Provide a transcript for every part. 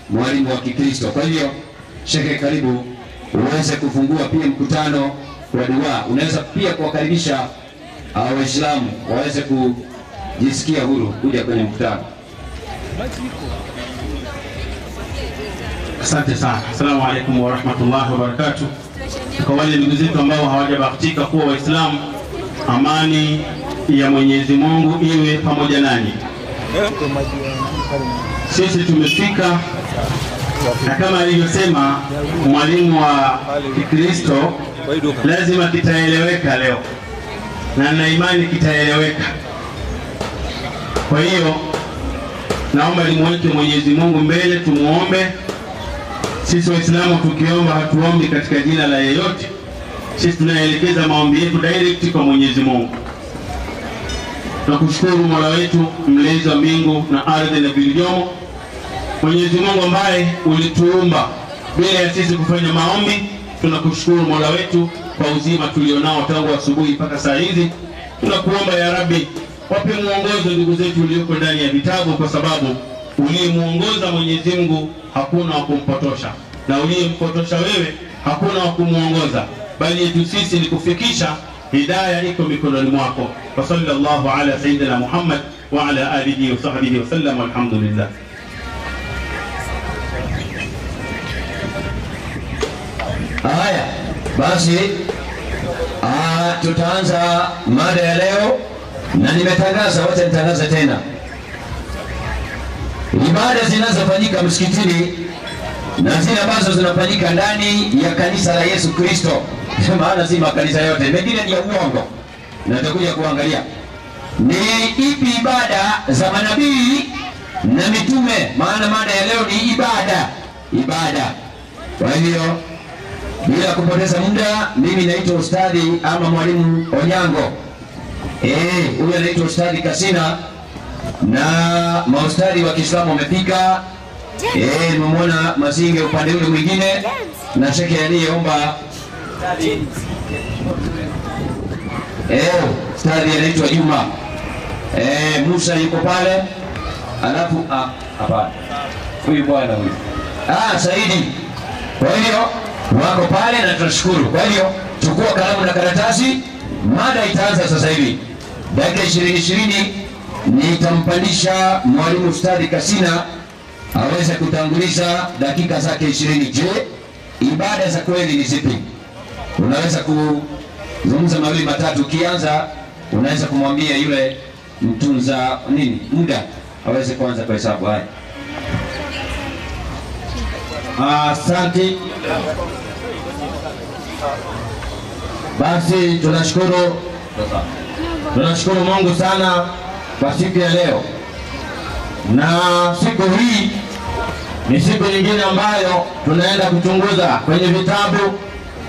mwalimu wa Kikristo. Kwa hivyo, Shekhe, karibu uweze kufungua pia mkutano wa dua. Unaweza pia kuwakaribisha uh, Waislamu waweze kujisikia huru kuja kwenye mkutano. Asante sana. Assalamu alaikum warahmatullahi wabarakatuh. Kwa wale ndugu zetu ambao hawajabahatika kuwa Waislamu, amani ya Mwenyezi Mungu iwe pamoja nanyi. Sisi tumefika na kama alivyosema mwalimu wa Kikristo, lazima kitaeleweka leo, na nina imani kitaeleweka. Kwa hiyo naomba nimweke Mwenyezi Mungu mbele, tumuombe sisi Waislamu tukiomba hatuombi katika jina la yeyote. Sisi tunaelekeza maombi yetu direct kwa Mwenyezi Mungu. Tunakushukuru Mola wetu mlezi wa mbingu na ardhi na vilivyomo, Mwenyezi Mungu ambaye ulituumba bila ya sisi kufanya maombi. Tunakushukuru Mola wetu kwa uzima tulionao tangu asubuhi mpaka saa hizi. Tunakuomba ya Rabbi, wape mwongozo ndugu zetu ulioko ndani ya vitabu, kwa sababu uliyemuongoza Mwenyezi Mungu hakuna wa kumpotosha, na uliyempotosha wewe hakuna wa kumwongoza, bali yetu sisi ni kufikisha hidaya iko mikononi mwako. Wa sallallahu ala sayyidina Muhammad wa ala alihi wa sahbihi wa sallam, walhamdulillah. Haya basi, ah, tutaanza mada ya leo, na nimetangaza, wacha nitangaze tena ibada zinazofanyika msikitini na zile ambazo zinafanyika ndani ya kanisa la Yesu Kristo, maana si makanisa yote, mengine ni ya uongo, na tutakuja kuangalia ni ipi ibada za manabii na mitume, maana mada ya leo ni ibada, ibada. Kwa hivyo bila kupoteza muda, mimi naitwa Ustadhi ama Mwalimu Onyango. Eh, huyu anaitwa Ustadhi Kasina na maustadhi wa Kiislamu wamefika. Eh, nimemwona Masinge upande ule mwingine na shekhe aliyeomba eh, ustadhi anaitwa Juma. Eh, Musa yuko pale, alafu ah, hapana, huyu bwana huyu ah, Saidi. Kwa hiyo wako pale na tunashukuru. Kwa hiyo chukua kalamu na karatasi, mada itaanza sasa hivi dakika ishirini ishirini nitampandisha mwalimu Ustadhi Kasina aweze kutanguliza dakika zake ishirini. Je, ibada za kweli ni zipi? Unaweza kuzungumza mawili matatu. Ukianza unaweza kumwambia yule mtunza nini muda aweze kuanza kwa hesabu. Haya, Asante. Basi tunashukuru tunashukuru Mungu sana kwa siku ya leo, na siku hii ni siku nyingine ambayo tunaenda kuchunguza kwenye vitabu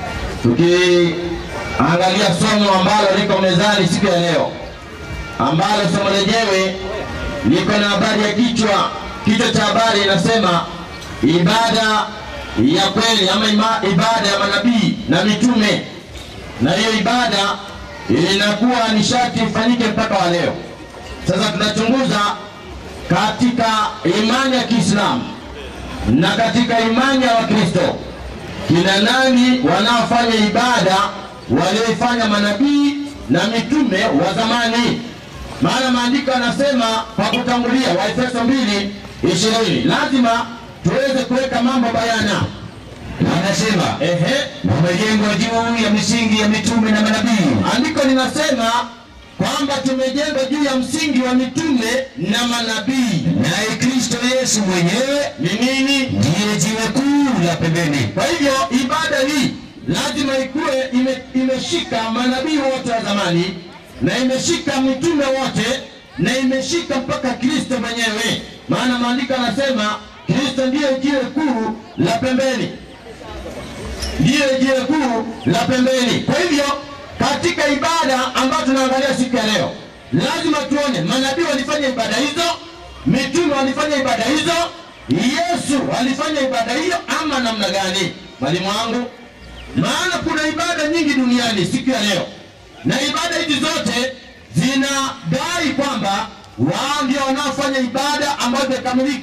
tukiangalia somo ambalo liko mezani siku ya leo, ambalo somo lenyewe liko na habari ya kichwa. Kichwa cha habari inasema ibada ya kweli ama ima, ibada ya manabii na mitume, na hiyo ibada inakuwa ni sharti ifanyike mpaka wa leo. Sasa tunachunguza katika imani ya Kiislamu na katika imani ya Wakristo, kina nani wanaofanya ibada walioifanya manabii na mitume wa zamani? Maana maandiko yanasema kwa kutangulia, Waefeso mbili ishirini, lazima tuweze kuweka mambo bayana. anasema Ehe, umejengwa juu ya misingi ya mitume na manabii andiko linasema kwamba tumejengwa juu ya msingi wa mitume na manabii. naye Kristo Yesu mwenyewe Ni nini? ndiye jiwe kuu la pembeni. Kwa hivyo ibada hii lazima ikuwe ime, imeshika manabii wote wa zamani na imeshika mitume wote na imeshika mpaka Kristo mwenyewe, maana maandiko yanasema Kristo ndiye jiwe kuu la pembeni, ndiye jiwe kuu la pembeni. Kwa hivyo katika ibada ambayo tunaangalia siku ya leo, lazima tuone manabii walifanya ibada hizo, mitume walifanya ibada hizo, Yesu alifanya ibada hiyo ama namna gani, mwalimu wangu? Maana kuna ibada nyingi duniani siku ya leo, na ibada hizi zote zinadai kwamba wao ndio wanaofanya ibada ambayo imekamilika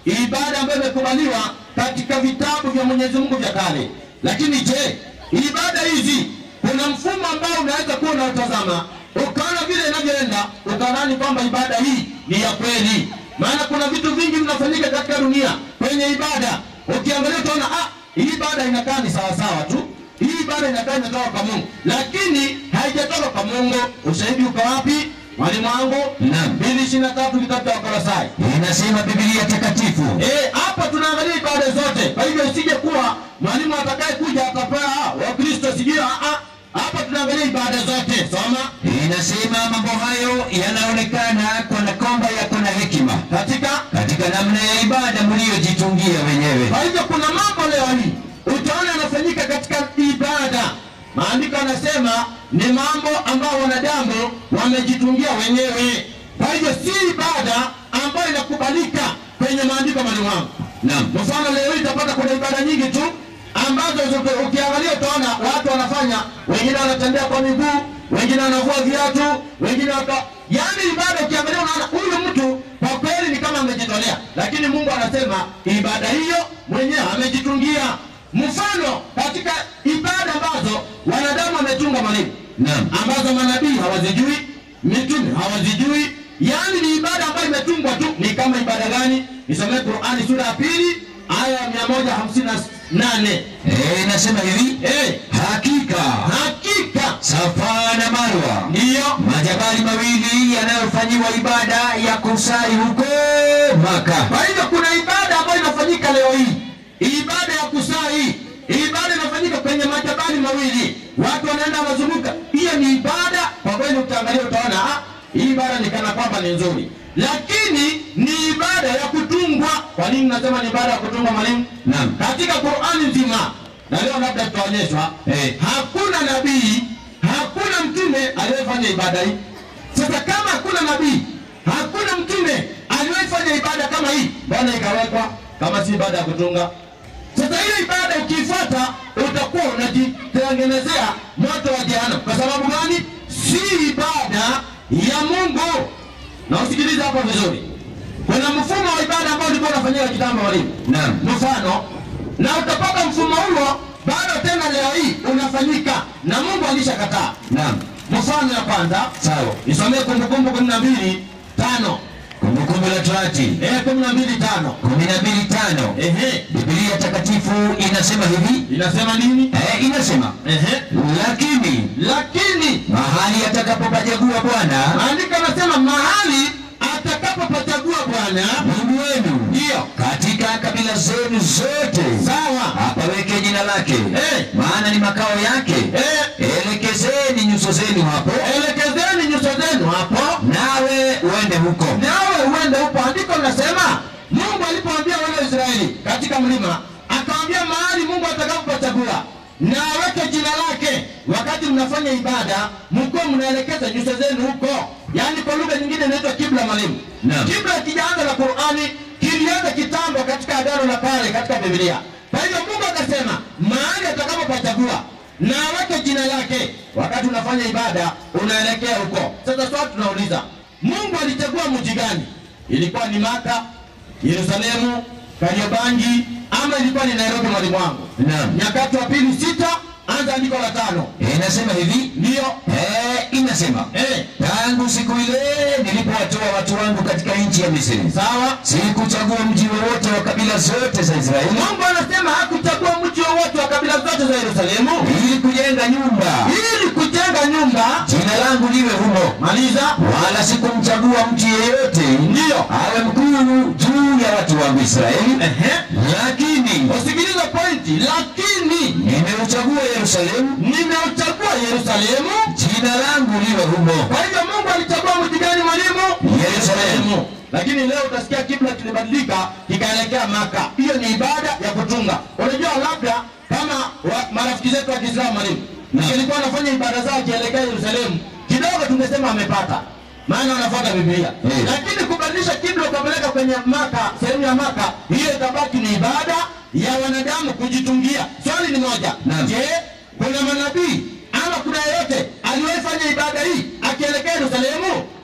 ibada ambayo imekubaliwa katika vitabu vya Mwenyezi Mungu vya kale. Lakini je, ibada hizi kuna mfumo ambao unaweza kuwa unaotazama ukaona vile inavyoenda ukadhani kwamba ibada hii ni ya kweli? Maana kuna vitu vingi vinafanyika katika dunia kwenye ibada, ukiangalia utaona ah, hii ibada inakaa ni sawasawa tu hii ibada inakaa imetoka kwa Mungu, lakini haijatoka kwa Mungu. Ushahidi uko wapi? Mwalimu wangu, Naam. mbili ishirini na tatu kitabu cha Wakolosai. Inasema Biblia takatifu. Eh, hapa tunaangalia ibada zote. Kwa hivyo isije kuwa mwalimu atakaye kuja atapaa Wakristo sijui ah ah. Hapa tunaangalia ibada zote. Soma Inasema mambo hayo yanaonekana kana kwamba yako na hekima katika katika namna ya ibada mliyojitungia wenyewe. Kwa hivyo kuna mambo leo hii utaona yanafanyika katika ibada. Maandiko yanasema ni mambo ambayo wanadamu wamejitungia wenyewe. Kwa hivyo si ibada ambayo inakubalika kwenye maandiko mwalimu wangu. Naam. Mfano leo hii utapata kuna ibada nyingi tu ambazo zote ukiangalia utaona watu wanafanya, wengine wanatembea kwa miguu, wengine wanavua viatu, wengine waka yaani ibada ukiangalia unaona huyu mtu kwa kweli ni kama amejitolea, lakini Mungu anasema ibada hiyo mwenyewe amejitungia. Mfano katika ibada ambazo wanadamu wametunga mwalimu, Naam. ambazo manabii hawazijui, mitume hawazijui, yaani ni ibada ambayo imetungwa tu. Ni kama ibada gani? Nisomee Qur'ani sura ya pili aya ya mia moja hamsini na nane. Eh, inasema hivi. Eh, Hakika hakika Safa na Marwa ndiyo majabali mawili yanayofanyiwa ibada ya kusali huko Maka. Kwa hivyo kuna ibada ambayo inafanyika leo hii, ibada ya kusali, ibada inafanyika kwenye majabali mawili, watu wanaenda wanazunguka. Hiyo ni ibada kwa kweli, ukiangalia utaona ah, hii ibada ni kana kwamba ni nzuri, lakini ni ibada ya kutungwa. Kwa nini nasema ni ibada ya kutungwa, mwalimu? Naam. Katika Qur'ani nzima, na leo labda tutaonyeshwa Eh. hakuna nabii, hakuna mtume aliyefanya ibada hii. Sasa kama hakuna nabii, hakuna mtume aliyefanya ibada kama hii, mbona ikawekwa kama si ibada ya kutunga? Sasa hiyo ibada ukiifuata utakuwa unajitengenezea moto wa jehanamu. Kwa sababu gani? Si ibada ya Mungu. Na usikilize hapo vizuri, kuna mfumo wa ibada ambao ulikuwa unafanyika kitambo, walimu Naam. mfano na utapata mfumo huo bado tena leo hii unafanyika na Mungu alishakataa. Naam. Mfano ya kwanza, Sawa. nisomee Kumbukumbu kumi na mbili tano Kumbukumbu la Torati eh, kumi na mbili tano kumi na mbili tano. ehe, Biblia takatifu inasema hivi. inasema nini? Eh, inasema Ehe, lakini lakini mahali atakapopachagua Bwana maandiko anasema mahali atakapopachagua Bwana Mungu wenu ndiyo katika kabila zenu zote sawa. apaweke jina lake, Eh. maana ni makao yake. Eh, Elekezeni nyuso zenu hapo, elekezeni nyuso zenu hapo nawe uende huko. nawe uende huko. Andiko linasema Mungu alipoambia wana wa Israeli katika mlima, akawaambia mahali Mungu atakapopachagua na aweke jina lake. Wakati mnafanya ibada, mkuwa mnaelekeza nyuso zenu huko, yaani kwa lugha nyingine inaitwa kibla. Mwalimu, Naam. kibla kijaanza la Qur'ani kilianza kitambo katika agano la kale katika Biblia. Kwa hivyo Mungu akasema mahali atakapopachagua na aweke jina lake. Wakati unafanya ibada unaelekea huko. Sasa swali tunauliza, Mungu alichagua mji gani? Ilikuwa ni Maka, Yerusalemu, Kariobangi ama ilikuwa ni Nairobi? Mwalimu wangu, Naam. Nyakati wa pili sita, anza andiko la tano. Inasema hivi Ndiyo eh, inasema eh, tangu siku ile nilipowatoa watu wangu katika nchi ya Misri, sawa. sikuchagua mji wowote wa kabila zote za Israeli Mungu anasema hakuchagua mji wowote wa kabila zote za Yerusalemu ili kujenga nyumba ili kujenga nyumba. jina langu liwe humo, Maliza. wala sikumchagua mtu yeyote Ndiyo. awe mkuu juu ya watu wangu Israeli, Ehe. lakini Usikilize pointi, lakini nimeuchagua Yerusalemu, nimeuchagua Yerusalemu. jina langu liwe humo. Kwa hivyo Mungu alichagua mji gani mwalimu? Yerusalemu. Lakini leo utasikia kibla kilibadilika kikaelekea Maka. Hiyo ni ibada ya kutunga. Unajua, labda kama wa, marafiki zetu wa Kiislamu mwalimu, Naam. ingekuwa wanafanya ibada zao akielekea Yerusalemu, kidogo tungesema amepata, maana wanafuata Biblia. Eh. Lakini kubadilisha kibla ukapeleka kwenye Maka, sehemu ya Maka, hiyo itabaki ni ibada ya wanadamu kujitungia. Swali ni moja, Naam. je, kuna manabii ama kuna yeyote aliwahi fanya ibada hii akielekea Yerusalemu?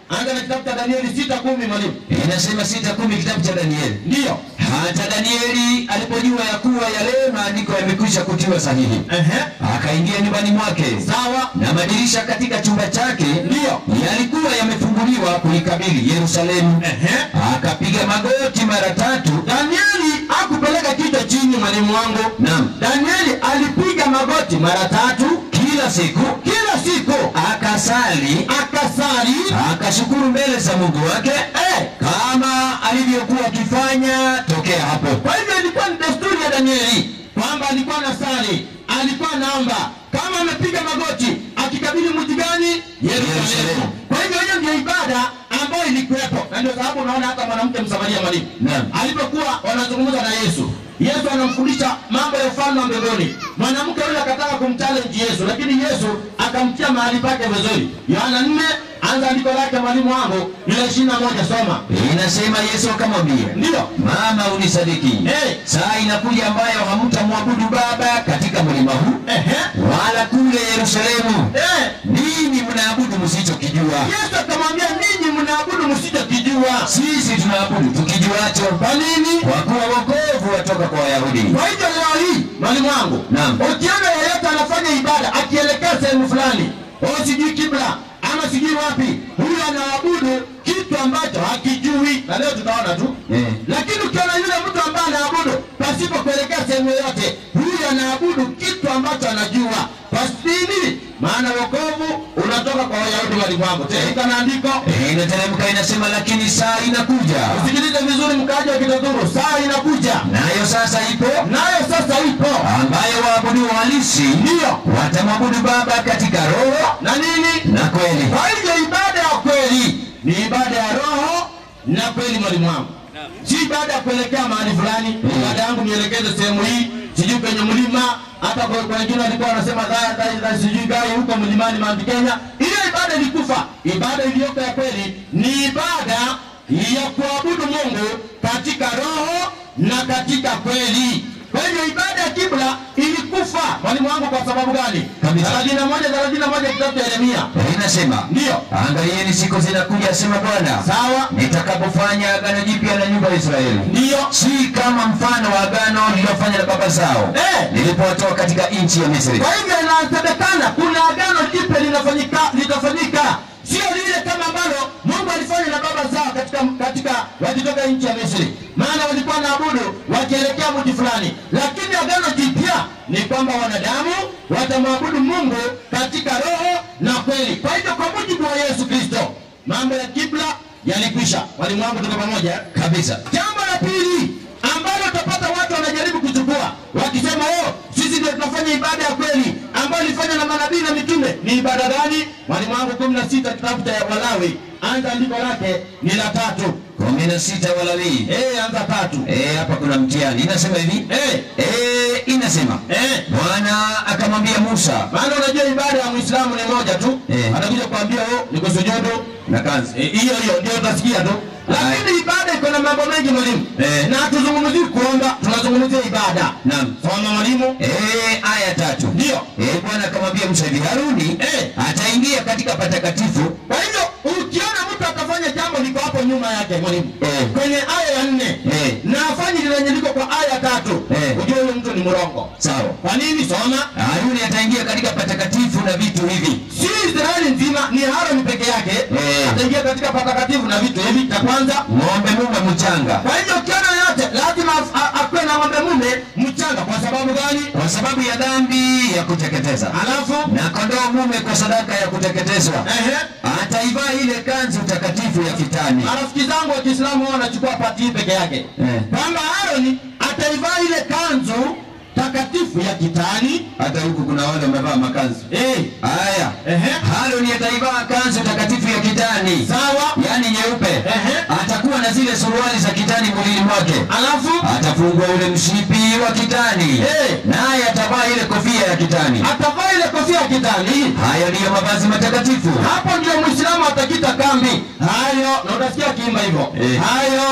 anza na kitabu cha Danieli sita kumi mwalimu. inasema sita kumi kitabu cha Danieli. Ndiyo. Hata Danieli alipojua ya kuwa yale maandiko yamekwisha kutiwa sahihi, Ehe. akaingia nyumbani mwake, Sawa. na madirisha katika chumba chake Ndiyo. yalikuwa yamefunguliwa kuikabili Yerusalemu. Ehe. Akapiga magoti mara tatu. Danieli hakupeleka kichwa chini mwalimu wangu. Naam, Danieli alipiga magoti mara tatu kila siku kila siku, akasali, akasali akashukuru mbele za Mungu wake eh. kama alivyokuwa akifanya tokea hapo. Kwa hivyo ilikuwa ni desturi ya Danieli kwamba alikuwa anasali, alikuwa anaomba kama amepiga magoti akikabili mji gani? Yerusalemu. Yerusalemu. Kwa hivyo hiyo ndio ibada ambayo ilikuwepo, na ndio sababu unaona hata mwanamke Msamaria mwalimu Naam. alipokuwa wanazungumza na Yesu, Yesu anamfundisha mambo ya ufalme wa mbinguni. Mwanamke yule akataka kumchallenge Yesu, lakini Yesu akamtia mahali pake vizuri. Yohana 4 anza andiko lake mwalimu wangu, ile 21 soma. Inasema Yesu akamwambia, Ndio. mama, unisadiki Eh. saa inakuja ambayo hamtamwabudu Baba katika mlima huu Ehe. wala kule Yerusalemu. Eh. Ninyi mnaabudu msichokijua, Yesu akamwambia ninyi mnaabudu msichokijua. sisi tunaabudu tukijuacho, Kwa nini? kwa kuwa wokovu watoka kwa Wayahudi. Kwa hivyo leo hii mwalimu wangu, Naam. ukiona yeyote anafanya ibada akielekea sehemu fulani, au sijui kibla ama sijui wapi, huyu anaabudu kitu ambacho hakijui, na leo tutaona tu Eh. lakini ukiona yule mtu ambaye anaabudu pasipo kuelekea sehemu yoyote, huyu anaabudu kitu ambacho anajua. Kwa nini? Maana wokovu unatoka kwa Wayahudi walimwangu. Tena na andiko Eh, Inateremka inasema, lakini saa inakuja Sikilize vizuri mkaaji wa Kitoturu, saa inakuja nayo sasa ipo, nayo sasa ipo, ambayo waabudu halisi ndiyo watamwabudu Baba katika roho na nini. na kweli. Kwa hivyo ibada ya kweli ni ibada ya roho na kweli, mwalimu wangu, si ibada ya kuelekea mahali fulani. Ibada yangu nielekeze sehemu hii, sijui kwenye mlima. Hata kwa kwa wengine walikuwa wanasema "Dha- dha- dha- sijui gai huko mlimani Mount Kenya. Ile ibada ilikufa. Ibada iliyoko ya kweli ni ibada ya kuabudu Mungu katika roho na katika kweli. Kwa hivyo ibada ya kibla ilikufa, mwalimu wangu, kwa sababu gani? Kabisa. thelathini na moja thelathini na moja kitabu cha Yeremia. Eh, Inasema, Ndiyo. angalieni siku zinakuja, asema Bwana, Sawa, nitakapofanya agano jipya na nyumba ya Israeli, ndiyo si kama mfano wa agano lililofanya na baba zao Eh. nilipowatoa katika nchi ya Misri. Kwa hivyo inasemekana kuna agano jipya linafanyika litafanyika, sio lile kama ambalo Mungu alifanya na baba zao katika katika wakitoka nchi ya Misri, maana walikuwa naabudu wakielekea mji fulani, lakini agano jipya ni kwamba wanadamu watamwabudu Mungu katika roho na kweli. Kwa hivyo kwa mujibu wa Yesu Kristo, mambo ya kibla yalikwisha. Walimu wangu, tuko pamoja Kabisa. Jambo la pili ambalo utapata watu wanajaribu kuchukua wakisema, oh, sisi ndio tunafanya ibada ya kweli ambayo ilifanywa na manabii na mitume. Ni ibada gani? Mwalimu wangu kumi na sita kitabu cha Walawi, anza andiko lake ni la tatu. kumi na sita Walawi. Eh, anza tatu. Eh, hapa kuna mtihani inasema hivi Eh, eh, inasema eh. Bwana akamwambia Musa Maana unajua ibada ya Muislamu ni moja tu, Eh. atakuja kuambia oh, ni kusujudu na kanzi Eh, hiyo hiyo ndio utasikia tu, lakini ibada iko na mambo mengi mwalimu, Eh. na hatuzungumzii kuomba, tunazungumzia ibada. Naam. Soma mwalimu. Eh, aya tatu Ndio. Eh, Bwana akamwambia Musa hivi, Haruni Eh. ataingia katika patakatifu Kwa hivyo ukiona mtu atafanya jambo liko hapo nyuma yake mwalimu, Eh. kwenye aya ya nne Eh. na afanye lile lenye liko kwa aya ya tatu, Eh. ujue huyo mtu ni mrongo. sawa. Kwa nini? Soma. Haruni ataingia katika patakatifu na vitu hivi Si Israeli nzima, ni Haroni peke yake Eh. ataingia katika patakatifu na vitu hivi. Cha kwanza, ng'ombe mume mchanga, kwa hivyo ukiona yote lazima af- a- akuwe na ng'ombe mume mchanga. Kwa sababu gani? kwa sababu ya dhambi ya kuteketeza, Alafu na kondoo mume kwa sadaka ya kuteketezwa. ehe, Ataivaa ile kanzu takatifu ya kitani. marafiki zangu wa Kiislamu wao wanachukua pati hii peke yake Eh. kwamba Haroni ataivaa ile kanzu takatifu ya kitani Hata huku kuna wale wamevaa makanzu. eh, Haya, ehe, Haruni ataivaa kanzu takatifu ya kitani, sawa, yaani nyeupe. Ehe. Atakuwa na zile suruali za kitani mwilini mwake. alafu Atafungwa ule mshipi wa kitani, Eh. naye atavaa ile kofia ya kitani. atavaa ile kofia ya kitani. Hayo ndiyo mavazi matakatifu. Hapo ndio Muislamu atakita kambi. Hayo na utasikia akiimba hivyo, Eh. hayo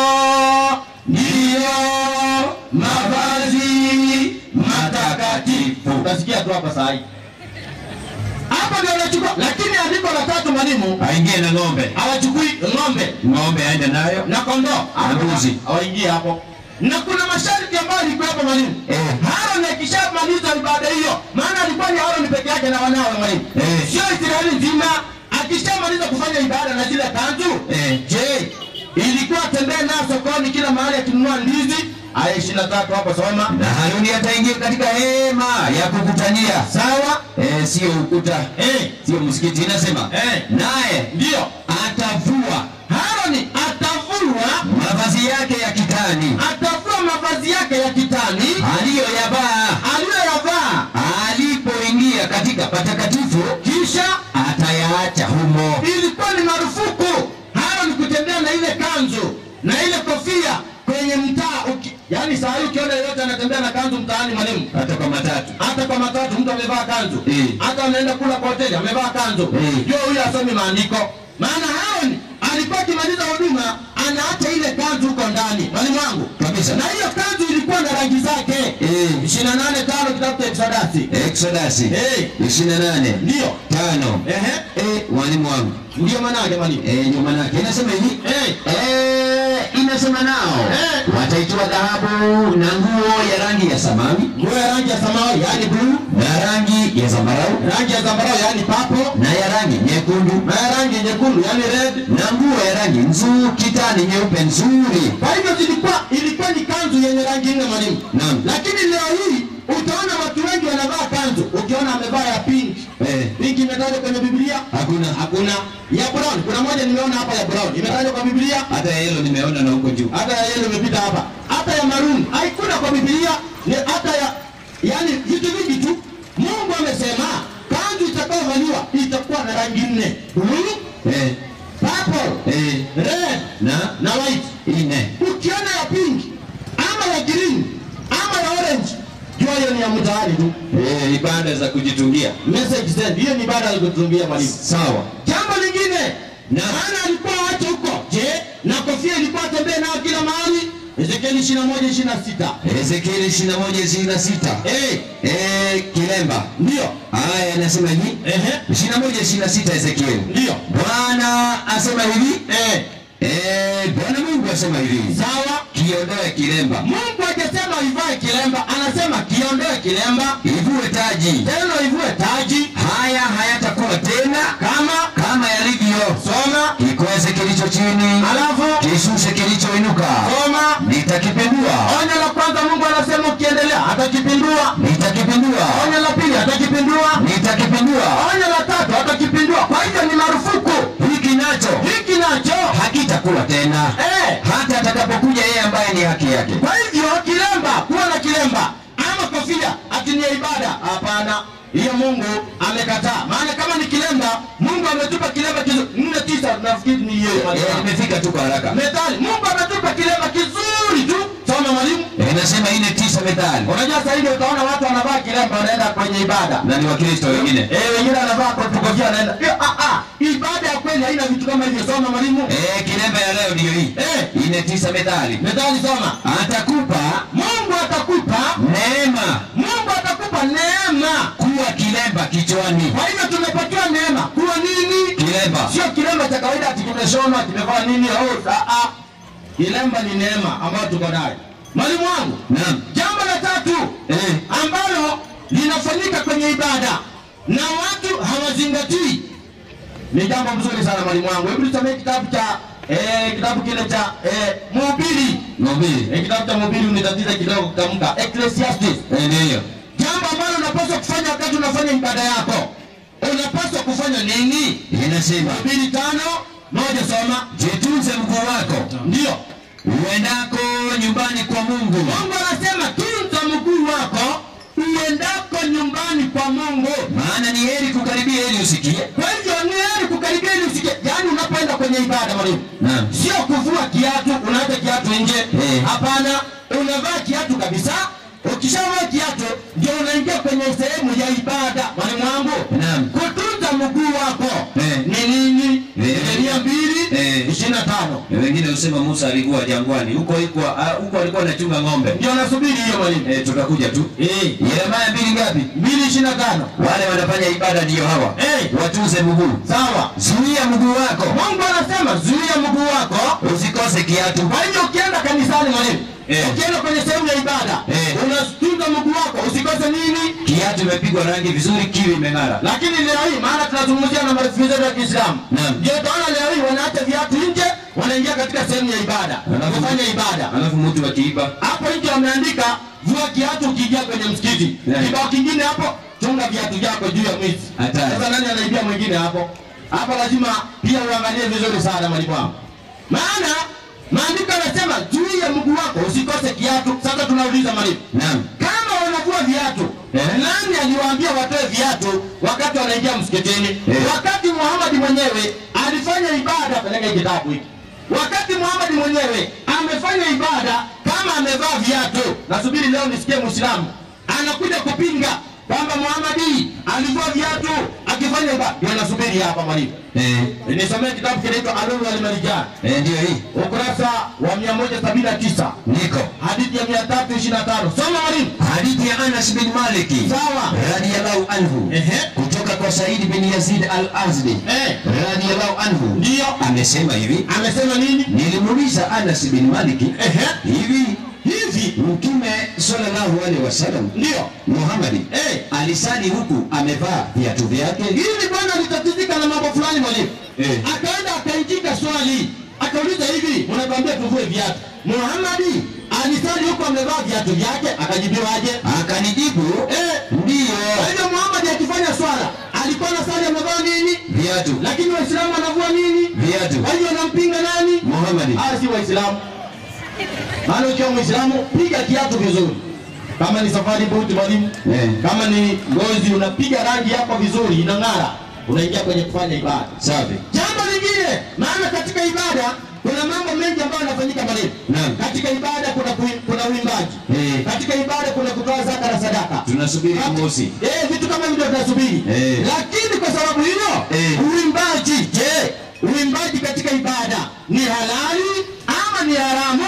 ndiyo mavazi matakatifu. Utasikia tu hapa saa hii. Hapo hapo ndio anachukua lakini andiko la tatu mwalimu aingie na ng'ombe hawachukui ng'ombe ng'ombe aende nayo na kondoo Na mbuzi. hawaingie hapo na kuna masharti ambayo ilikuwa hapo mwalimu Eh. Aaron akishamaliza ibada hiyo maana alikuwa ni Aaron peke yake na wanawe mwalimu Eh. sio Israeli nzima akishamaliza kufanya ibada na zile kanzu Eh. je ilikuwa atembee nayo sokoni kila mahali akinunua ndizi aya ishirini na tatu hapo soma na Haruni ataingia katika hema ya kukutania sawa eh, sio ukuta eh. sio msikiti inasema Eh. naye ndio atavua Haroni atavua mavazi yake ya kitani atavua mavazi yake ya kitani aliyoyavaa aliyoyavaa alipoingia katika patakatifu kisha atayaacha humo ilikuwa ni marufuku Aaron kutembea na ile kanzu na ile kofia kwenye mtaa uki, yani saa hii ukiona yeyote anatembea na kanzu mtaani mwalimu hata kwa matatu hata kwa matatu mtu amevaa kanzu Eh. hata anaenda kula kwa hoteli amevaa kanzu Eh. jua huyo asomi maandiko maana Aaron alikuwa akimaliza huduma anaacha ile kanzu huko ndani mwalimu wangu Kabisa. na hiyo kanzu ilikuwa na rangi zake Eh. ishirini na nane tano kitabu cha Exodasi Exodus Eh. 28 ndio tano ehe eh, mwalimu wangu ndio manake mwalimu eh, ndio manake inasema hivi eh eh, inasema nao Eh. wataitoa dhahabu na nguo ya rangi ya samawi nguo ya rangi ya samawi yani bluu na rangi ya zambarau rangi ya zambarau yani papo na ya rangi nyekundu na ya rangi nyekundu yani red na nguo ya rangi nzuri kitani nyeupe nzuri kwa hivyo zilikuwa ilikuwa ni kanzu yenye rangi nne mwalimu Naam. lakini leo hii utaona watu wengi wanavaa kanzu ukiona amevaa ya pink eh, pink imetajwa kwenye biblia hakuna hakuna ya brown kuna moja nimeona hapa ya brown imetajwa kwa biblia hata ya hilo nimeona na huko juu hata ya yellow imepita hapa hata ya maroon haikuna kwa biblia ni hata ya yani vitu vingi tu mungu amesema kanzu itakayovaliwa itakuwa na rangi nne blue eh, purple eh, red na na white ine ukiona ya pink ama ya green ama ya orange jua hiyo ni ya mtaani tu eh, ibada za kujitungia message send hiyo ni baada ya kutungia mwalimu sawa jambo lingine Na- maana alikuwa wache huko je na kofia ilikuwa atembee nayo kila mahali ezekieli 21 26 Ezekieli 21 26 eh eh, kilemba ndio haya anasema hivi ehe 21 26 Ezekieli ndio Bwana asema hivi eh eh, Bwana Mungu asema hivi sawa kiondoe kilemba Mungu hajasema ivae kilemba anasema kiondoe kilemba ivue taji tena ivue taji haya hayatakuwa tena kama kama yalivyo soma kikweze kilicho chini alafu kishushe kilichoinuka soma nitakipindua onyo la kwanza mungu anasema ukiendelea atakipindua nitakipindua onyo la pili atakipindua nitakipindua onyo la tatu atakipindua kwa hivyo ni marufuku hiki nacho hiki nacho hakitakuwa tena eh, hata atakapokuja yeye ambaye ni haki yake kwa hivyo kilemba kuwa na kilemba ama kofia atinia ibada hapana hiyo mungu amekataa maana kama ni kilemba mungu ametupa kilemba kizuri nne tisa nafikiri ni hiyo Eh, nimefika tu kwa haraka methali mungu ametupa kilemba kizuri tu soma mwalimu Eh, inasema ine tisa methali unajua sasa hivi utaona watu wanavaa kilemba wanaenda kwenye ibada na ni wakristo wengine Eh, wengine anavaa kofia wanaenda Eh, ah, ah, ibada ya kweli haina vitu kama hivyo soma mwalimu Eh, kilemba ya leo ndiyo hii Eh. ine tisa methali methali soma atakupa mungu atakupa neema mungu atakupa neema kuwa kilemba kichwani kwa hivyo tumepatiwa neema kuwa nini kilemba sio kilemba cha kawaida ati kimeshonwa kimevaa nini oh, ah, ah. kilemba ni neema ambayo tuko nayo mwalimu wangu naam jambo la tatu eh, ambalo linafanyika kwenye ibada na watu hawazingatii ni jambo mzuri sana mwalimu wangu hebu tusomee kitabu cha eh, kitabu kile cha eh, mhubiri ng'ombe eh, kitabu cha mhubiri unitatiza kidogo kutamka ecclesiastes Eh, ndiyo jambo ambalo unapaswa kufanya wakati unafanya ibada yako unapaswa kufanya nini inasema mbili tano moja soma jitunze mguu wako ndio uendako nyumbani kwa mungu mungu anasema tunza mguu wako uendako nyumbani kwa mungu maana ni heri kukaribia ili usikie kwa hivyo ni heri kukaribia ili usikie yaani unapoenda kwenye ibada mwalimu naam sio kuvua kiatu unaacha kiatu nje Eh. hapana unavaa kiatu kabisa ukishavaa kiatu ndio unaingia kwenye sehemu ya ibada mwalimu wangu Naam. kutunza mguu wako Eh. ni nini Eh. Yeremia mbili Eh. ishirini na tano wengine uliosema Musa alikuwa jangwani, huko huko ah, huko alikuwa anachunga ng'ombe. ndio nasubiri hiyo mwalimu Eh, tutakuja tu. eh Yeremia mbili ngapi? mbili ishirini na tano Wale wanafanya ibada ndio hawa. Eh. Watunze mguu. sawa Zuia mguu wako. Mungu anasema zuia mguu wako Usikose kiatu. kwa hivyo ukienda kanisani mwalimu Eh. ukienda kwenye sehemu ya ibada Eh. unatunza mguu wako usikose nini Kiatu imepigwa rangi vizuri, kiwi imeng'ara. lakini leo hii maana tunazungumzia na marafiki zetu wa Kiislamu Naam. ndio utaona leo hii wanaacha viatu nje wanaingia katika sehemu ya ibada Alafu- kufanya ibada Alafu mtu akiiba hapo nje wameandika vua kiatu ukiingia kwenye msikiti Yeah. kibao kingine hapo chunga viatu vyako juu ya mwizi Hatari. sasa nani anaibia mwingine hapo hapo lazima pia uangalie vizuri sana mwalimu wangu maana maandiko yanasema juu ya mguu wako usikose kiatu sasa tunauliza mwalimu Naam. kama wanavua viatu Eh. nani aliwaambia watoe viatu wakati wanaingia msikitini Eh. wakati Muhammad mwenyewe alifanya ibada peleka hii kitabu hiki wakati Muhammad mwenyewe amefanya ibada kama amevaa viatu nasubiri leo nisikie muislamu anakuja kupinga kwamba Muhammad alivua viatu akifanya ibada ndio nasubiri hapa mwalimu Eh, nisomee kitabu kinaitwa Alulu wal Marjan eh, ndio hii. ukurasa wa 179 Niko. hadithi ya 325 soma mwalimu Hadithi ya Anas bin Maliki sawa radiyallahu anhu Ehe. kutoka kwa Said bin Yazid al-Azdi Eh. radiyallahu anhu Ndio. amesema hivi, amesema nini nilimuuliza Anas bin Maliki Ehe. hivi hivi Mtume sallallahu alaihi wasallam ndio Muhammad Eh. alisali huku amevaa viatu vyake. hivi bwana alitatizika na mambo fulani mwalimu Eh. akaenda akaijika swali akauliza hivi mnatuambia tuvue viatu muhamadi alisali huku amevaa viatu vyake akajibiwaje Akanijibu Eh. ndiyo, kwa hivyo muhamadi akifanya swala alikuwa na sali amevaa nini viatu lakini waislamu wanavua nini viatu kwa hivyo wanampinga nani Muhammad. Ah, si waislamu maana ukiwa mwislamu piga kiatu vizuri kama ni safari buti mwalimu Eh. kama ni ngozi unapiga rangi yako vizuri inang'ara unaingia kwenye kufanya ibada Safi. jambo lingine maana katika ibada kuna mambo mengi ambayo yanafanyika mwalimu Naam. katika ibada kuna kui- kuna uimbaji Eh. katika ibada kuna kutoa zaka na sadaka Tunasubiri Kati- mosi. eh, vitu kama hivyo tunasubiri Eh. lakini kwa sababu hiyo Eh. uimbaji je uimbaji katika ibada ni halali ama ni haramu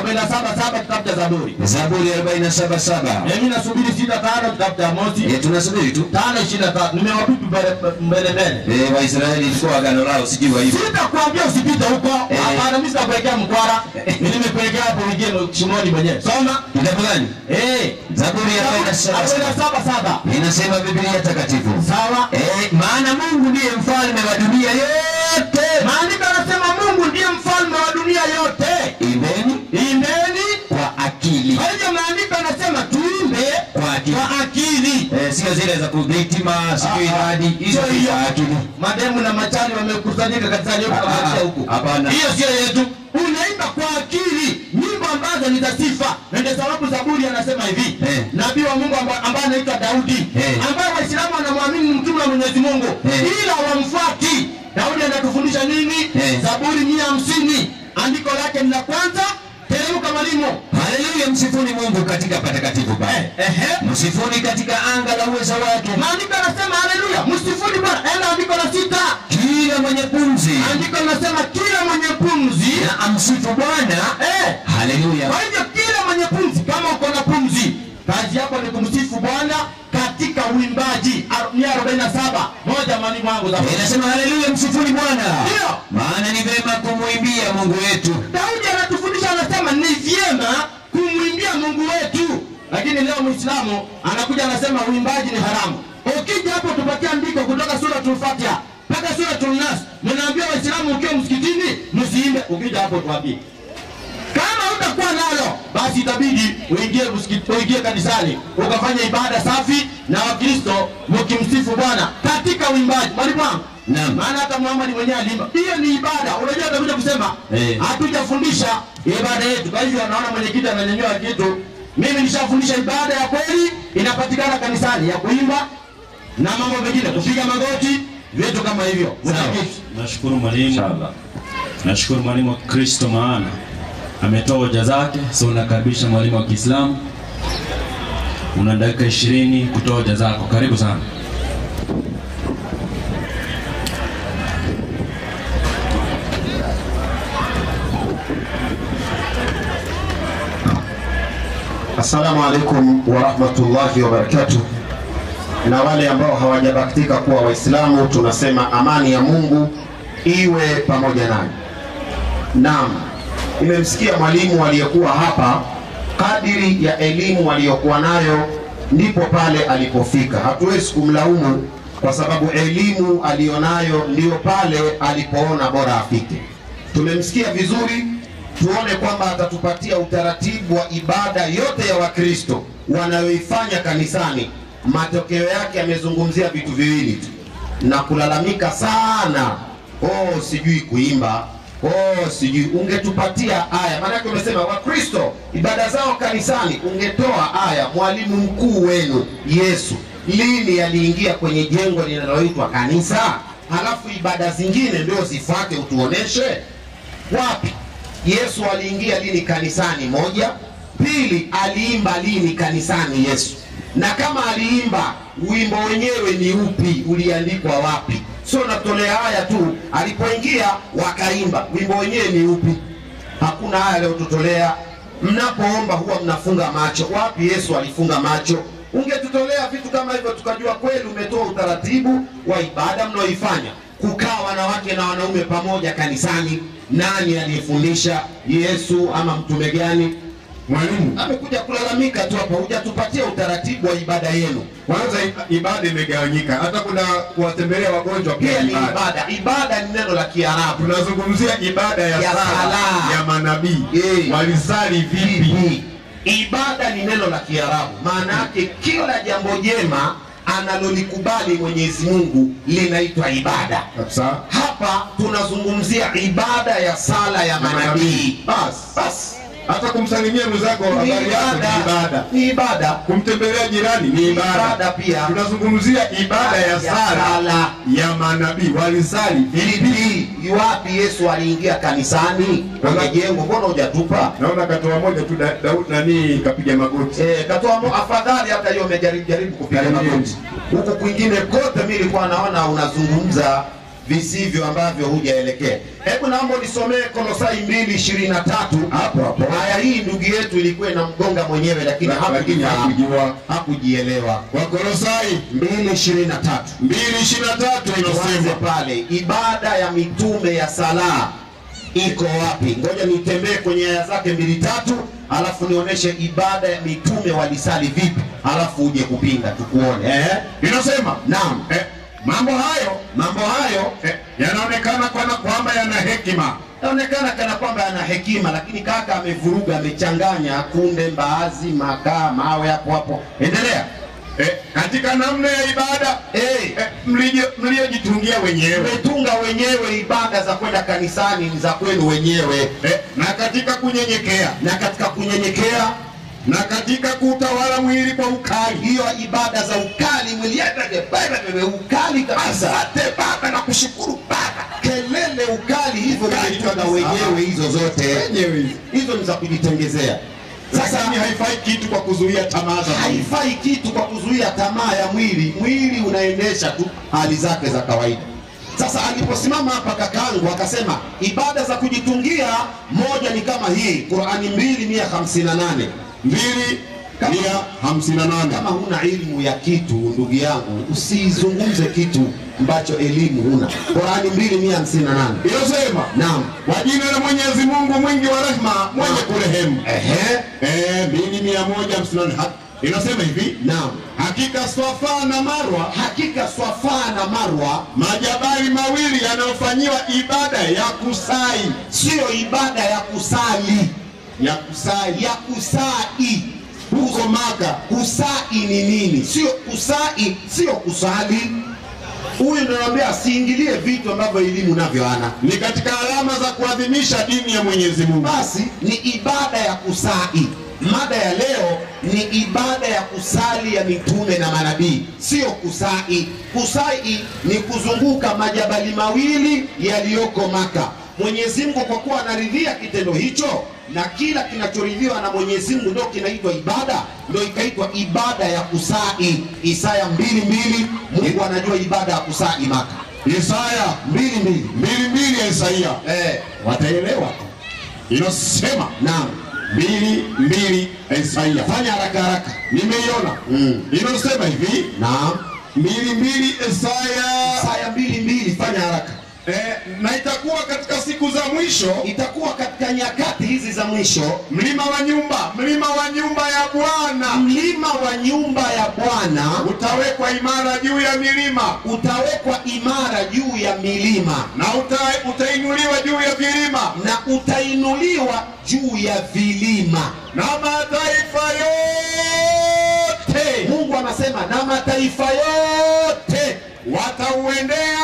477 kitabu cha zaburi Zaburi 477. mimi nasubiri sita tano kitabu cha mosi Eh, tunasubiri tu. tano ishirini na tatu nimewapipi mbele mbele mbele Eh, Waisraeli ilikuwa agano lao sijui wa hivyo. sitakwambia usipite huko Eh. hapana mimi sitakuwekea mkwara nimekuwekea hapo uingie shimoni mwenyewe soma Kitabu gani? eh Zaburi ya 477. 477 Inasema Biblia takatifu. sawa Eh, maana Mungu ndiye mfalme wa dunia yote. maandiko yanasema Mungu ndiye mfalme wa dunia yote Imbeni imbeni kwa akili. kwa hivyo maandiko yanasema tuimbe Kwa akili. kwa akili Eh, sio zile za kuvitima, sijui Ah, ah. hadi hizo Sio ni hiyo. za akili. mademu na machali wamekusanyika kanisani huko Ah, ah, kamatia ah. huku Hapana. hiyo sio yetu unaimba kwa akili nyimbo ambazo ni za sifa na ndio sababu zaburi anasema hivi Eh. nabii wa mungu amba- ambaye anaitwa daudi Eh. ambaye waislamu wanamwamini ni mtume wa mwenyezi mungu Eh. ila wamfuati daudi anatufundisha nini Eh. zaburi mia hamsini andiko lake ni la kwanza teremka mwalimu Haleluya, msifuni Mungu katika patakatifu pale. ehe Msifuni katika anga la uweza wake. maandiko yanasema haleluya msifuni bwana enda andiko la sita Kila mwenye pumzi andiko linasema kila mwenye pumzi na amsifu Bwana. eh, Haleluya. Kwa hivyo kila mwenye pumzi, kama uko na pumzi, kazi yako ni kumsifu Bwana katika uimbaji. Ar- Mia arobaini na saba moja mwalimu wangu za Inasema haleluya, msifuni Bwana. Ndio. Maana ni vema kumwimbia Mungu wetu. Daudi anatufundisha, anasema ni vyema kumwimbia Mungu wetu, lakini leo Muislamu anakuja anasema uimbaji ni haramu. Ukija hapo tupatia andiko kutoka Suratul Fatiha mpaka Suratul Nas, mnaambia Waislamu ukiwa msikitini msiimbe. Ukija hapo tuambie kama utakuwa nalo basi itabidi uingie msikiti, uingie kanisani ukafanya ibada safi na Wakristo mkimsifu Bwana katika uimbaji. Mwalimu wangu, Naam. maana hata Muhammad mwenyewe alimba, hiyo ni ibada. Unajua atakuja kusema Eh. hatujafundisha ibada yetu. Kwa hivyo anaona mwenyekiti ananyanyua kitu. Mimi nishafundisha ibada ya kweli inapatikana kanisani ya kuimba na mambo mengine, kupiga magoti, vitu kama hivyo. Mtakatifu. Nashukuru mwalimu, nashukuru mwalimu wa Kristo, maana ametoa hoja zake. So unakaribisha mwalimu wa Kiislamu, una dakika ishirini kutoa hoja zako. Karibu sana. Assalamu alaikum warahmatullahi wabarakatuh. Na wale ambao hawajabahatika kuwa Waislamu, tunasema amani ya Mungu iwe pamoja nanyi. Naam, nimemsikia mwalimu aliyekuwa hapa, kadiri ya elimu aliyokuwa nayo ndipo pale alipofika. Hatuwezi kumlaumu kwa sababu elimu aliyonayo ndiyo pale alipoona bora afike. Tumemsikia vizuri, tuone kwamba atatupatia utaratibu wa ibada yote ya Wakristo wanayoifanya kanisani. Matokeo yake amezungumzia vitu viwili tu na kulalamika sana, oh, sijui kuimba oh, sijui. Ungetupatia aya, maanake umesema Wakristo ibada zao kanisani, ungetoa aya. Mwalimu mkuu wenu Yesu lini aliingia kwenye jengo linaloitwa kanisa, halafu ibada zingine ndio zifuate, utuoneshe wapi Yesu aliingia lini kanisani? Moja. Pili, aliimba lini kanisani Yesu? Na kama aliimba, wimbo wenyewe ni upi? Uliandikwa wapi? Sio natolea haya tu, alipoingia wakaimba, wimbo wenyewe ni upi? Hakuna haya aliyotutolea. Mnapoomba huwa mnafunga macho, wapi Yesu alifunga macho? Ungetutolea vitu kama hivyo, tukajua kweli umetoa utaratibu wa ibada mnaoifanya kukaa wanawake na wanaume pamoja kanisani. Nani aliyefundisha? Yesu ama mtume gani? Mwalimu, Amekuja kulalamika tu hapa, hujatupatia utaratibu wa ibada yenu. kwanza i- ibada imegawanyika, hata kuna kuwatembelea wagonjwa Pia pia ni ibada. ibada. Ibada ni neno la Kiarabu. Tunazungumzia ibada ya, Ya sala sala. ya manabii Eh. walisali vipi? Vipi? Ibada ni neno la Kiarabu, maana yake kila jambo jema analolikubali Mwenyezi Mungu linaitwa ibada. Kabisa. Hapa tunazungumzia ibada ya sala ya manabii. Bas, Basi hata kumsalimia mwenzako ni habari yako ni ibada. ni ibada. Kumtembelea jirani ni ibada. Ibada pia. Tunazungumzia ibada ya Ya sala sala. ya manabii walisali vipi? Vipi? Wapi Yesu aliingia kanisani kwenye jengo? Mbona hujatupa? Naona katoa moja tu da- Daudi nani kapiga magoti. Eh, katoa mo- afadhali hata hiyo umejaribu jaribu kupiga Jaribu. magoti. Huku kwingine kote mimi nilikuwa naona unazungumza visivyo ambavyo hujaelekea. Hebu naomba nisomee Kolosai 2:23 Hapo hapo. Aya hii ndugu yetu ilikuwa inamgonga mwenyewe lakini Lakini hakujifahamu. hakujua. hakujielewa. Wakolosai 2:23 2:23 tuanze inasema pale, ibada ya mitume ya sala iko wapi? Ngoja nitembee kwenye aya zake mbili tatu, alafu nionyeshe ibada ya mitume walisali vipi, alafu uje kupinga tukuone. Eh? inasema Naam, eh, mambo hayo mambo hayo eh, yanaonekana kwana kwamba yana hekima yaonekana kana kwamba ana hekima, lakini kaka amevuruga, amechanganya kunde, mbaazi, makaa, mawe hapo hapo. Endelea. eh, katika namna ya ibada Eh, eh, mlio- mliojitungia wenyewe mmetunga wenyewe ibada za kwenda kanisani ni za kwenu wenyewe, eh, na katika kunyenyekea na katika kunyenyekea na katika kuutawala mwili kwa ukali hiyo ibada za ukali mwili yake baba bebe ukali kabisa. Asante baba na kushukuru baba, kelele ukali hivyo Ukali mmetunga kabisa. wenyewe hizo zote, wenyewe hizi. hizo ni za kujitengezea. Sasa lakini haifai kitu kwa kuzuia tamaa za mwili. haifai kitu kwa kuzuia tamaa ya mwili. Mwili unaendesha tu hali zake za kawaida. Sasa aliposimama hapa kakangu akasema ibada za kujitungia, moja ni kama hii Qurani mbili mia hamsini na nane mbili Kama- mia hamsini na nane kama huna elimu ya kitu ndugu yangu usizungumze kitu ambacho elimu huna qurani mbili mia hamsini na nane inasema naam kwa jina la Mwenyezi Mungu mwingi wa rehema mwenye kurehemu ehe eh, mbili mia moja hamsini na nane Ha- inasema hivi naam hakika Swafa na Marwa hakika swafaa na marwa majabali mawili yanayofanyiwa ibada ya kusai siyo ibada ya kusali ya kusai ya kusai huko Maka kusai ni nini sio kusai sio kusali huyu nanaambia asiingilie vitu ambavyo elimu navyo ana ni katika alama za kuadhimisha dini ya Mwenyezi Mungu. basi ni ibada ya kusali. Mada ya leo ni ibada ya kusali ya mitume na manabii, sio kusai. Kusai ni kuzunguka majabali mawili yaliyoko Maka. Mwenyezi Mungu kwa kuwa anaridhia kitendo hicho, na kila kinachoridhiwa na Mwenyezi Mungu ndio kinaitwa ibada, ndio ikaitwa ibada ya kusai. Isaya mbili mbili, Mungu anajua ibada ya kusai Maka Isaya mbili mbili. mbili mbili ya Isaia Eh, wataelewa, inasema naam mbili mbili Isaia. fanya haraka haraka Nimeiona Mm. inasema hivi naam mbili mbili Isaya Isaya mbili mbili fanya haraka eh, na itakuwa katika siku za mwisho itakuwa katika nyakati hizi za mwisho mlima wa nyumba mlima wa nyumba ya Bwana mlima wa nyumba ya bwana utawekwa imara juu ya milima utawekwa imara juu ya milima na uta, utainuliwa juu ya vilima na utainuliwa juu ya vilima na mataifa yote mungu anasema na mataifa yote watauendea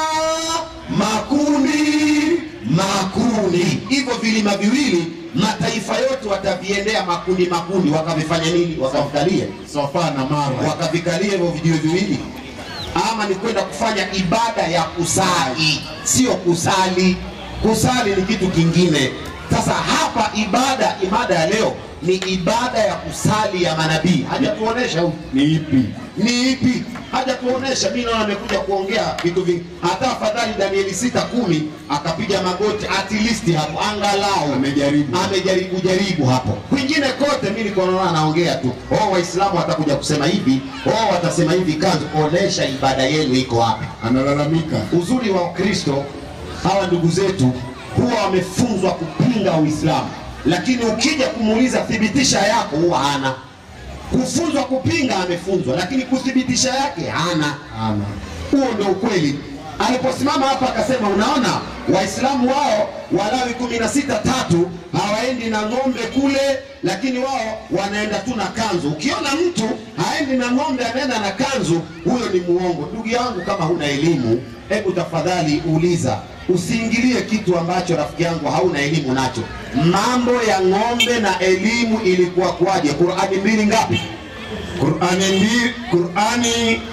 makundi makundi hivyo vilima viwili mataifa yote wataviendea makundi makundi wakavifanya nini wakavikalie Sofa na Marwa. wakavikalia hivyo vijiwe viwili ama ni kwenda kufanya ibada ya kusali sio kusali kusali ni kitu kingine sasa hapa ibada ibada ya leo ni ibada ya kusali ya manabii hajatuonesha huyu Ni ipi? ni ipi hajatuonesha mi naona amekuja kuongea vitu vingi hata afadhali danieli sita kumi akapiga magoti at least hapo angalau Amejaribu. amejaribu jaribu hapo kwingine kote mi niko naona anaongea tu oh waislamu watakuja kusema hivi oh watasema hivi kanzu onesha ibada yenu iko wapi Analalamika. uzuri wa ukristo hawa ndugu zetu huwa wamefunzwa kupinga uislamu lakini ukija kumuuliza thibitisha yako huwa hana kufunzwa kupinga amefunzwa lakini kuthibitisha yake hana Ana. huo ndio ukweli aliposimama hapa akasema unaona waislamu wao walawi kumi na sita tatu hawaendi na ng'ombe kule lakini wao wanaenda tu na kanzu ukiona mtu haendi na ng'ombe anaenda na kanzu huyo ni muongo ndugu yangu kama huna elimu hebu tafadhali uliza usiingilie kitu ambacho rafiki yangu hauna elimu nacho mambo ya ng'ombe na elimu ilikuwa kwaje qurani mbili ngapi Qurani mbili, Qurani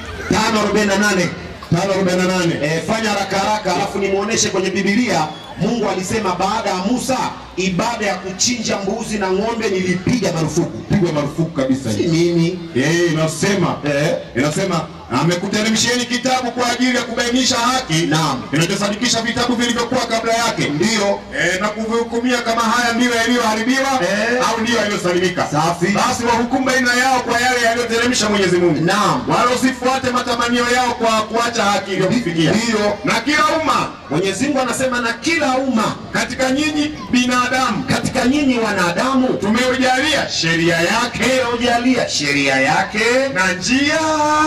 548 548. e, fanya haraka haraka alafu nimuoneshe kwenye bibilia mungu alisema baada ya musa ibada ya kuchinja mbuzi na ng'ombe nilipiga marufuku Pigwa marufuku kabisa si hii. mimi Eh, inasema Eh. inasema amekuteremsheni kitabu kwa ajili ya kubainisha haki Naam. inachosadikisha vitabu vilivyokuwa kabla yake ndiyo eh, na kuvihukumia kama haya ndiyo yaliyoharibiwa Eh. au ndiyo yaliyosalimika Safi. basi wahukumu baina yao kwa yale yaliyoteremsha mwenyezi mungu Naam. wala usifuate matamanio yao kwa kuacha haki iliyokufikia Ndiyo. na kila umma mwenyezi mungu anasema na kila umma katika nyinyi binadamu katika nyinyi wanadamu tumeujalia sheria yake tumeujalia sheria yake na njia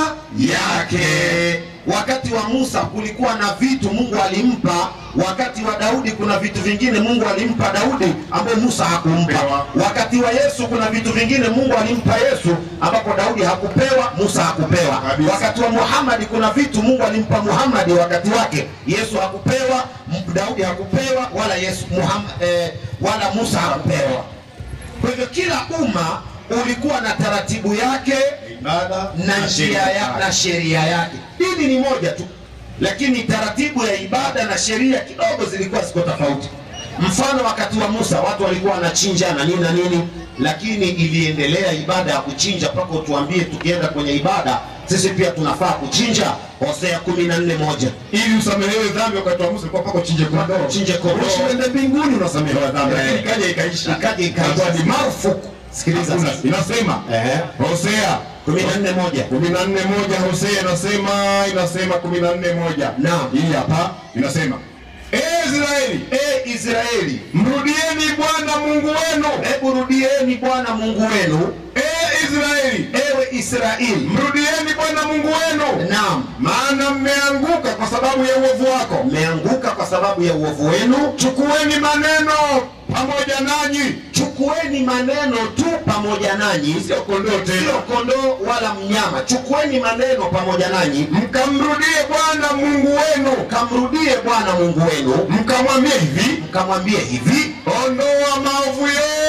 yake wakati wa musa kulikuwa na vitu mungu alimpa wakati wa daudi kuna vitu vingine mungu alimpa daudi ambayo musa hakumpa Pewa. wakati wa yesu kuna vitu vingine mungu alimpa yesu ambapo daudi hakupewa musa hakupewa Kabisa. wakati wa muhamadi kuna vitu mungu alimpa muhamadi wakati wake yesu hakupewa M- daudi hakupewa wala yesu Muhammad, eh, wala musa hakupewa kwa hivyo kila umma ulikuwa na taratibu yake ibada na njia ya, na sheria yake. Dini ni moja tu, lakini taratibu ya ibada na sheria kidogo zilikuwa ziko tofauti. Mfano, wakati wa Musa watu walikuwa wanachinja na nini na nini, lakini iliendelea ibada ya kuchinja mpaka utuambie, tukienda kwenye ibada sisi pia tunafaa kuchinja. Hosea kumi na nne moja ili usamehewe dhambi wakati wa Musa ilikuwa mpaka uchinje kondoo. Chinje kondoo. Usiende mbinguni unasamehewa dhambi. Eh. Lakini ikaja ikaisha. Ikaja ikaisha. Ikawa ni marufuku. Sikiliza Hakuna. sasa. Inasema Ehe. Hosea kumi na nne moja kumi na nne moja Hosea inasema inasema kumi na nne moja Naam. hii hapa inasema ee Israeli e Israeli, mrudieni Bwana Mungu wenu hebu rudieni Bwana Mungu wenu, ee Israeli ewe Israeli. mrudieni Bwana Mungu wenu Naam, maana mmeanguka kwa sababu ya uovu wako mmeanguka kwa sababu ya uovu wenu. chukueni maneno pamoja nanyi Chukueni maneno tu pamoja nanyi, sio kondoo sio tena kondoo wala mnyama. Chukueni maneno pamoja nanyi, mkamrudie Bwana Mungu wenu kamrudie Bwana Mungu wenu, mkamwambie hivi mkamwambie hivi ondoa maovu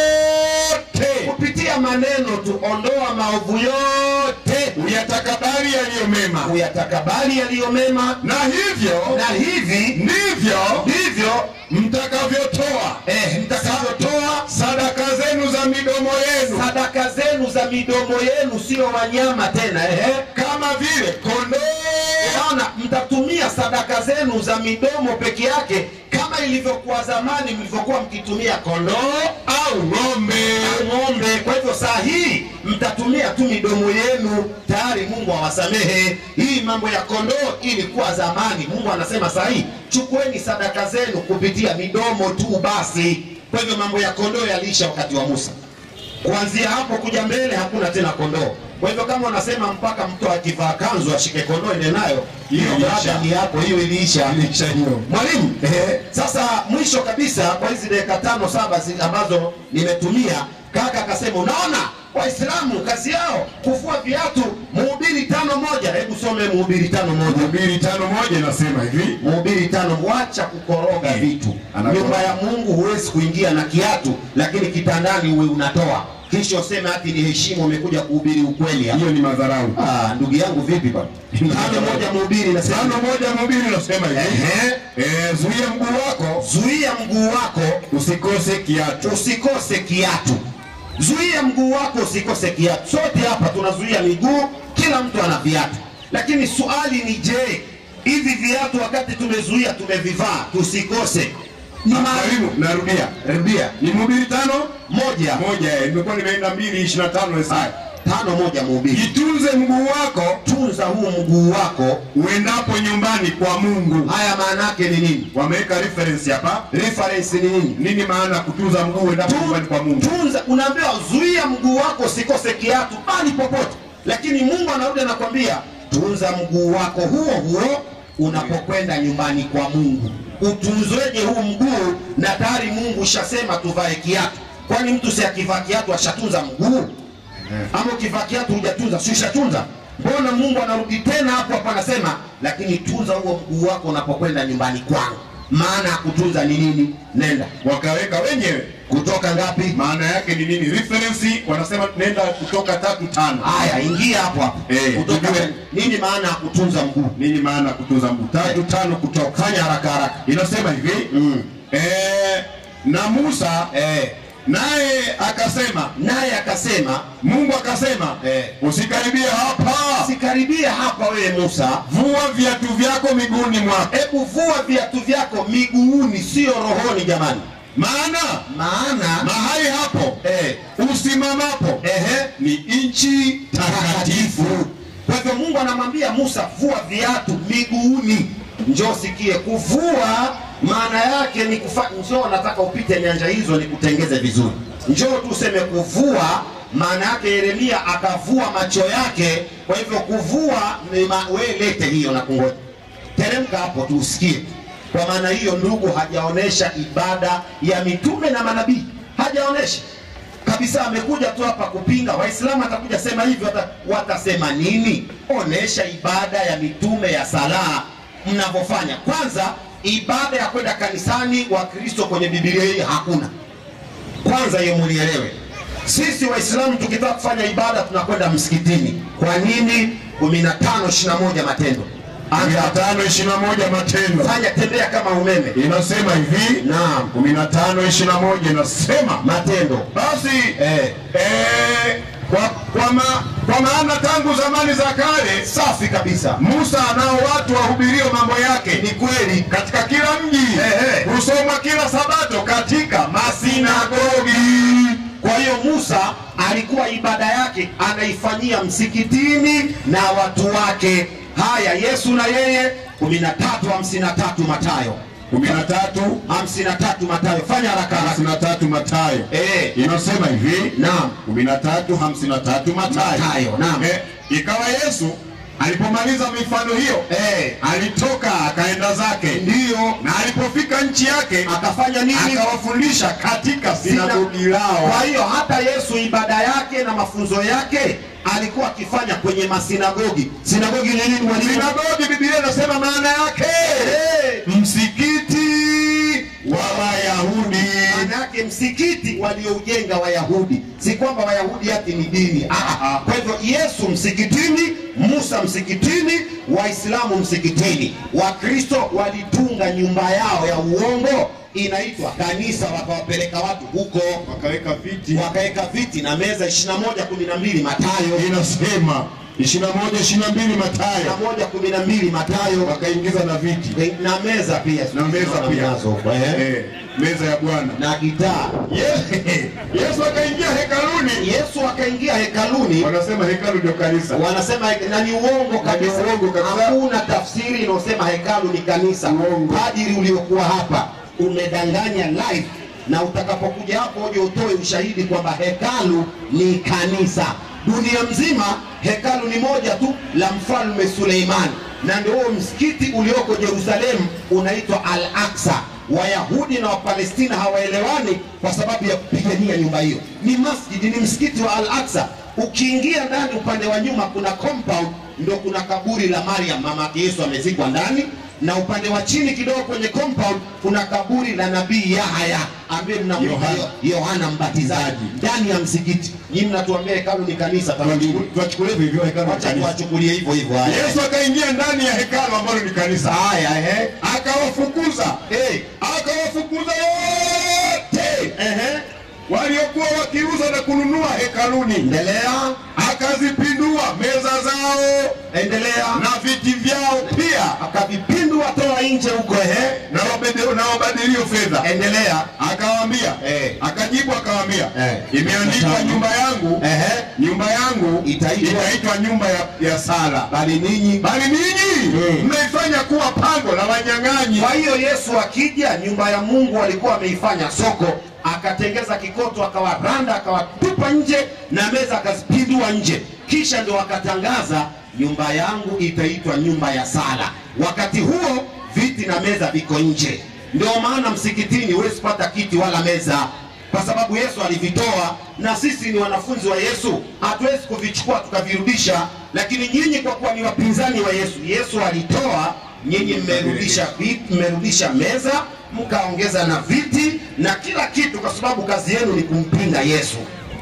yote kupitia maneno tu, ondoa maovu yote, uyatakabali yaliyo mema uyatakabali yaliyo mema, na hivyo na hivi ndivyo ndivyo mtakavyotoa eh, mtakavyotoa sadaka zenu za midomo yenu sadaka zenu za midomo yenu, sio wanyama tena ehe, kama vile kondoo Unaona, mtatumia sadaka zenu za midomo peke yake kama ilivyokuwa zamani mlivyokuwa mkitumia kondoo au ng'ombe au ng'ombe. Kwa hivyo saa hii mtatumia tu midomo yenu, tayari Mungu awasamehe. Hii mambo ya kondoo ilikuwa zamani. Mungu anasema saa hii chukueni sadaka zenu kupitia midomo tu basi. Kwa hivyo mambo ya kondoo yaliisha wakati wa Musa. Kuanzia hapo kuja mbele hakuna tena kondoo. Kwa hivyo kama wanasema mpaka mtu akivaa kanzu ashike kondoo ende nayo, hiyo Iliisha. baada ni yako, hiyo iliisha. Iliisha hiyo. Mwalimu, eh, sasa mwisho kabisa kwa hizi dakika tano saba zi- ambazo nimetumia, kaka akasema, unaona Waislamu kazi yao kufua viatu. Mhubiri tano moja, hebu some Mhubiri tano moja. Mhubiri tano moja inasema hivi Mhubiri tano, wacha kukoroga Eh, vitu. anakoroga. Nyumba ya Mungu huwezi kuingia na kiatu, lakini kitandani uwe unatoa, kisha useme ati ni heshima, umekuja kuhubiri ukweli hapa. hiyo ni madharau Ah, ndugu yangu vipi bwana? Tano moja Mhubiri inasema tano moja mhubiri inasema hivi Ehe. Eh, zuia mguu wako zuia mguu wako usikose kiatu usikose kiatu. Zuia mguu wako usikose kiatu. Sote hapa tunazuia miguu, kila mtu ana viatu, lakini swali ni je, hivi viatu wakati tumezuia tumevivaa tusikose ni maalum karibu narudia rudia ni mhubiri tano moja moja eh, nimekuwa nimeenda mbili ishirini na tano Isaya. tano moja mhubiri, jitunze mguu wako tunza huu mguu wako. uendapo nyumbani kwa mungu Haya maana yake ni nini? wameweka reference hapa Reference ni nini? nini maana ya kutunza mguu uendapo nyumbani kwa mungu tunza unaambiwa zuia mguu wako usikose kiatu bali popote lakini mungu anarudi anakwambia tunza mguu wako huo huo unapokwenda nyumbani kwa mungu utunzweje huu mguu na tayari mungu ushasema tuvae kiatu kwani mtu si akivaa kiatu ashatunza mguu ama ukivaa kiatu hujatunza si ushatunza mbona mungu anarudi tena hapo hapo anasema lakini tunza huo mguu wako unapokwenda nyumbani kwangu maana ya kutunza ni nini nenda wakaweka wenyewe kutoka ngapi maana yake ni nini reference wanasema nenda kutoka tatu tano Haya, ingia hapo hapo. Eh, Kutoka tujue. nini maana ya kutunza mguu? nini maana ya kutunza mguu tatu tano kutoka Fanya haraka haraka. inasema hivi Mm. eh, na musa Eh, naye akasema naye akasema mungu akasema Eh. usikaribie hapa sikaribie hapa wewe Musa, vua viatu vyako miguuni mwako hebu vua viatu vyako miguuni, sio rohoni jamani, maana maana mahali hapo eh, usimamapo ehe, ni nchi takatifu Kwa hivyo Mungu anamwambia Musa, vua viatu miguuni. Njoo sikie, kuvua maana yake ni kufa... Njoo nataka upite nyanja hizo nikutengeze vizuri. Njoo tu useme kuvua, maana yake Yeremia akavua macho yake. Kwa hivyo kuvua ni ma... we lete hiyo na kungoja, teremka hapo tu usikie. Kwa maana hiyo, ndugu, hajaonesha ibada ya mitume na manabii, hajaonesha kabisa amekuja tu hapa kupinga waislamu atakuja sema hivyo wata, watasema nini onesha ibada ya mitume ya sala mnavyofanya kwanza ibada ya kwenda kanisani wa kristo kwenye bibilia hii hakuna kwanza hiyo munielewe sisi waislamu tukitaka kufanya ibada tunakwenda msikitini kwa nini 1521 matendo mia Anza, tano ishirini na moja matendo fanya tembea kama umeme inasema hivi naam kumi na tano ishirini na moja inasema matendo basi eh, eh, kwa, kwa, ma, kwa maana tangu zamani za kale safi kabisa musa anao watu wahubirio mambo yake ni kweli katika kila mji Ehe. husoma kila sabato katika masinagogi Kwa hiyo Musa alikuwa ibada yake anaifanyia msikitini na watu wake. Haya, Yesu na yeye 13:53 Mathayo kumi na tatu 53 Mathayo, fanya haraka haraka. hamsini na tatu matayo Eh, inasema hivi naam, kumi na tatu hamsini na tatu matayo Mathayo, naam. Eh, ikawa yesu alipomaliza mifano hiyo Eh, alitoka akaenda zake ndiyo na alipofika nchi yake akafanya nini? akawafundisha katika sinagogi lao Kwa hiyo hata Yesu ibada yake na mafunzo yake alikuwa akifanya kwenye masinagogi. Sinagogi ni nini mwalimu? sinagogi biblia inasema maana yake Eh, msikiti wa wayahudi maana yake msikiti walioujenga Wayahudi, si kwamba Wayahudi ati ni dini. Ah, ah. Kwa hivyo Yesu msikitini, Musa msikitini, Waislamu msikitini. Wakristo walitunga nyumba yao ya uongo inaitwa kanisa, wakawapeleka watu huko, wakaweka viti wakaweka viti na meza 21 12 Mathayo. inasema ishirini na moja ishirini na mbili na Mathayo moja kumi na mbili Mathayo wakaingiza na viti na meza pia na meza Naona pia mnazo huko, eh. Eh, meza ya Bwana. na gitaa. Ye- Yesu akaingia hekaluni, Yesu akaingia hekaluni, wanasema hekalu ndio kanisa. wanasema he- na ni uongo kabisa. Na ni uongo kabisa. Hakuna tafsiri inayosema hekalu ni kanisa. Uongo. Padiri uliokuwa hapa umedanganya live, na utakapokuja hapo uje utoe ushahidi kwamba hekalu ni kanisa. Dunia mzima hekalu ni moja tu la mfalme Suleimani, na ndio huo msikiti ulioko Yerusalemu unaitwa Al Aqsa. Wayahudi na Wapalestina hawaelewani kwa sababu ya kupigania nyumba hiyo. Ni masjidi, ni msikiti wa Al Aqsa. Ukiingia ndani, upande wa nyuma kuna compound, ndio kuna kaburi la Mariam mama yake Yesu amezikwa ndani, na upande wa chini kidogo kwenye compound kuna kaburi la nabii Yahaya ambaye mnamwita Yohana. Yo- Yohana Mbatizaji ndani ya msikiti. Nyinyi mnatuambia hekalu ni kanisa, Tuwachukulie hivyo hivyo hekalu ni wacha kanisa. tuwachukulie hivyo hivyo. haya. Yesu akaingia ndani ya hekalu ambalo ni kanisa. Haya, ehe. Akawafukuza. Eh, Akawafukuza wote ehe. waliokuwa wakiuza na kununua hekaluni. Endelea, Akazipindua meza zao endelea. na viti vyao pia Akavipindua, toa nje huko, ehe. na wabede- na wabadilio fedha. Endelea. Akawaambia, Eh. akajibu akawaambia, Eh. imeandikwa nyumba yangu Ehe. nyumba yangu Itaitwa- itaitwa nyumba ya, ya sala, Bali ninyi bali ninyi Mm. mmeifanya kuwa pango la wanyang'anyi. Kwa hiyo Yesu akija, nyumba ya Mungu alikuwa ameifanya soko, akatengeza kikoto, akawaranda, akawatupa nje na meza akazipindua nje, kisha ndio akatangaza nyumba yangu itaitwa nyumba ya sala. Wakati huo viti na meza viko nje. Ndio maana msikitini huwezi pata kiti wala meza, kwa sababu Yesu alivitoa, na sisi ni wanafunzi wa Yesu, hatuwezi kuvichukua tukavirudisha. Lakini nyinyi kwa kuwa ni wapinzani wa Yesu, Yesu alitoa nyinyi mmerudisha viti, mmerudisha meza mkaongeza na viti na kila kitu, kwa sababu kazi yenu ni kumpinga Yesu.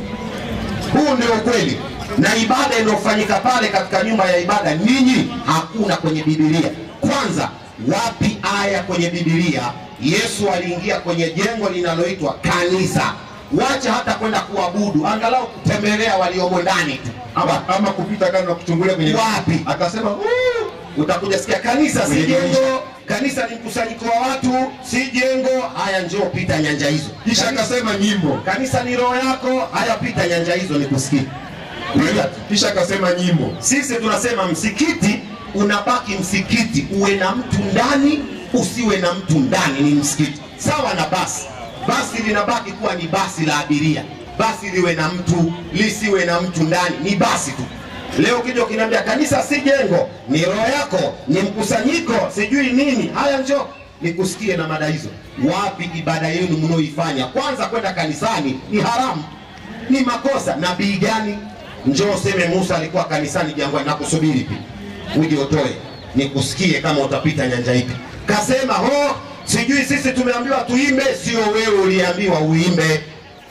Huu ndio ukweli, na ibada inayofanyika pale katika nyumba ya ibada, ninyi hakuna kwenye Biblia. Kwanza, wapi aya kwenye Biblia Yesu aliingia kwenye jengo linaloitwa kanisa? Wacha hata kwenda kuabudu, angalau kutembelea waliomo ndani tu. ama, ama kupita kando na kuchungulia kwenye Wapi? akasema "Uu, utakuja sikia kanisa si Kwenye jengo, kanisa ni mkusanyiko wa watu, si jengo. Haya, njoo pita nyanja hizo. kisha Kanisa- akasema nyimbo kanisa ni roho yako. Haya, pita nyanja hizo nikusikie. Pita tu. kisha akasema nyimbo Sisi tunasema msikiti unabaki msikiti, uwe na mtu ndani, usiwe na mtu ndani, ni msikiti. Sawa na basi, basi linabaki kuwa ni basi la abiria, basi liwe na mtu, lisiwe na mtu ndani, ni basi tu. Leo ukija ukiniambia kanisa si jengo, ni roho yako, ni mkusanyiko, sijui nini, haya njoo nikusikie na mada hizo. Wapi ibada yenu mnaoifanya? Kwanza kwenda kanisani ni haramu, ni makosa. Nabii gani? Njoo useme Musa alikuwa kanisani jangwani, nakusubiri pia uje utoe nikusikie kama utapita nyanja ipi. Kasema ho, sijui sisi tumeambiwa tuimbe, sio wewe uliambiwa uimbe.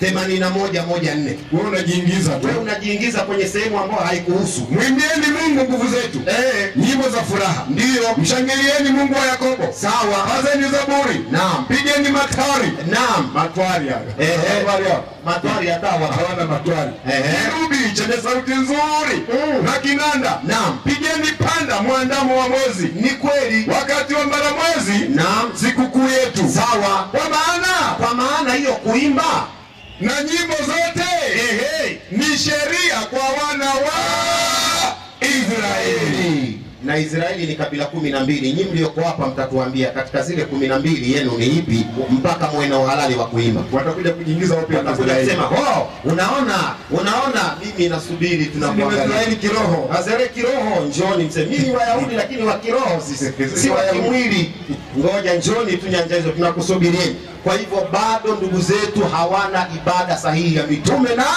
81 moja nne. wewe unajiingiza tu Wewe unajiingiza kwenye sehemu ambayo haikuhusu. mwimbieni mungu nguvu zetu Eh, nyimbo za furaha ndiyo mshangilieni mungu wa yakobo sawa. pazeni zaburi Naam, pigeni matari naam. matwari haya Ehe. Matwari haya. Matwari hatawa hawana matwari Ehe. kirubi chenye sauti nzuri Mm. na kinanda Naam. pigeni panda mwandamo wa mwezi ni kweli. wakati wa mbaramwezi Naam, sikukuu yetu sawa. kwa maana Kwa maana hiyo kuimba na nyimbo zote ehe, ni sheria kwa wana wa Israeli. na Israeli ni kabila kumi na mbili. Nyinyi mlioko hapa mtatuambia katika zile kumi na mbili yenu ni ipi, mpaka muwe na uhalali wa kuimba. Watakuja kujiingiza wapi hapa Watakuja Israeli? kusema oh, unaona unaona, mimi nasubiri Ni tunakuangalia Waisraeli kiroho. Wazere kiroho, njoni mseme mimi ni Wayahudi lakini wa kiroho sisi, si wa Wayahudi. kimwili. Ngoja njoni tu nyanja hizo, tunakusubirieni. Kwa hivyo bado ndugu zetu hawana ibada sahihi ya mitume na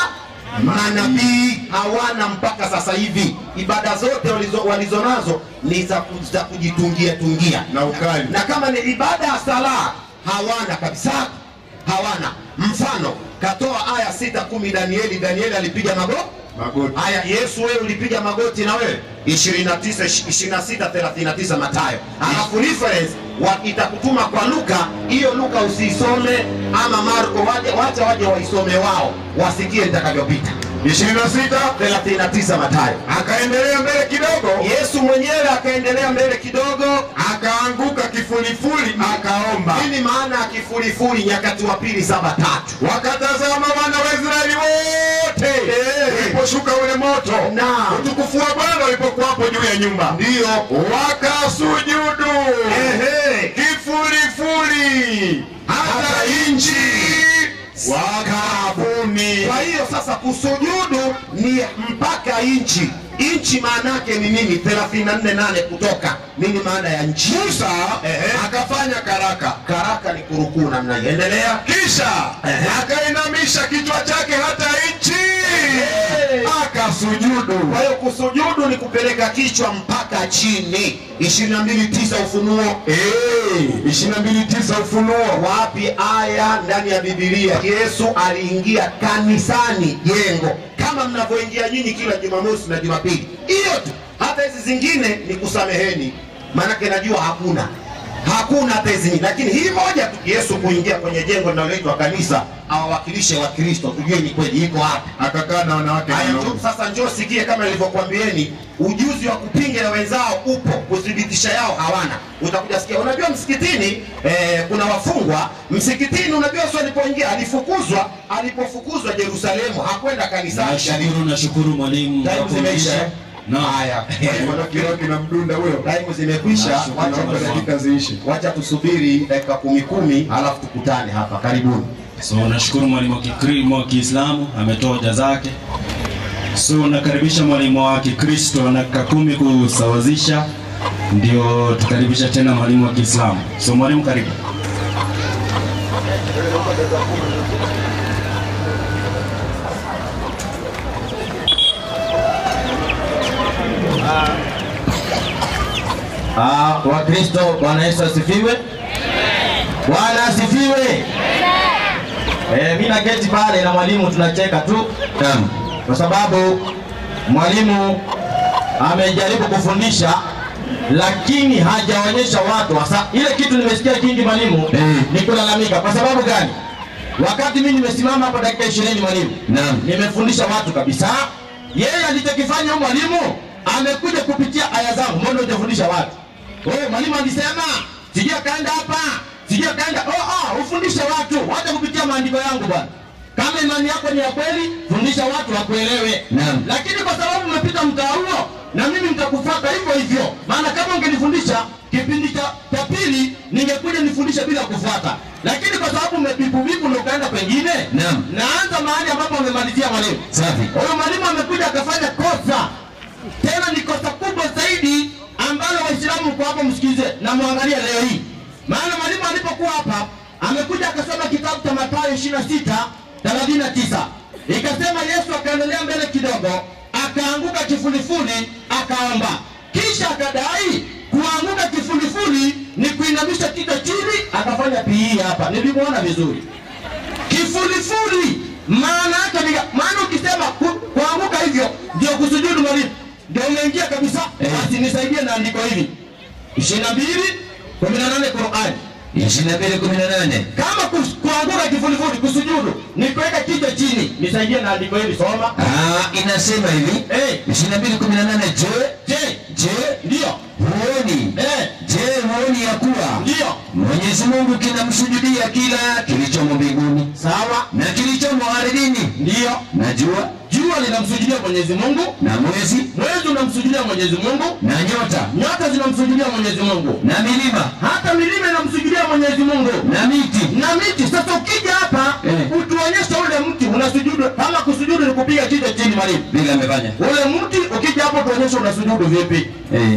manabii hawana mpaka sasa hivi. Ibada zote walizo, walizonazo ni za, ku- za kujitungia tungia Na ukali. na kama ni ibada ya sala hawana kabisa, hawana. Mfano katoa aya sita kumi Danieli. Danieli alipiga magoti Magoti. Haya, Yesu wewe ulipiga magoti na wewe 29 26 39 Mathayo. Alafu reference wa itakutuma kwa Luka, hiyo Luka usisome ama Marko, waje wacha waje waisome wao wasikie nitakavyopita. 26 39 Mathayo. akaendelea mbele kidogo Yesu mwenyewe akaendelea mbele kidogo. akaanguka kifulifuli akaomba Nini maana ya kifurifuri? Nyakati wa pili saba tatu. wakatazama wana wa Israeli wote uliposhuka ule moto Naam. utukufu wa Bwana ulipokuwapo juu ya nyumba Ndiyo. wakasujudu Ehe. kifulifuli hata inchi wakabuni Kwa hiyo sasa kusujudu ni mpaka inchi. Inchi maana yake ni nini? 34:8 kutoka. Nini maana ya nchi? Musa Ehe. akafanya karaka Karaka ni kurukuu namna hiyo. Endelea. kisha Ehe. akainamisha kichwa chake hata nchi akasujudu Kwa hiyo kusujudu ni kupeleka kichwa mpaka chini. 22:9 Ufunuo. ishirini na mbili tisa Ufunuo Wapi aya ndani ya Biblia Yesu aliingia kanisani jengo kama mnavyoingia nyinyi kila Jumamosi na Jumapili? Hiyo tu. Hata hizi zingine ni kusameheni, maanake najua hakuna hakuna hata hizi nyingine, lakini hii moja tu, Yesu kuingia kwenye jengo linaloitwa kanisa awawakilishe Wakristo, tujue ni kweli iko wapi. akakaa na wanawake Haya, wanaume. njoo sasa, njoo sikie, kama nilivyokuambieni, ujuzi wa kupinga na wenzao upo, kuthibitisha yao hawana. Utakuja sikia, unajua msikitini eh, kuna wafungwa msikitini. Unajua Yesu alipoingia alifukuzwa, alipofukuzwa Yerusalemu hakwenda kanisani. Nashukuru, nashukuru mwalimu. Time zimeisha. Naam. Haya, Kiroho kinamdunda huyo time zimekwisha, Nashukuru, wacha naomba tu- dakika ziishi wacha tusubiri dakika kumi kumi, halafu tukutane hapa. Karibuni. So nashukuru mwalimu wa Kikri- wa Kiislamu ametoa hoja zake. So nakaribisha mwalimu wa Kikristo na dakika kumi kusawazisha, ndio tukaribisha tena mwalimu wa Kiislamu. So mwalimu, karibu. Ah, Wakristo, Bwana Yesu asifiwe. Bwana asifiwe. Eh, mimi naketi pale na mwalimu tunacheka tu Naam. kwa sababu mwalimu amejaribu kufundisha lakini hajaonyesha watu hasa ile kitu nimesikia kingi mwalimu Eh. ni kulalamika. Kwa sababu gani? Wakati mimi nimesimama hapa dakika 20 mwalimu, Naam. nimefundisha watu kabisa. Yeye alichokifanya huyu mwalimu amekuja kupitia aya zangu, mbona hujafundisha watu? Wewe mwalimu alisema sijui akaenda hapa, sijui akaenda oh, oh, ufundishe watu, wacha kupitia maandiko yangu bwana. Kama imani yako ni ya kweli, fundisha watu wakuelewe. Naam. Lakini kwa sababu umepita mtaa huo, na mimi nitakufuata hivyo hivyo, maana kama ungenifundisha kipindi cha cha pili ningekuja nifundishe bila kufuata, lakini kwa sababu umepipu vipu na ukaenda pengine, Naam. naanza mahali ambapo amemalizia mwalimu. Safi. Huyo mwalimu amekuja akafanya kosa, tena ni kosa kubwa zaidi ambalo Waislamu kwa hapo msikize na muangalie leo hii. Maana mwalimu alipokuwa hapa amekuja akasoma kitabu cha Mathayo 26 39 ikasema Yesu akaendelea mbele kidogo, akaanguka kifulifuli, akaomba, kisha akadai kuanguka kifulifuli ni kuinamisha kichwa chini, akafanya pii hapa. Nilimwona vizuri kifulifuli maana yake ni maana ukisema ku- kuanguka hivyo ndio kusujudu mwalimu ndio umeingia kabisa Eh. basi nisaidie na andiko hili 22 18 Qur'an ishirini na mbili kumi na nane kama kus- kuanguka kifulifuli kusujudu ni kuweka kichwa chini nisaidie na andiko hili soma Ah, inasema hivi eh ishirini na mbili kumi na nane je je je ndio huoni eh je huoni ya kuwa ndio Mwenyezi Mungu kinamsujudia kila kilichomo mbinguni sawa na kilichomo ardhini ndio na jua jua linamsujudia Mwenyezi Mungu na mwezi mwezi unamsujudia Mwenyezi Mungu na nyota nyota zinamsujudia Mwenyezi Mungu na milima hata milima inamsujudia Mwenyezi Mungu na miti na miti. Sasa ukija hapa Eh. utuonyeshe ule mti unasujudu, kama kusujudu ni kupiga kichwa chini mwalimu. vile amefanya Ule mti ukija hapo tuonyeshe unasujudu vipi. eh.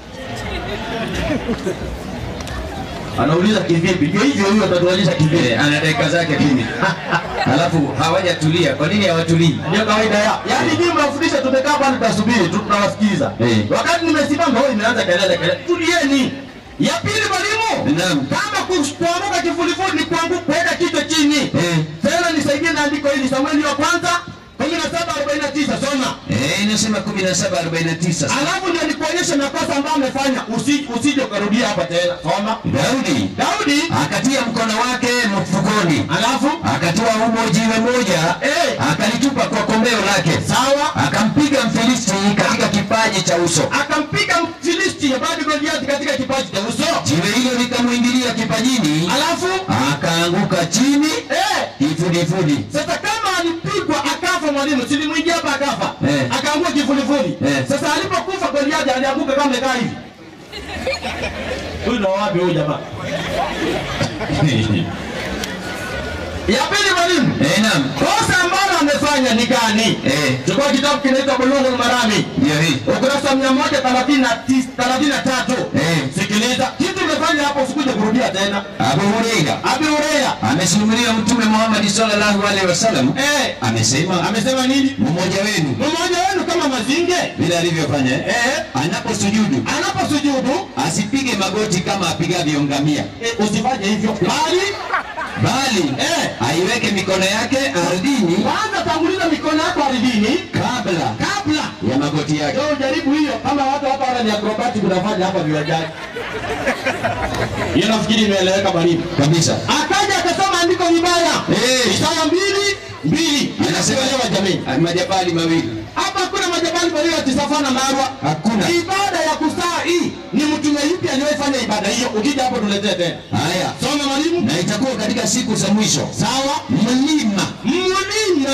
Anauliza kivipi? Ndio hivyo huyo atatuonyesha kivipi. Eh, ana dakika zake kumi alafu hawajatulia kwa nini hawatulii Ndio kawaida ya. Yaani nyinyi mnafundisha tumekaa pale tunasubiri tu tunawasikiza. Eh. Wakati nimesimama wewe imeanza kelele kelele. Tulieni. Ya pili mwalimu. Naam. Kama kus- kuanguka kifulifuli ni kuanguka kuweka kichwa chini. Eh. Tena nisaidie na andiko hili Samueli wa kwanza 17 17:49 soma Eh, inasema 17:49. alafu ndio nikuonyeshe makosa ambayo amefanya usi- usije ukarudia hapa tena soma Daudi daudi akatia mkono wake mfukoni, alafu akatoa humo jiwe moja, Eh. akalitupa kwa kombeo lake, sawa akampiga Mfilisti katika kipaji cha uso. akampiga mfilisti bado goliati katika kipaji cha uso Jiwe hilo likamwingilia kipajini, alafu akaanguka chini eh, kifudifudi. sasa kama alipigwa akafa mwalimu silimwingia hapa akafa Eh. akaangua kifulifuli Eh. sasa alipokufa goliati alianguka kama amekaa hivi huyu ndo wapi huyu jamaa ya pili mwalimu Eh, naam. kosa ambalo amefanya ni gani Eh, chukua kitabu kinaitwa bulughul marami ndio hii. ukurasa mia moja thelathini na tis- thelathini na tatu Eh. sikiliza kitu umefanya hapo usikuje kurudia tena Abu Huraira abi ureya amesimulia Mtume Muhammad sallallahu alaihi wasallam eh, amesema amesema nini mmoja wenu mmoja wenu kama mazinge vile alivyofanya eh, eh, anaposujudu anaposujudu asipige magoti kama apigavyo ngamia, eh, usifanye hivyo bali bali eh, aiweke mikono yake ardhini kwanza tanguliza mikono yako ardhini kabla kabla ya magoti yake. Leo jaribu hiyo kama watu hapa wana ni acrobatic unafanya hapa viwanjani. Hiyo nafikiri imeeleweka mwalimu. kabisa. Akaja akasoma andiko vibaya. Eh. Isaya mbili mbili. Anasema Inakuelewa jamii. ah, majabali mawili Hapa kuna majabali walio ya Tisafa na Marwa. hakuna. Ibada ya kusaa hii ni mtume yupi aliyefanya ibada hiyo? Ukija hapo tuletee tena. Haya, Soma mwalimu. na itakuwa katika siku za mwisho, Sawa. mlima Mlima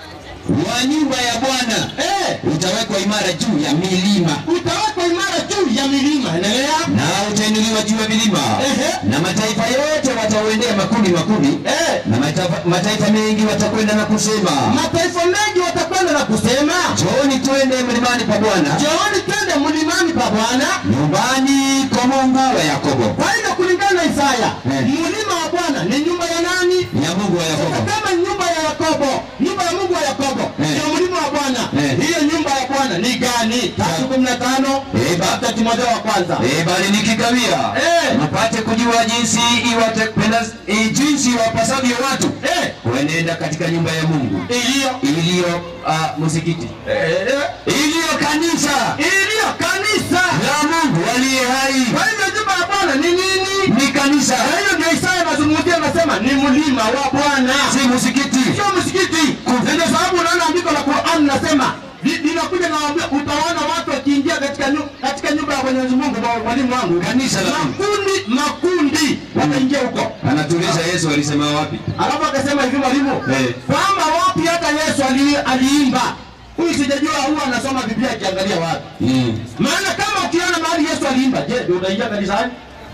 wa nyumba ya Bwana eh, utawekwa imara juu ya milima utawekwa imara juu ya milima. Endelea. na utainuliwa juu ya milima Ehe. na mataifa yote watauendea makundi makundi Eh. na mataifa, mataifa mengi watakwenda na kusema Mataifa mengi watakwenda na kusema njooni twende mlimani pa Bwana Njooni twende mlimani pa Bwana. nyumbani kwa Mungu wa Yakobo Kwa hivyo kulingana na Isaya, Eh. mlima wa Bwana ni nyumba ya nani? ya Mungu wa Sasa Yakobo kama nyumba ya Yakobo, nyumba ya Mungu wa Yakobo Eh. ndio mlima wa Bwana, Eh. hiyo nyumba ya Bwana ni gani? tatu kumi na tano Eh, ba- Hata Timotheo wa kwanza Eh, bali nikikawia Eh. mpate kujua jinsi iwatapenda eh, jinsi wapasavyo watu Eh. kuenenda katika nyumba ya Mungu iliyo iliyo uh, msikiti eh, iliyo kanisa iliyo kanisa. la Mungu aliye hai Kwa hivyo nyumba ya Bwana ni nini? ni kanisa Kwa hiyo ndio Isaya anazungumzia, anasema ni mlima wa Bwana. si msikiti sio msikiti. Na Ndio sababu unaona andiko la Qur'an nasema li- linakuja nawaambia, utaona watu wakiingia katika nyu, katika nyumba ya Mwenyezi Mungu, mwa- mwalimu wangu, Kanisa la Mungu. makundi makundi wataingia huko. anatuuliza Yesu alisema wapi Alafu akasema hivi mwalimu, Eh. kwamba wapi hata Yesu ali, aliimba huyu sijajua huwa anasoma Biblia akiangalia wapi. mm. Maana kama ukiona mahali Yesu aliimba, je, ndio utaingia kanisani?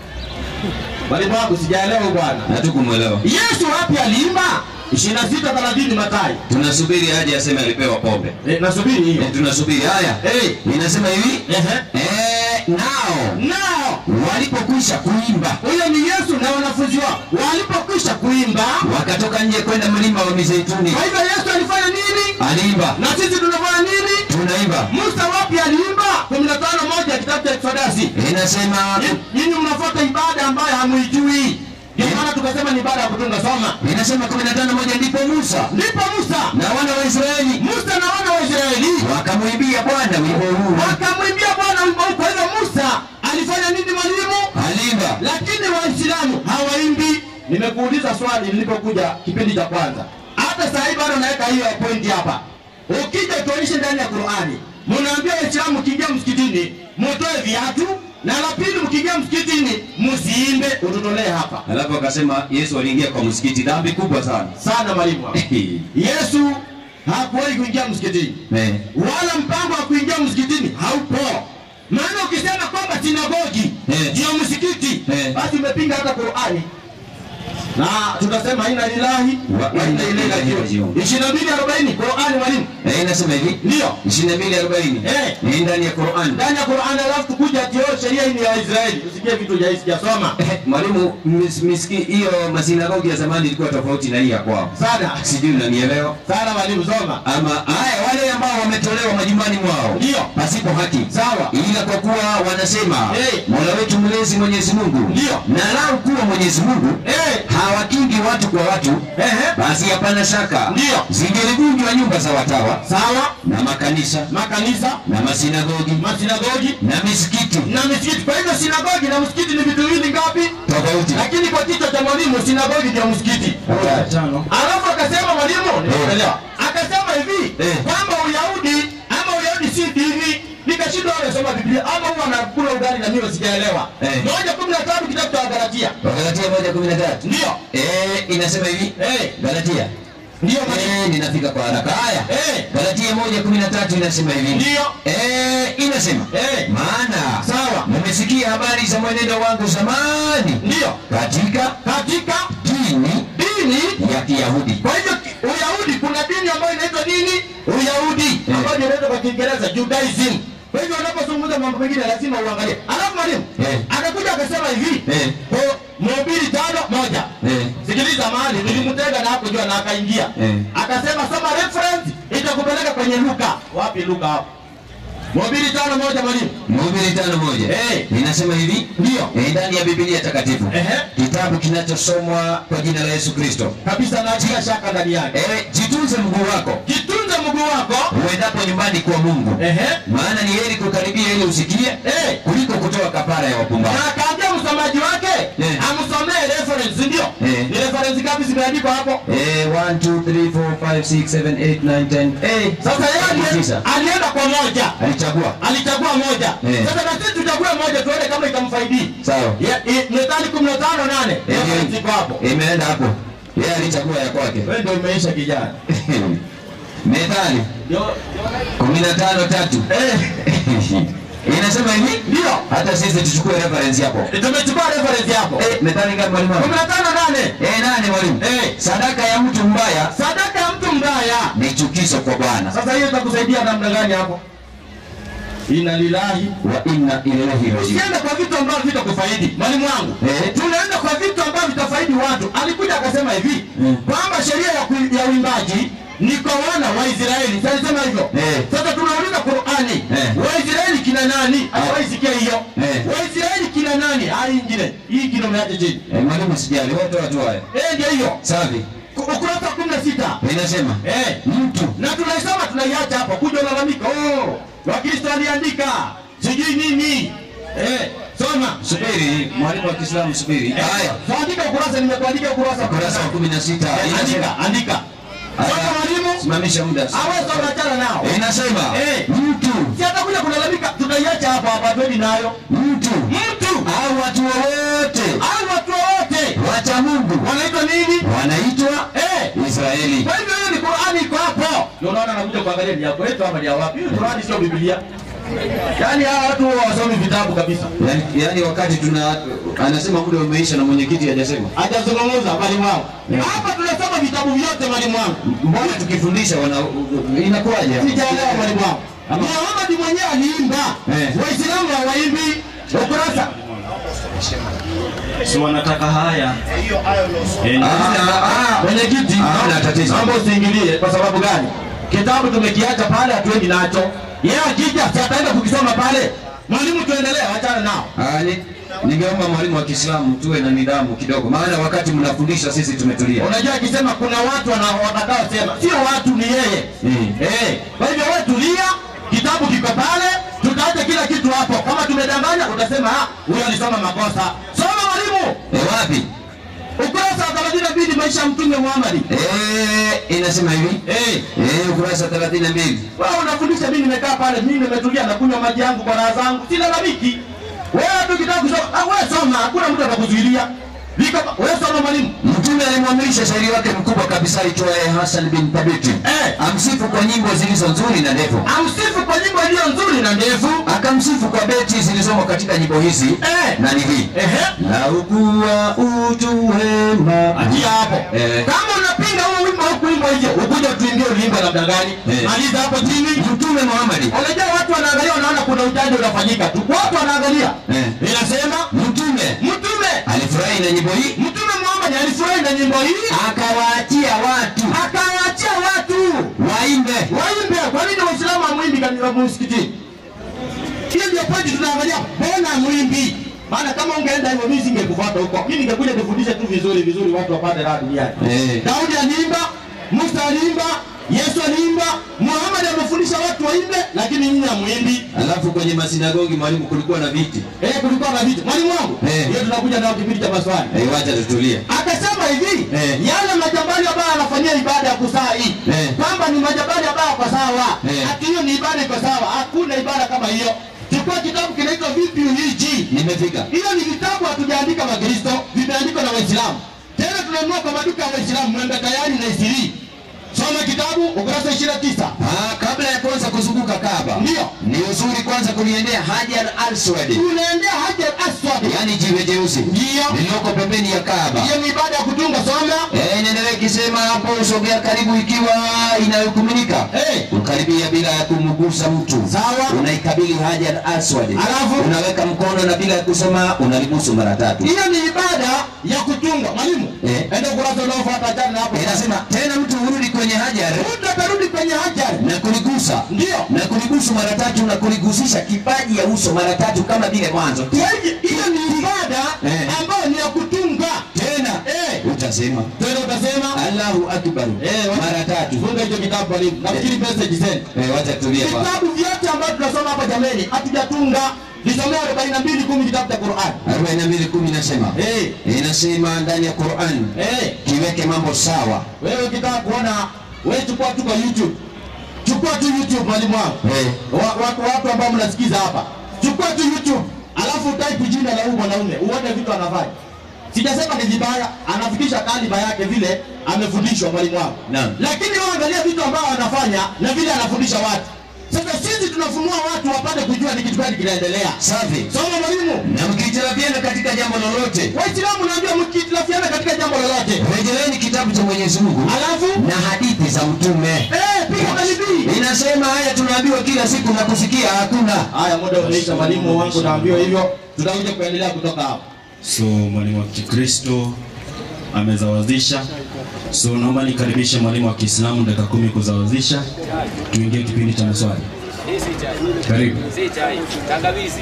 Mwalimu wangu sijaelewa bwana. hatukumwelewa Yesu wapi aliimba? 26 30 Mathayo. tunasubiri haja aseme alipewa pombe Eh, nasubiri hiyo. Eh, tunasubiri haya Eh. inasema hivi Ehe. eh, nao Nao walipokwisha kuimba huyo ni Yesu na wanafunzi wao walipokwisha kuimba. wakatoka nje kwenda mlima wa mizeituni Kwa hivyo Yesu alifanya nini? aliimba Na sisi tunafanya nini? tunaimba Musa wapi aliimba? 15 moja kitabu cha Exodus. inasema Nyi- Nyinyi mnafuata ibada ambayo hamuijui. Ndio maana tukasema ni ibada ya kutunga. Soma. inasema 15 moja ndipo Musa Ndipo Musa na wana wa Israeli Musa na wana wa Israeli wakamwimbia Bwana wimbo huu wakamwimbia Bwana wimbo huu. Kwa hivyo Musa alifanya nini mwalimu? aliimba lakini waislamu hawaimbi nimekuuliza swali nilipokuja kipindi cha kwanza hata saa hii bado naweka hiyo pointi hapa ukija tuonyeshe ndani ya qurani mnaambia waislamu mkiingia msikitini mutoe viatu na la pili mkiingia msikitini msiimbe ututolee hapa alafu akasema Yesu aliingia kwa msikiti dhambi kubwa sana sana mwalimu wangu. yesu hakuwahi kuingia msikitini Eh. wala mpango wa kuingia msikitini haupo maana ukisema kwamba sinagogi Eh. ndio msikiti Eh. basi umepinga hata qurani na tutasema ina lilahi Wa- wa inna ilaihi rajiun ishirini na mbili arobaini qurani mwalimu Eh, inasema hivi ndio 22:40 Eh. ni ndani ya Qur'an ndani ya qurani alafu tukuja tio sheria hii ni ya israeli usikie vitu vya sijasoma Eh, mwalimu mis- miski hiyo masinagogi ya zamani ilikuwa tofauti na hii ya kwao sana sijui unanielewa sana mwalimu soma ama haya wale ambao wametolewa majumbani mwao Ndio. pasipo haki Sawa. ila kwa kuwa wanasema Eh. mola wetu mlezi mwenyezi mungu Ndio. na lau kuwa mwenyezi mungu Eh. hawakingi ni watu kwa watu, Ehe. basi hapana shaka Ndio. zingelivunjwa nyumba za watawa sawa na makanisa makanisa na masinagogi masinagogi na misikiti na misikiti kwa hivyo sinagogi na msikiti ni vitu viwili ngapi tofauti. lakini kwa kichwa cha mwalimu sinagogi ndio msikiti Tano. alafu akasema mwalimu nimeelewa akasema hivi Eh. kwamba uyahudi ama uyahudi si dini nikashindwa wale soma biblia ama huwa anakula ugali na mimi sijaelewa Eh. moja kumi na tatu kitabu cha wagalatia Wagalatia moja kumi na tatu ndio eh, inasema hivi Eh. Galatia ndio mwalimu eh, ninafika kwa haraka. Haya, Eh. Galatia moja kumi na tatu inasema hivi Ndio. eh, inasema Eh. maana Sawa. mmesikia habari za mwenendo wangu zamani ndio katika katika dini dini ya Kiyahudi kwa hivyo ki- uyahudi kuna dini ambayo inaitwa nini uyahudi Eh. ambayo inaitwa kwa kiingereza judaism kwa hivyo unapozungumza mambo mengine lazima uangalie alafu mwalimu Eh. akakuja akasema hivi Eh. kwa mhubiri tano moja Eh. sikiliza mahali nilimtega na hapo jua na akaingia Eh. akasema soma reference itakupeleka kwenye luka wapi luka hapo mhubiri tano moja mwalimu Mhubiri tano moja Eh. inasema hivi Ndio. eh, ndani ya Biblia takatifu Ehe. kitabu kinachosomwa kwa jina la Yesu Kristo kabisa na bila shaka ndani yake eh, jitunze mguu wako jitunze mguu wako uendapo nyumbani kwa Mungu ehe maana ni heri kukaribia ili usikie Eh. kuliko kutoa kapara ya wapumbavu. na akaambia msomaji wake Eh. amsomee reference ndio Eh. ni reference ngapi zimeandikwa hapo Eh, 1 2 3 4 5 6 7 8 9 10. Eh, sasa yeye ali- tisa. alienda kwa moja alichagua. alichagua moja Eh. sasa na sisi tuchague moja tuone kama itamfaidi Sawa. Ya- i- methali kumi na tano nane Eh, reference iko hapo Imeenda hapo. Yeye alichagua ya kwake. wewe ndio umeisha kijana Methali Ndio- 15 tatu. eh Inasema hivi? ndio Hata sisi tuchukue reference hapo. tumechukua reference hapo Eh, methali ngapi mwalimu? wangu? kumi na tano nane Eh, nani mwalimu? Eh. Sadaka ya mtu mbaya sadaka ya mtu mbaya ni chukizo kwa Bwana. sasa hiyo itakusaidia namna gani hapo ina lilahi Wa inna ilaihi rajiun. usiende kwa vitu ambavyo vitakufaidi mwalimu wangu Eh. tunaenda kwa vitu ambavyo vitafaidi watu alikuja akasema hivi Mm. kwamba sheria ya, kui- ya uimbaji ni kwa wana wa Israeli Sasa alisema hivyo Eh. sasa tunauliza Qur'ani Eh. Waisraeli kina nani hawaisikia hiyo Eh. Waisraeli kina nani hali ingine hii ingine umeacha chini Eh, mwalimu sijali, wote watu haya. eh ndio hiyo Safi. Ku- ukurasa wa 16 Inasema eh mtu na tunaisoma tunaiacha hapo kuja ulalamika oh wakristo aliandika sijui nini eh soma subiri, mwalimu wa Kiislamu subiri. Eh, Haya, tuandike ukurasa nimekuandikia ukurasa ukurasa wa 16 Eh, inasema andika andika soma Haya, mwalimu simamisha muda. aweza unachana nao Inasema Eh. mtu si atakuja kulalamika tutaiacha hapa hapa twende nayo mtu mtu au watu wowote au watu wote wacha Mungu wanaitwa nini wanaitwa eh Israeli. kwa hivyo hiyo ni Qur'ani iko hapo ndio unaona anakuja kuangalia ni ya kwetu ama ni ya wapi hiyo Qur'ani sio Biblia yaani hawa watu huwa wasomi vitabu kabisa Yani, yani wakati tuna anasema muda umeisha na mwenyekiti hajasema. hajazungumza mwalimu wangu Yeah. hapa tunasoma vitabu vyote mwalimu wangu Mbona tukifundisha wana inakuwaje? hapo? sijaelewa mwalimu wangu Ama- Muhammad mwenyewe aliimba Eh. waislamu hawaimbi ukurasa si wanataka haya Eh, Ah, ah, mwenyekiti Hamna tatizo. mambo usiingilie kwa sababu gani kitabu tumekiacha pale hatuendi nacho yeye akija si ataenda kukisoma pale mwalimu tuendelee achana nao Ah, ni- ningeomba mwalimu wa Kiislamu tuwe na nidhamu kidogo, maana wakati mnafundisha sisi tumetulia. unajua akisema kuna watu wana- watakaosema sio watu ni yeye Mm. eh kwa hivyo wewe tulia kitabu kiko pale tutaacha kila kitu hapo kama tumedanganya utasema ah huyo alisoma makosa soma mwalimu E, wapi? ukurasa wa 32 maisha ya mtume Muhammad Eh, inasema hivi eh eh, ukurasa 32 wewe unafundisha mimi nimekaa pale mimi nimetulia nakunywa maji yangu kwa raha zangu sina lamiki wewe tu kitaka kusoma ah wewe soma hakuna mtu atakuzuilia viko wewe soma mwalimu Mtume alimwamrisha shairi wake mkubwa kabisa aitwaye Hassan bin Thabit Eh. amsifu kwa nyimbo zilizo nzuri na ndefu, amsifu kwa nyimbo iliyo nzuri na ndefu akamsifu kwa beti zilizomo katika nyimbo hizi Eh. na ni hii ehe na ukuwa utu wema Achia hapo. Eh. Kama unapinga huo wimbo huku wimbo hiyo, ukuja tuimbie ulimbo namna gani? Eh. Maliza hapo chini. Mtume Muhammad Unajua watu wanaangalia wanaona kuna utaji unafanyika tu. Watu wanaangalia. Eh. Inasema Mtume Mtume alifurahi na nyimbo hii Mtume Muhammad alifurahi na nyimbo hii akawaachia watu akawaachia watu waimbe waimbe. Kwa nini Waislamu hamwimbi katika msikitini? Hiyo ndio pointi tunaangalia. Mbona hamwimbi? maana kama ungeenda hivyo mimi singekufuata huko mimi ningekuja kufundisha tu vizuri vizuri watu wapate raha duniani Eh. Daudi aliimba Musa aliimba Yesu aliimba Muhammad amefundisha watu waimbe lakini nyinyi hamwimbi Alafu kwenye masinagogi mwalimu, kulikuwa na viti. eh kulikuwa na vitu mwalimu wangu Eh. hiyo tunakuja nao kipindi cha maswali Eh, wacha tutulie. akasema hivi Eh. yale majabali ambayo anafanyia ibada ya kusali Eh. kwamba ni majabali ambayo kwa sawa Eh. ati hiyo ni ibada iko sawa hakuna ibada kama hiyo chukua kitabu kinaitwa vipi uhiji Nimefika. hiyo ni vitabu hatujaandika makristo vimeandikwa na waislamu tena tunanunua kwa maduka ya waislamu mwembe tayari na isiri soma kitabu ukurasa 29 Ah, kabla ya kwanza kuzunguka Kaaba. Ndio. Ni uzuri kwanza kuliendea Hajar al-Aswad. unaendea hajar aswad Yaani jiwe jeusi. Ndio. Lililoko pembeni ya Kaaba. hiyo ni ibada ya kutunga soma Eh, inaendelea ikisema hapo usogea karibu ikiwa inayokuminika. Eh. Ukaribia bila ya kumgusa mtu. Sawa. Unaikabili Hajar Aswad. Alafu? unaweka mkono na bila ya kusema unalibusu mara tatu. hiyo ni ibada ya kutunga mwalimu Eh. enda ukurasa unaofuata achana na hapo Inasema tena mtu urudi kwenye Hajar mtu atarudi kwenye hajar na kuligusa ndio na kulibusu mara tatu na kuligusisha kipaji ya uso mara tatu kama vile mwanzo. Kwa hivyo, hiyo ni ibada Eh. ambayo ni ya kutunga Tena Eh. utasema tena utasema Allahu akbar Eh, wacha- mara tatu. funga hicho kitabu mwalimu nafikiri message send Eh, wacha tulie hapa. vitabu vyote ambavyo tunasoma hapa jameni hatujatunga nisomea 42 kumi kitabu cha Qur'an 42:10 inasema eh inasema ndani ya Qur'an eh kiweke mambo sawa. wewe ukitaka kuona wewe chukua tu kwa YouTube chukua tu YouTube mwalimu wangu Eh. Wa- watu watu ambao mnasikiza hapa chukua tu YouTube alafu type jina la huyu mwanaume uone vitu anafanya sijasema ni vibaya anafikisha kaliba yake vile amefundishwa mwalimu wangu Naam. lakini wewe angalia vitu ambao anafanya na vile anafundisha watu sasa sisi tunafunua watu wapate kujua ni kitu gani kinaendelea Safi. soma mwalimu Na mkihitilafiana katika jambo lolote, waislamu najua mkitilafiana katika jambo lolote rejeleeni kitabu cha Mwenyezi Mungu alafu na hadithi za mtume. eh piga kalibii Inasema haya tunaambiwa kila siku na kusikia hakuna. haya muda umeisha mwalimu wangu naambiwa hivyo tutakuja kuendelea kutoka hapo so mwalimu wa kikristo amezawazisha so naomba nikaribishe mwalimu wa kiislamu dakika kumi kuzawazisha tuingie kipindi cha maswali karibu Si chai, tangawizi.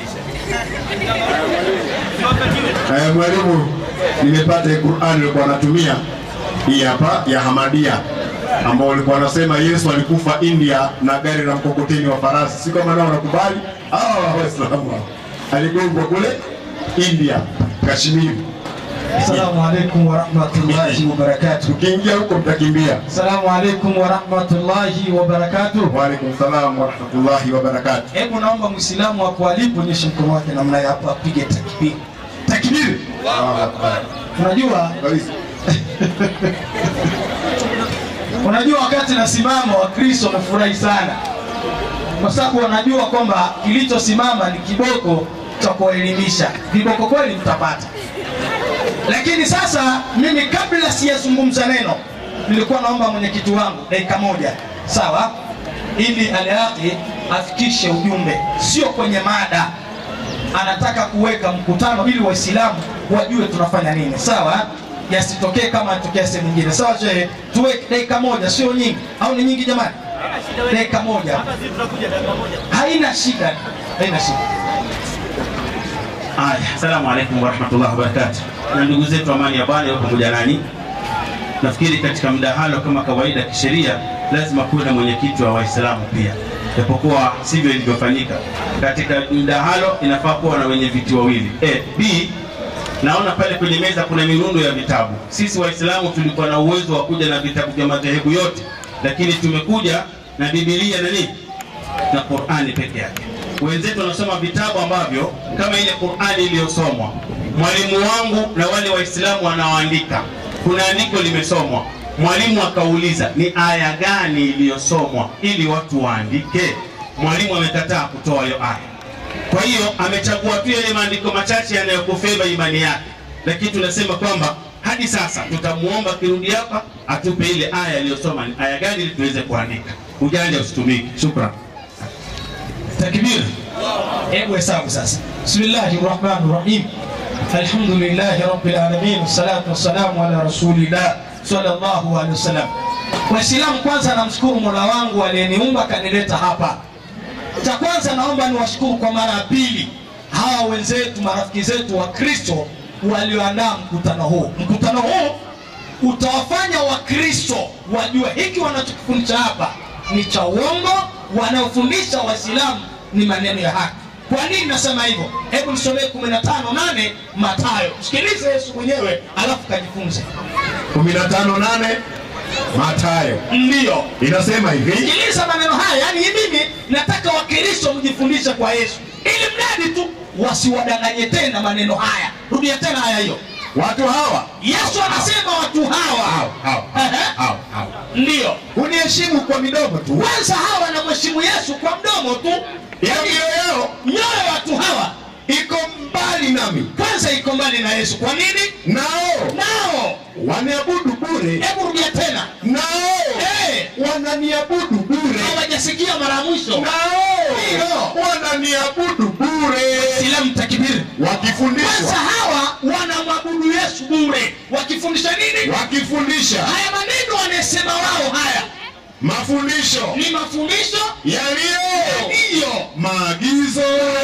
Eh, mwalimu, nimepata hii Qur'an ilikuwa anatumia hii hapa ya Hamadia ambao walikuwa wanasema Yesu alikufa India na gari la mkokoteni wa farasi. Si kama nao wanakubali hawa Waislamu hao. aligongwa kule India, Kashmiri. Assalamu alaikum warahmatullahi wabarakatuh. Ukiingia huko mtakimbia. Assalamu alaikum warahmatullahi wabarakatuh. Wa alaikum salam wa rahmatullahi wa barakatuh. Hebu naomba Muislamu hapo alipo nyoshe mkono wake namna ya hapa apige takbir. Takbir. Allahu Akbar. Unajua, Kabisa. unajua wakati nasimama Wakristo wamefurahi sana kwa sababu wanajua kwamba kilichosimama ni kiboko cha kuwaelimisha. Viboko kweli mtapata, lakini sasa mimi kabla sijazungumza neno, nilikuwa naomba mwenyekiti wangu dakika moja, sawa, ili Alhaqi afikishe ujumbe, sio kwenye mada. Anataka kuweka mkutano ili Waislamu wajue tunafanya nini, sawa yasitokee kama yatokea sehemu nyingine. Sawa shehe, tuweke dakika moja, sio nyingi, au ni nyingi jamani? Dakika moja, haina shida, haina shida. Haya, asalamu alaikum warahmatullahi wabarakatuh. Na ndugu zetu, amani ya Bwana iwe pamoja nanyi. Nafikiri katika mdahalo kama kawaida kisheria lazima kuwe na mwenyekiti wa Waislamu pia, japokuwa sivyo ilivyofanyika. Katika mdahalo inafaa kuwa na wenye viti wawili. A, B, naona pale kwenye meza kuna mirundo ya vitabu. Sisi Waislamu tulikuwa na uwezo wa kuja na vitabu vya madhehebu yote, lakini tumekuja na Biblia na nini na Qur'ani peke yake. Wenzetu wanasoma vitabu ambavyo kama ile Qur'ani iliyosomwa. Mwalimu wangu na wale Waislamu wanaoandika, kuna andiko limesomwa, mwalimu akauliza ni aya gani iliyosomwa ili watu waandike. Mwalimu amekataa kutoa hiyo aya. Kwa hiyo amechagua tu yale maandiko machache yanayokufeva imani yake, lakini tunasema kwamba hadi sasa tutamuomba kirudi hapa atupe ile aya aliyosoma ni aya gani ili tuweze kuandika. Ujanja usitumike. Shukran. Takbir. Hebu hesabu sasa. Bismillahir Rahmanir Rahim. Alhamdulillahi Rabbil Alamin. Wassalatu wassalamu ala Rasulillah sallallahu alaihi wasallam. Waislamu, kwanza namshukuru Mola wangu aliyeniumba kanileta hapa. Cha kwanza naomba niwashukuru kwa mara ya pili hawa hawa wenzetu marafiki zetu wa kristo walioandaa mkutano huu mkutano huu utawafanya wakristo wajue hiki wanachokifundisha hapa ni cha uongo wanaofundisha waislamu ni maneno ya haki kwa nini nasema hivyo hebu nisomee 158 matayo msikilize yesu mwenyewe alafu kajifunze 158 Mathayo ndiyo inasema hivi sikiliza maneno haya yaani mimi nataka wakristo mjifundishe kwa yesu ili mradi tu wasiwadanganye tena maneno haya rudia tena haya hiyo watu hawa yesu anasema watu hawa hao, hao, Ehe. hao, hao. ndiyo huniheshimu kwa midomo tu kwanza hawa wanamheshimu yesu kwa mdomo tu ila Yaani, mioyo yao mioyo ya watu hawa iko mbali nami kwanza iko mbali na yesu kwa nini nao nao waniabudu bure hebu rudia tena nao Eh. wananiabudu bure hawajasikia mara ya mwisho nao Ndio. wananiabudu bure silamu takibiri kwanza wakifundishwa hawa wanamwabudu yesu bure wakifundisha nini wakifundisha haya maneno wanayesema wao haya mafundisho ni mafundisho yaliyo ndiyo maagizo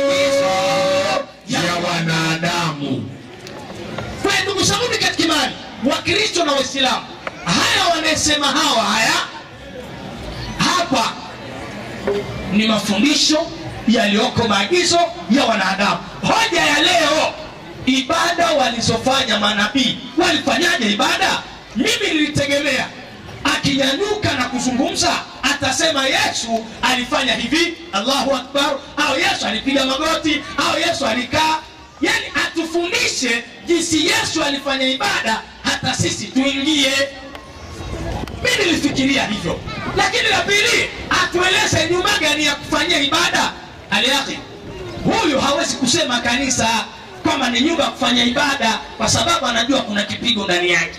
ya wanadamu kwa hiyo ndugu zanguni katika imani wakristo na waislamu haya wanayesema hawa haya hapa ni mafundisho yaliyoko maagizo ya wanadamu hoja ya leo ibada walizofanya manabii walifanyaje ibada mimi nilitegemea akinyanyuka na kuzungumza atasema yesu alifanya hivi allahu akbar au yesu alipiga magoti au yesu alikaa yani atufundishe jinsi yesu alifanya ibada hata sisi tuingie mi nilifikiria hivyo lakini la pili atueleze nyuma gani ya kufanyia ibada aliaki huyu hawezi kusema kanisa kwamba ni nyumba ya kufanya ibada kwa sababu anajua kuna kipigo ndani yake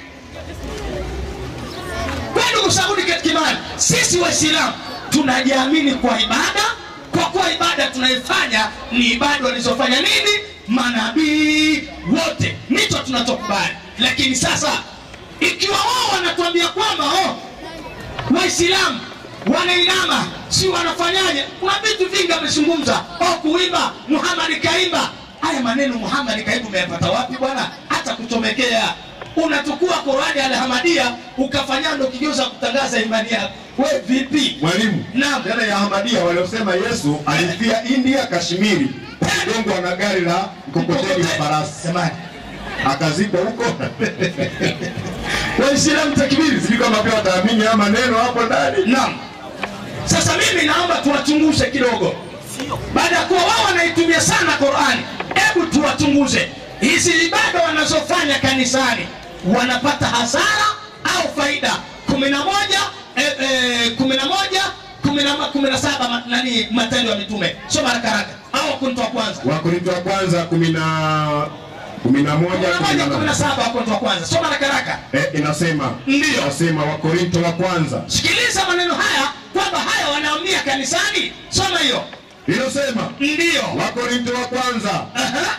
kwa ndugu zangu katika imani sisi waislamu tunajiamini kwa ibada kwa kuwa ibada tunaifanya ni ibada walizofanya nini manabii wote ndicho tunachokubali lakini sasa ikiwa wao wanatuambia kwamba oh, waislamu wanainama si wanafanyaje kuna vitu vingi amezungumza oh, kuimba muhamadi kaimba haya maneno muhamadi kaimba umeyapata wapi bwana hata kuchomekea unachukua Qurani alhamadia ukafanya ndo kigeuza kutangaza imani yako we vipi mwalimu Naam. yale ya Ahmadia waliosema Yesu alifia India Kashmiri kugongwa na gari la mkokoteni wa farasi Jamani. akazikwa huko waislamu takbiri sijui kama pia wataamini haya maneno hapo ndani naam sasa mimi naomba tuwachunguze kidogo baada ya kuwa wao wanaitumia sana qurani hebu tuwachunguze hizi ibada wanazofanya kanisani wanapata hasara au faida kumi na moja eh, eh, kumi na moja kumi na ma- kumi na saba ma- nani matendo ya mitume soma haraka haraka au wakorintho wa kwanza Wakorintho wa kwanza kumi na kumi na moja kumi na kumi moja na kumi na nane saba wakorintho wa kwanza soma haraka haraka Eh, inasema Ndiyo. inasema Wakorintho wa kwanza sikiliza maneno haya kwamba haya wanaamia kanisani soma hiyo inasema ndiyo Wakorintho wa kwanza Aha.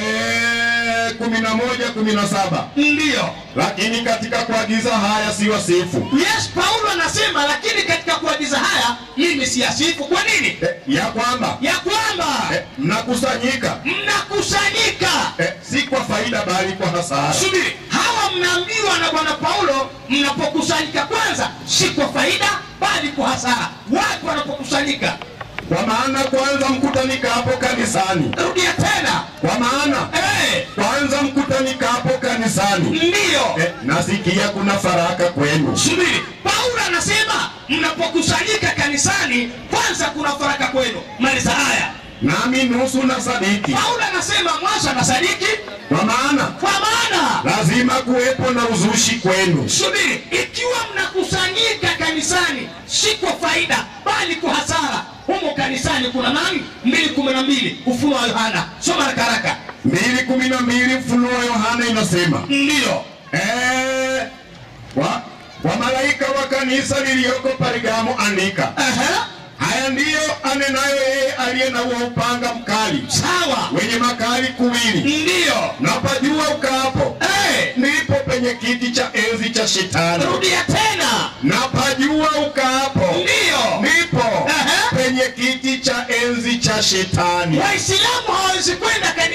eh, kumi na moja kumi na saba ndiyo lakini katika kuagiza haya si wasifu yes paulo anasema lakini katika kuagiza haya mimi siyasifu kwa nini eh, ya kwamba ya kwamba eh, mnakusanyika mnakusanyika eh, si kwa faida bali kwa hasara subiri hawa mnaambiwa na bwana paulo mnapokusanyika kwanza si kwa faida bali kwa hasara watu wanapokusanyika kwa maana kwanza mkutanika hapo kanisani rudia tena kwa maana hey, kwanza mkutanika hapo kanisani ndiyo eh, nasikia kuna faraka kwenu subiri paulo anasema mnapokusanyika kanisani kwanza kuna faraka kwenu maliza haya nami nusu na sadiki paulo anasema mwanzo anasadiki kwa maana kwa maana lazima kuwepo na uzushi kwenu subiri ikiwa mnakusanyika kanisani si kwa faida bali kwa hasara humo kanisani kuna nani mbili kumi na mbili ufunuo wa yohana soma haraka haraka mbili kumi na mbili Ufunuo Yohana inasema ndiyo eh, kwa, kwa malaika wa kanisa liliyoko Pergamo andika Aha, haya ndiyo anenayo yeye aliye na huo upanga mkali sawa wenye makali kuwili ndiyo na pajua ukaapo hey, ndipo penye kiti cha enzi cha shetani rudia tena na pajua ukaapo ndiyo ndipo Aha. penye kiti cha enzi cha shetani waislamu hawawezi kwenda kanisani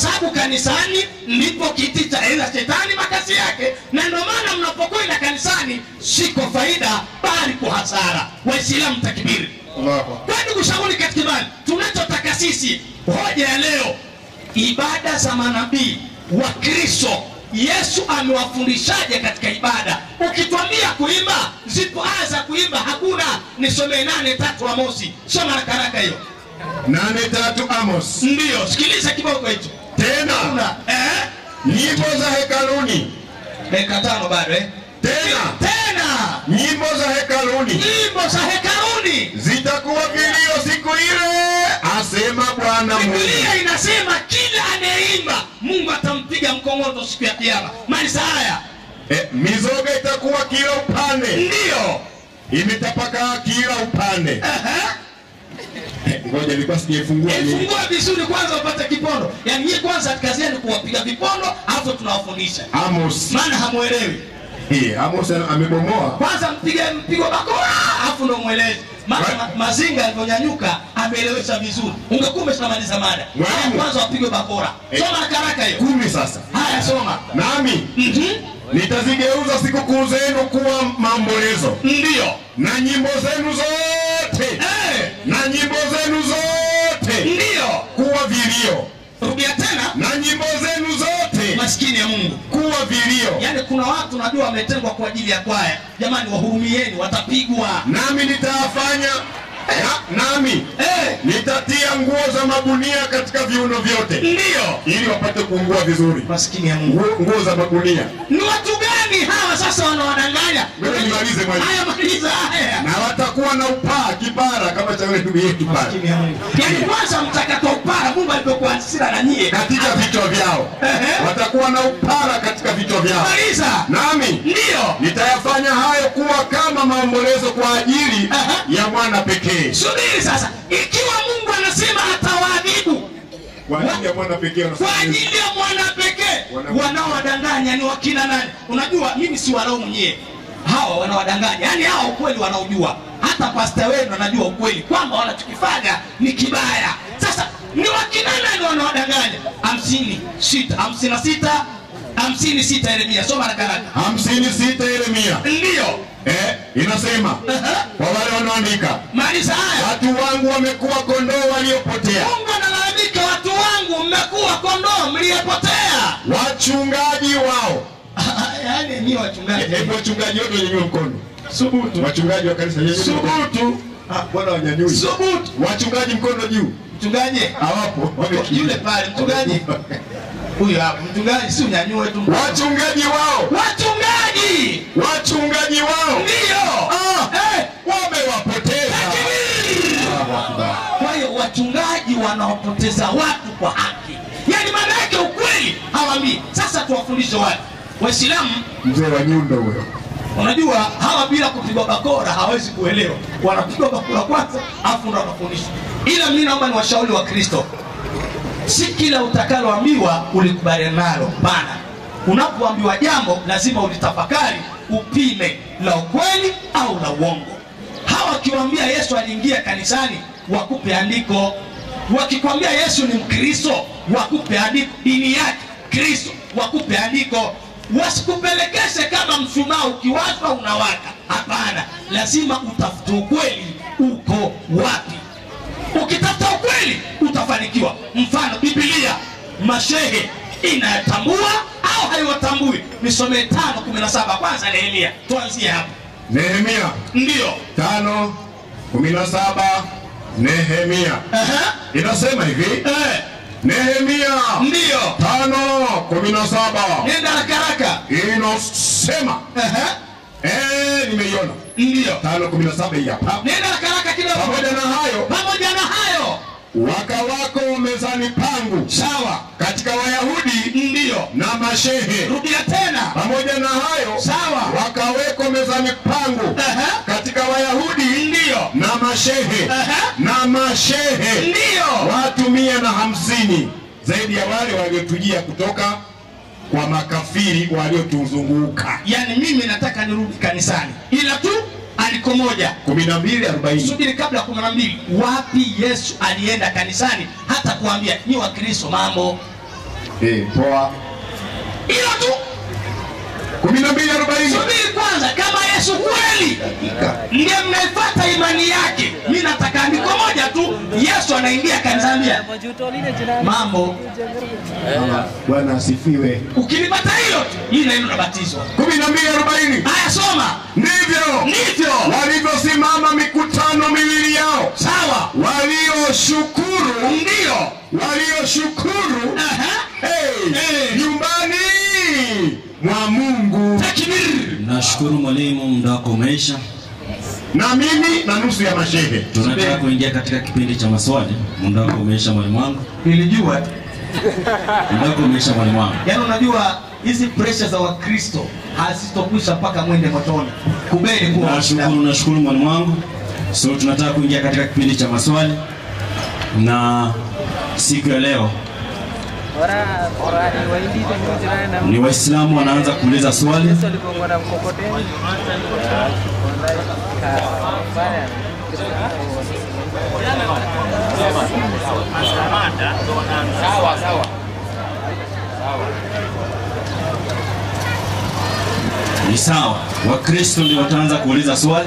sababu kanisani ndipo kiti cha ila shetani makazi yake na ndio maana mnapokwenda kanisani si kwa faida bali kwa hasara waislamu takibiri kwani kushauri katika imani tunachotaka sisi hoja ya leo ibada za manabii wa kristo yesu amewafundishaje katika ibada ukitwambia kuimba zipo aya za kuimba hakuna nisomee nane tatu amosi soma rakaraka hiyo nane tatu Amos. ndiyo sikiliza kiboko hicho Tena Una, eh? nyimbo za hekaluni, dakika tano bado eh? tena tena nyimbo za hekaluni nyimbo za hekaluni zitakuwa vilio siku ile, asema Bwana Mungu. biblia inasema kila anayeimba mungu atampiga mkongoto siku ya kiama malisa haya E, mizoga itakuwa kila upande, ndiyo imetapakaa kila upande. Ehe. Eh, Ngoja nilikuwa sijaifungua mimi. ifungua vizuri kwanza upate kipondo yaani nyie kwanza kazi yenu kuwapiga vipondo alafu tunawafundisha Amos. maana hamwelewi Eh, Amos ana- amebomoa. kwanza mpige mpigo bakora alafu ndo mwelezi maana Right. ma, mazinga alivyonyanyuka ameelewesha vizuri ungekuwa umeshamaliza mada Mwalimu. Haya, kwanza wapigwe bakora Eh. soma haraka hiyo Kumi sasa. haya soma Nami Mhm. nitazigeuza sikukuu zenu kuwa maombolezo ndiyo na nyimbo zenu zote Eh, na nyimbo zenu zote ndiyo kuwa vilio rudia tena na nyimbo zenu zote maskini ya mungu kuwa vilio yaani kuna watu najua wametengwa kwa ajili ya kwaya jamani wahurumieni watapigwa nami nitawafanya na, nami Eh, nitatia nguo za magunia katika viuno vyote ndiyo ili wapate kuungua vizuri maskini ya mungu Nguo- nguo za magunia ni watu gani hawa sasa wanawadanganya Ngoja nimalize mwalimu. haya maliza haya na watakuwa na upaa kipara kama cha yule ndugu yetu pale Maskini ya Mungu. yaani kwanza mtakato upara mungu alivyokuwa hasira na nyie katika vichwa vyao Ehe. watakuwa na upara katika vichwa vyao maliza nami ndiyo nitayafanya hayo kuwa kama maombolezo kwa ajili Aha. ya mwana pekee subiri sasa ikiwa mungu anasema atawaadhibu kwa ajili ya mwana pekee kwa wanasema ajili ya mwana pekee Wana- wanaowadanganya ni wakina nani unajua mimi si walaumu nyie hawa wanawadanganya yaani hawa ukweli wanaojua hata pasta wenu anajua ukweli kwamba wanachokifanya ni kibaya sasa ni wakina nani wanawadanganya hamsini sita hamsini na sita hamsini sita Yeremia soma haraka haraka hamsini sita Yeremia ndiyo eh, inasema Aha. kwa wale wanaoandika maliza haya watu wangu wamekuwa kondoo waliopotea mungu analalamika watu wangu mmekuwa kondoo mliyepotea wachungaji wao yaani ni wachungaji hebu wachungaji wote wanyanyue mkono subutu wachungaji wa kanisa nyanyue mkono. subutu Ah, bwana wanyanyui subutu wachungaji mkono juu mchungaji hawapo wamekimbia. yule pale mchungaji huyu hapa mchungaji si unyanyue tu mkono. wachungaji wao wachungaji wachungaji wao ndio Ah, Eh, wamewapoteza kwa hiyo wachungaji wanaopoteza watu kwa haki yaani maana yake ukweli hawambii sasa tuwafundishe watu waislamu mzee wa nyundo huyo unajua hawa bila kupigwa bakora hawezi kuelewa wanapigwa bakora kwanza afu ndo wanafundishwa ila mi naomba ni washauri wa kristo si kila utakaloambiwa ulikubaliana nalo pana unapoambiwa jambo lazima ulitafakari upime la ukweli au la uongo hawa wakiwambia yesu aliingia kanisani wakupe andiko wakikwambia yesu ni mkristo wakupe andiko dini yake kristo wakupe andiko wasikupelekeshe kama mshumaa ukiwashwa unawaka hapana lazima utafute ukweli uko wapi ukitafuta ukweli utafanikiwa mfano bibilia mashehe inayatambua au haiwatambui nisomee tano kumi na saba kwanza nehemia tuanzie hapo nehemia ndiyo tano kumi na saba nehemia Aha. inasema hivi Eh, nehemia ndiyo tano kumi na saba nenda rakaraka inasema eh, nimeiona ndiyo tano kumi na saba hii hapa nenda rakaraka kidogo pamoja na hayo pamoja na hayo waka wako mezani pangu sawa katika wayahudi ndiyo na mashehe rudia tena pamoja na hayo sawa wakaweko mezani pangu Aha. katika wayahudi ndiyo na mashehe Aha. na mashehe ndiyo watu mia na hamsini zaidi ya wale waliotujia kutoka kwa makafiri waliotuzunguka yaani mimi nataka nirudi kanisani ila tu aliko moja kumi na mbili arobaini subiri kabla ya kumi na mbili wapi yesu alienda kanisani hata kuambia ni wakristo mambo Eh, poa. hilo tu kumi na mbili arobaini subiri kwanza kama yesu kweli ndiye mnaifata imani yake mi nataka andiko moja tu yesu anaingia kanisambia mambo Bwana asifiwe. ukilipata hilo tu hii naendo nabatizwa kumi na mbili arobaini haya soma ndivyo ndivyo walivyosimama mikutano miwili yao sawa walioshukuru ndio walioshukuru Aha. hey, Eh. nyumbani mwa Mungu takbir Nashukuru mwalimu, muda wako umeisha. na mimi na nusu ya mashehe. Tunataka kuingia katika kipindi cha maswali. Muda wako umeisha mwalimu wangu, nilijua muda wako umeisha mwalimu wangu. yaani unajua hizi presha za wakristo hazitokwisha mpaka mwende motoni kubeni kuwa Nashukuru, nashukuru mwalimu wangu. So tunataka kuingia katika kipindi cha maswali, na siku ya leo Ora ora ni waindi temu jirani na ni Waislamu wanaanza kuuliza swali. Yesu aligonga na mkokoteni. Ka- baya. Sawa sawa. Ni sawa, Wakristo ndio wataanza kuuliza swali.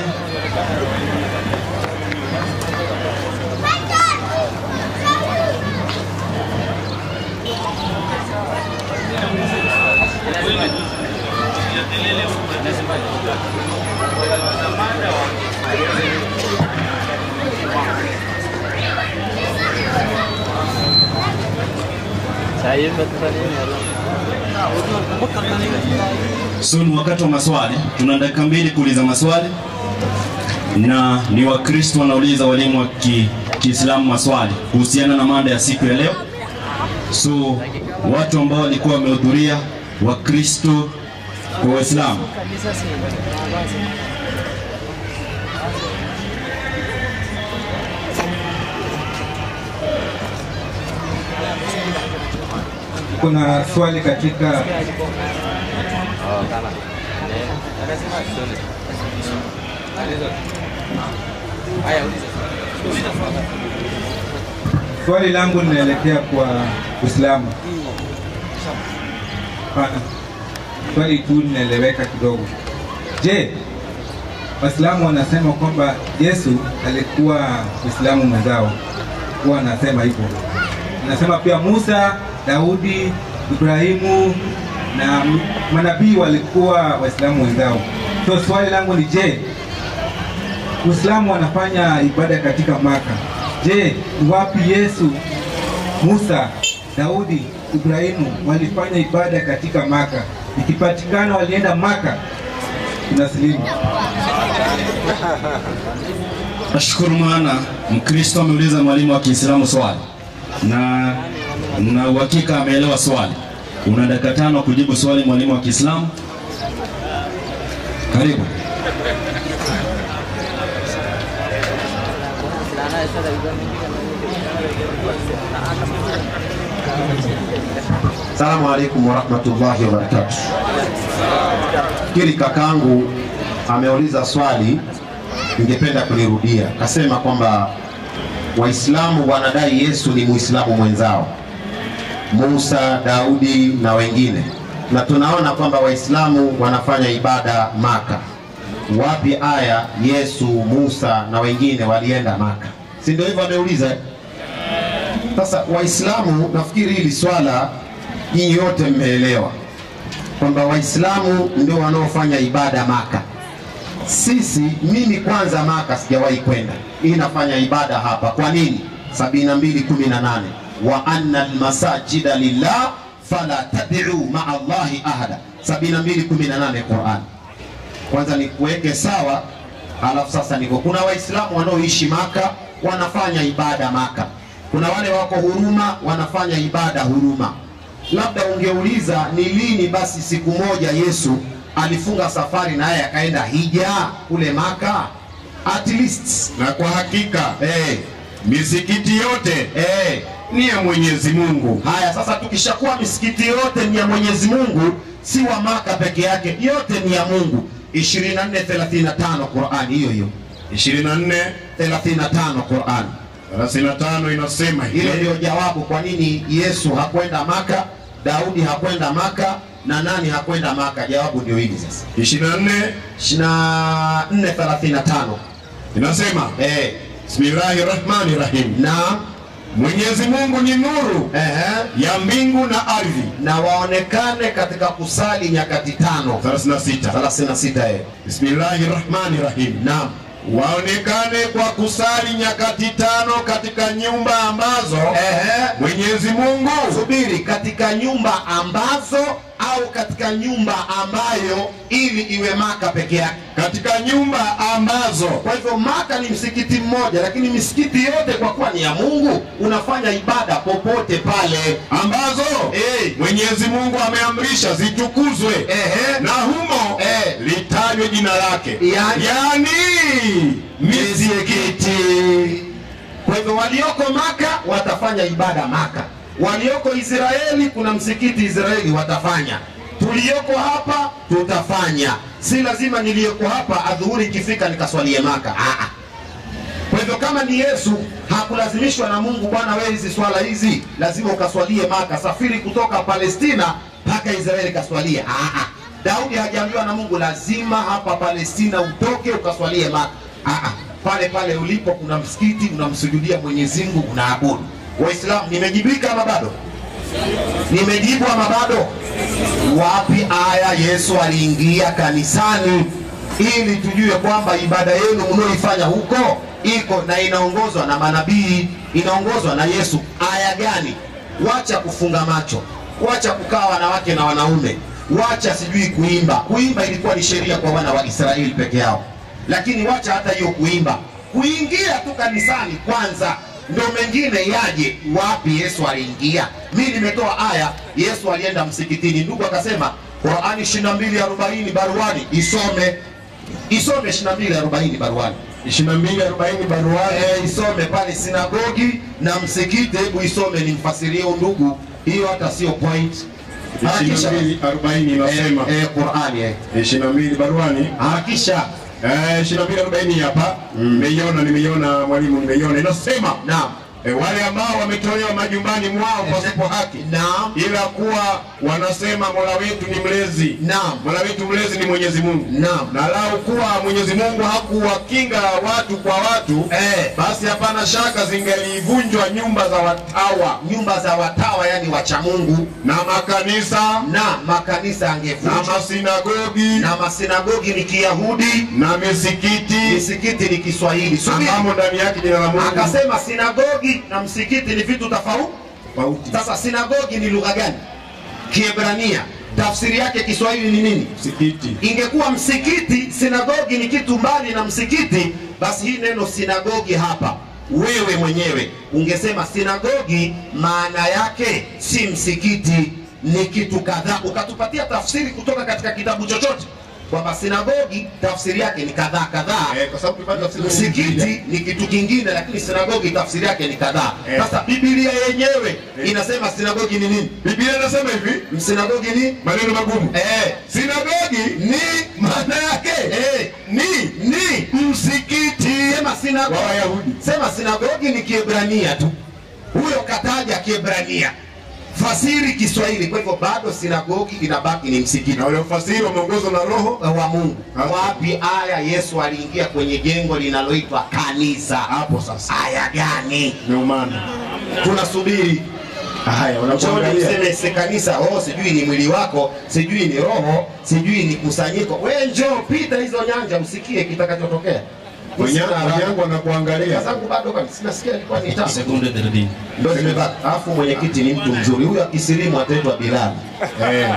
Saya betul ni. So ni wakati wa maswali, tuna dakika mbili kuuliza maswali, na ni Wakristo wanauliza walimu wa ki- Kiislamu maswali kuhusiana na mada ya siku ya leo. So watu ambao walikuwa wamehudhuria, Wakristo kwa Waislamu, Kanisa sih. kuna swali katika swali langu linaelekea kwa Uislamu. Hapana, swali tu linaeleweka kidogo. Je, Waislamu wanasema kwamba Yesu alikuwa Muislamu mwenzao, huwa anasema hivyo. Anasema pia Musa, Daudi, Ibrahimu na m- manabii walikuwa Waislamu wenzao. So swali langu ni je, Uislamu wanafanya ibada katika Maka. Je, ni wapi Yesu, Musa, Daudi, Ibrahimu walifanya ibada katika Maka? Ikipatikana walienda Maka, tunasilimu. nashukuru maana Mkristo ameuliza mwalimu wa Kiislamu swali na na uhakika ameelewa swali. Una dakika tano kujibu swali mwalimu wa Kiislamu. Karibu. Celana esa dari gua minggu Salamu alaikum warahmatullahi wabarakatuh. Fikiri kakaangu ameuliza swali, ningependa kulirudia. Kasema kwamba Waislamu wanadai Yesu ni Muislamu mwenzao, Musa, Daudi na wengine, na tunaona kwamba Waislamu wanafanya ibada Maka. Wapi aya Yesu, Musa na wengine walienda Maka? Si ndio hivyo ameuliza? eh? Sasa Waislamu, nafikiri hili swala nyinyi yote mmeelewa kwamba Waislamu ndio wanaofanya ibada Maka. Sisi, mimi kwanza Maka sijawahi kwenda, hii nafanya ibada hapa. Kwa nini? 72:18 wa anna almasajida lillah fala tad'u ma'a Allahi ahada, 72:18 Qur'an. Kwanza nikuweke sawa, alafu sasa niko kuna Waislamu wanaoishi Maka wanafanya ibada Maka, kuna wale wako Huruma wanafanya ibada Huruma. Labda ungeuliza ni lini basi siku moja Yesu alifunga safari naye akaenda hija kule Maka, at least Na kwa hakika eh, misikiti yote eh, ni ya Mwenyezi Mungu. Haya, sasa tukishakuwa misikiti yote ni ya Mwenyezi Mungu, si wa Maka peke yake, yote ni ya Mungu. 24:35 Qur'an hiyo hiyo 24 35 Qur'an. 35 inasema Hilo hivi. ndio jawabu kwa nini Yesu hakwenda Maka, Daudi hakwenda Maka na nani hakwenda Maka? Jawabu ndio hili sasa. 24 24:35 inasema eh, Bismillahi rahmani rahim, na Mwenyezi Mungu ni nuru ehe, ya mbingu na ardhi. na waonekane katika kusali nyakati tano 36 36 eh. Bismillahi rahmani rahim, Naam. waonekane kwa kusali nyakati tano katika nyumba ambazo Ehe. Mwenyezi Mungu Subiri, katika nyumba ambazo au katika nyumba ambayo ili iwe Maka peke yake. katika nyumba ambazo Kwa hivyo Maka ni msikiti mmoja, lakini misikiti yote kwa kuwa ni ya Mungu, unafanya ibada popote pale. ambazo Eh. Mwenyezi Mungu ameamrisha zitukuzwe Ehe. na humo Eh. litajwe jina lake, Yani- yani misikiti. Kwa hivyo walioko Maka watafanya ibada Maka, walioko Israeli kuna msikiti Israeli watafanya, tulioko hapa tutafanya. Si lazima niliyoko hapa adhuhuri ikifika nikaswalie Maka. Ah, ah. Kwa hivyo kama ni Yesu hakulazimishwa na Mungu, bwana, wewe hizi swala hizi lazima ukaswalie Maka, safiri kutoka Palestina mpaka Israeli kaswalie. Ah, ah. Daudi hajaambiwa na Mungu lazima hapa Palestina utoke ukaswalie Maka. Ah, ah. Pale pale ulipo kuna msikiti, unamsujudia Mwenyezi Mungu, unaabudu. Waislamu, nimejibika ama bado? Nimejibu ama bado? Wapi aya Yesu aliingia kanisani ili tujue kwamba ibada yenu mnaoifanya huko iko na inaongozwa na manabii, inaongozwa na Yesu. Aya gani? Wacha kufunga macho, wacha kukaa wanawake na wanaume, wacha sijui kuimba. Kuimba ilikuwa ni sheria kwa wana wa Israeli peke yao, lakini wacha hata hiyo kuimba, kuingia tu kanisani kwanza ndo mengine yaje. Wapi Yesu aliingia? Mi nimetoa aya, Yesu alienda msikitini. Ndugu akasema Qurani 22:40 baruani, isome isome 22:40 baruani 22:40 baruani Eh, isome pale sinagogi na msikiti. Hebu isome nimfasirie huyu ndugu, hiyo hata sio point. Harakisha 22:40 inasema eh, eh, Qurani eh. 22 baruani Harakisha eh, 22:40 hapa nimeiona, nimeiona mwalimu, nimeiona inasema naam, eh, wale ambao wametolewa majumbani mwao pasipo haki naam, ila kuwa wanasema Mola wetu ni mlezi. naam, Mola wetu mlezi ni Mwenyezi Mungu. naam. Na lau kuwa Mwenyezi Mungu hakuwakinga watu kwa watu Eh, basi hapana shaka zingelivunjwa nyumba za watawa nyumba za watawa yani wacha Mungu na makanisa na makanisa na angevunjwa masinagogi na masinagogi ni Kiyahudi, na misikiti misikiti ni Kiswahili. Subiri. ambamo ndani yake jina la Mungu Akasema sinagogi na msikiti ni vitu tofauti. tofauti. Sasa sinagogi ni lugha gani? Kiebrania. Tafsiri yake Kiswahili ni nini? Msikiti Ingekuwa msikiti, sinagogi ni kitu mbali na msikiti, basi hii neno sinagogi hapa, wewe mwenyewe ungesema sinagogi maana yake si msikiti, ni kitu kadhaa, ukatupatia tafsiri kutoka katika kitabu chochote kwamba sinagogi tafsiri yake ni kadhaa kadhaa eh, kwa sababu tupate tafsiri msikiti ni kitu kingine, lakini sinagogi tafsiri yake ni kadhaa. Eh. Sasa Biblia yenyewe inasema sinagogi ni nini? Biblia inasema hivi Msinagogi ni maneno magumu. eh, Sinagogi ni maana yake eh, ni ni msikiti sema sinagogi, wa Wayahudi. sema sinagogi ni Kiebrania tu, huyo kataja Kiebrania, fasiri Kiswahili. Kwa hivyo bado sinagogi inabaki ni msikiti Na wale wafasiri wameongozwa na Roho wa Mungu. Hapo. Wapi aya Yesu aliingia kwenye jengo linaloitwa kanisa? hapo sasa Aya gani? meumana. Tunasubiri Haya, Choni wanakuangalia mseme si kanisa, oh, sijui ni mwili wako, sijui ni roho, sijui ni kusanyiko. We njoo pita hizo nyanja, usikie kitakachotokea. wenyangu wanakuangalia. Kazi zangu bado kwani sinasikia ilikuwa ni tatu. sekunde 30 Ndio zimebaki. Alafu mwenyekiti ni mtu mzuri. Huyu akisilimu ataitwa Bilal. Eh.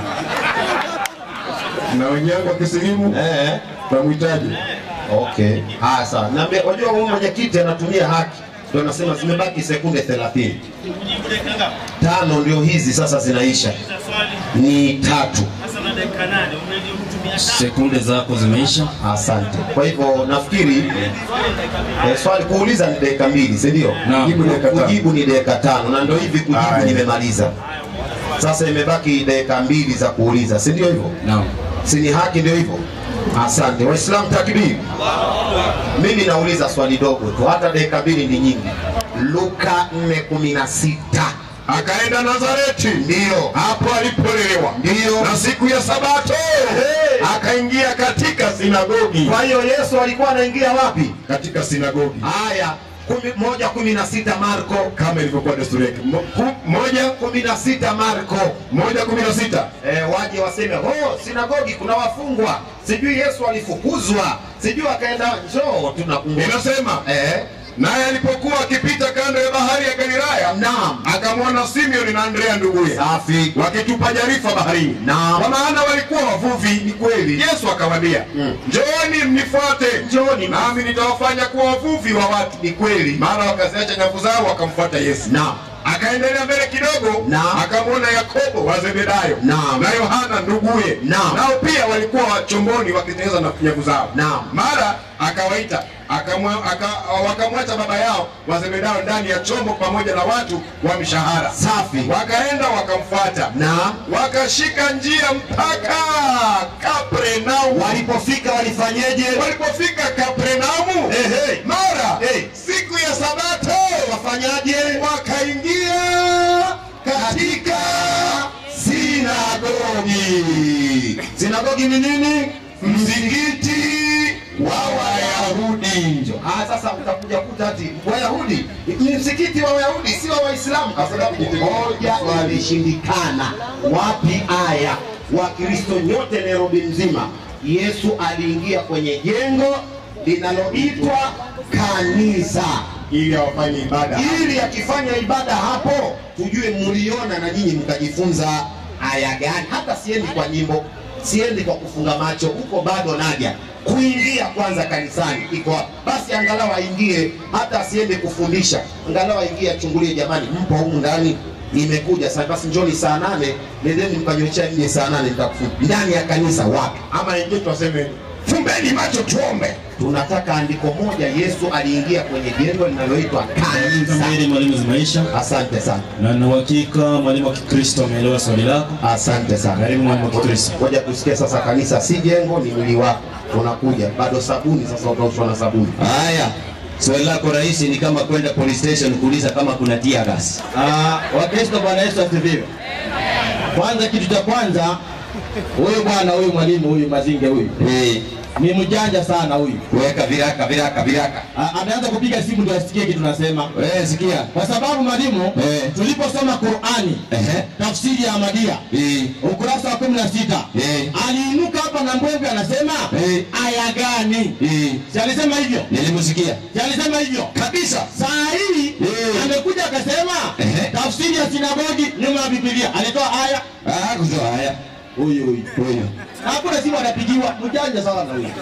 Na wenyangu wakisilimu Eh. tunamhitaji. Okay. Ah, sawa. Na mbe- wajua huyu mwenyekiti anatumia haki. Ndio nasema zimebaki sekunde 30. Tano ndio hizi sasa zinaisha. Ni tatu. sekunde zako zimeisha Asante. Kwa hivyo nafikiri eh, swali kuuliza ni dakika mbili, si ndio? Naam. Jibu dakika tano. Kujibu ni dakika tano, na ndio hivi kujibu Haya. nimemaliza. Sasa imebaki dakika mbili za kuuliza, si ndio hivyo? naam Si ni haki ndio hivyo? Asante. Waislamu takbiri. Mimi nauliza swali dogo tu, hata dakika mbili ni nyingi. Luka 4:16 akaenda Nazareti, Ndiyo. hapo alipolelewa, Ndiyo. na siku ya Sabato Hey. akaingia katika sinagogi, Kwa hiyo Yesu alikuwa anaingia wapi? katika sinagogi Haya, kumi, moja kumi na sita Marko kama ilivyokuwa desturi yake. Mo- ku- Moja kumi na sita Marko moja kumi na sita e, waje waseme oh, sinagogi kuna wafungwa, sijui Yesu alifukuzwa, sijui akaenda njoo, tunakumbuka inasema eh, naye alipokuwa akipita kando ya bahari ya Galilaya, naam, akamwona Simeoni na Andrea nduguye safi, wakitupa jarifa baharini, Naam. kwa maana walikuwa wavuvi. Ni kweli. Yesu akawaambia, Mm. njooni mnifuate, Njooni. nami nitawafanya kuwa wavuvi wa watu. ni kweli, Mara wakaziacha nyavu zao wakamfuata Yesu. naam, Akaendelea mbele kidogo, Naam. akamwona Yakobo wa Zebedayo Naam. na Yohana nduguye, Naam. nao pia walikuwa chomboni wakitengeneza na nyavu zao. Naam. Mara akawaita akamwa- aka- wakamwacha baba yao wa Zebedayo ndani ya chombo pamoja na watu wa mishahara. safi, Wakaenda wakamfuata, naam. wakashika njia mpaka Kapernaumu. Walipofika walifanyeje? Walipofika Kapernaumu, Ehe. mara Eh. siku ya Sabato Wafanyaje? wakaingia katika Sinagogi. Sinagogi ni nini? msikiti wa Wayahudi. Ah, sasa utakuja kuta ati Wayahudi ni msikiti wa Wayahudi, si wa Waislamu, kwa sababu moja ilishindikana. Wapi aya? Wakristo nyote Nairobi mzima, Yesu aliingia kwenye jengo linaloitwa kanisa ili awafanye ibada ili akifanya ibada hapo tujue mliona na nyinyi mkajifunza aya gani. Hata siendi kwa nyimbo, siendi kwa kufunga macho, huko bado naja kuingia kwanza kanisani iko wapi? basi, angalau aingie, hata asiende kufundisha, angalau aingie achungulie, jamani, mpo humu ndani nimekuja sasa, basi njoni saa nane, nendeni mkanyochea nje saa nane, nitakufunga ndani ya kanisa. Wapi? ama ingie tuwaseme fumbeni macho tuombe. Tunataka andiko moja, Yesu aliingia kwenye jengo linaloitwa kanisa. Kamili mwalimu zimaisha, Asante sana. na na uhakika mwalimu wa Kikristo ameelewa swali lako. Asante sana. Karibu mwalimu wa Kikristo. Ngoja tusikie sasa, kanisa si jengo, ni mwili wako. Unakuja bado sabuni, sasa utaoshwa na sabuni. Haya, swali lako rahisi ni kama kwenda police station kuuliza kama kuna tear gas. Ah, Wakristo, Bwana Yesu asifiwe. Kwanza, kitu cha kwanza, huyu bwana huyu mwalimu huyu Mazinge huyu Eh, ni mjanja sana huyu. weka viraka viraka viraka. Ah, Ameanza kupiga simu ndio asikie kitu nasema, Wewe sikia. kwa sababu mwalimu, Eh. tuliposoma Qurani Ehe. tafsiri ya Ahmadiyya Eh, ukurasa wa kumi na sita Eh. aliinuka hapa na mbwembwe anasema Eh. aya gani? eh, Si alisema hivyo? nilimsikia. Si alisema hivyo? Kabisa. Saa hii Eh. amekuja akasema Ehe. tafsiri ya sinagogi nyuma ya Biblia. Alitoa aya Ah, kutoa haya. huyu huyu Huyo. hakuna simu anapigiwa, mjanja sana huyu.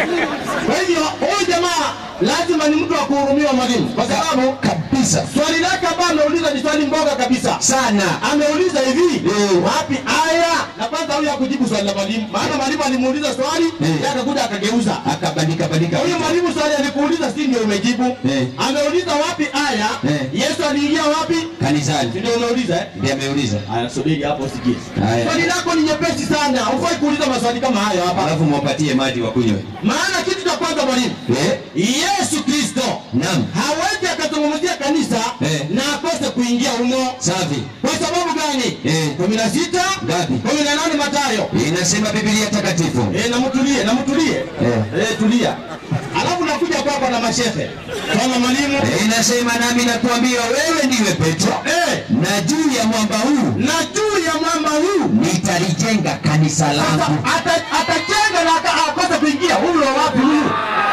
Kwa hivyo huyu jamaa lazima ni mtu wa kuhurumiwa mwalimu, kwa sababu Kabisa. swali lake ambayo ameuliza ni swali mboga kabisa Sana. ameuliza hivi Eh. wapi aya na kwanza huyu hakujibu swali la mwalimu maana mwalimu alimuuliza swali Eh. yeye akakuja akageuza Akabadika badika. huyu mwalimu swali alikuuliza si ndio umejibu Eh. ameuliza wapi aya Eh. yesu aliingia wapi Kanisani. si ndio umeuliza eh? Ndiye ameuliza. Aya, subiri hapo usikie. Haya. Swali lako ni nyepesi sana, hufai kuuliza maswali kama hayo hapa. Alafu mwapatie maji wa kunywe. Maana kitu cha kwanza mwalimu, Eh? Yesu Kristo Naam. hawezi akazungumzia kanisa Eh. na akose kuingia humo. Safi. Kwa sababu gani? Eh. kumi na sita Ngapi? kumi na nane Mathayo. Inasema Biblia takatifu. Eh, na mtulie, na mtulie. Eh. Eh, tulia. Alafu nakuja kwako na mashehe. Kama mwalimu. Eh, Inasema nami nakuambia wewe ndiwe Petro. Eh, Na juu ya mwamba huu na juu ya mwamba huu nitalijenga kanisa sasa langu. ata- atajenga na aka- akose kuingia. Huyu wa wapi huyu?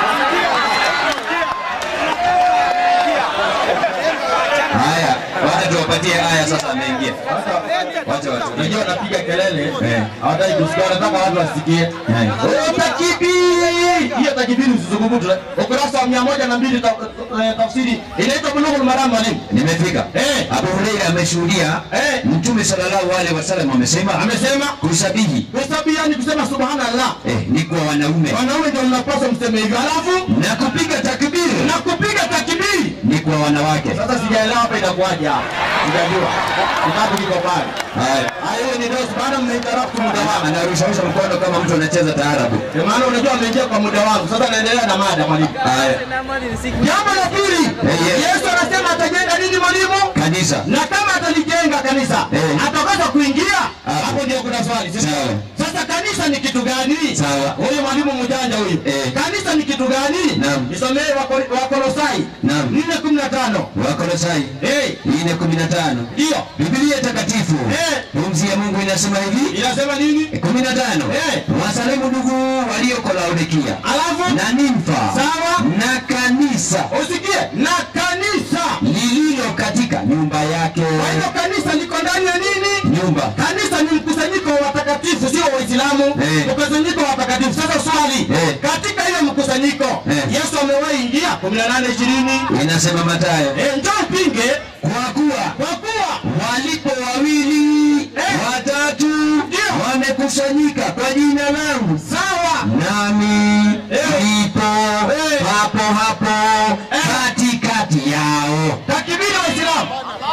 Haya, wacha tuwapatie haya sasa ameingia. Wacha watu. Unajua wanapiga kelele Eh. hawataki kusikia, wanataka watu wasikie. Eh. Oh, takibiri! Hiyo takibiri usizungumze. Ukurasa wa mia moja na mbili ta- eh, tafsiri inaitwa Bulughul Maram mwalimu. Nimefika. Eh. Abu Huraira ameshuhudia Eh. Mtume sallallahu alaihi wasallam amesema Amesema kusabihi kusabihi yani kusema subhanallah. eh, ni kwa wanaume Wanaume ndio mnapaswa mseme hivyo. Alafu na kupiga takbiri na kupiga takibiri ni kwa wanawake. Sasa sijaelewa hapa inakuwaje hapa. Sijajua. Kitabu kiko pale. Haya. Hayo ni ndio bado mmeinterrupt muda wangu. Anarusharusha mkono kama mtu anacheza taarabu. Ndio maana unajua ameingia kwa muda wangu. Sasa naendelea na mada mwalimu. Haya. Jambo la pili. Eh, yes. Yesu anasema atajenga nini mwalimu? Kanisa. Na kama atalijenga kanisa, Eh. ataweza kuingia? Hapo. Hapo ndio kuna swali. si Sawa. Sasa kanisa ni kitu gani? Sawa. Huyu mwalimu mjanja huyu. Eh. Kanisa ni kitu gani? Naam. Nisomee Wako- Wakolosai Naam. 4:15. Wakolosai Eh. nne kumi na tano. Ndio. Biblia takatifu Eh. pumzi ya Mungu inasema hivi Inasema nini? kumi na tano Eh. wasalimu ndugu walioko Laodikia Alafu na Nimfa Sawa. na kanisa usikie na kanisa. lililo katika nyumba yake. Kwa hivyo kanisa liko ndani ya nini? Nyumba Kanisa ni mkusanyiko wa watakatifu, sio Waislamu. Eh. Mkusanyiko wa watakatifu. Sasa swali, Eh. katika ile mkusanyiko Eh. Yesu amewahi ingia 18 20. inasema Mathayo, Eh, njoo upinge kwa kuwa kwa kuwa walipo wawili Eh. watatu Ndio. wamekusanyika kwa jina langu, sawa. nami Eh. nipo Eh. hapo hapo Eh. katikati yao. Takibiri Waislamu.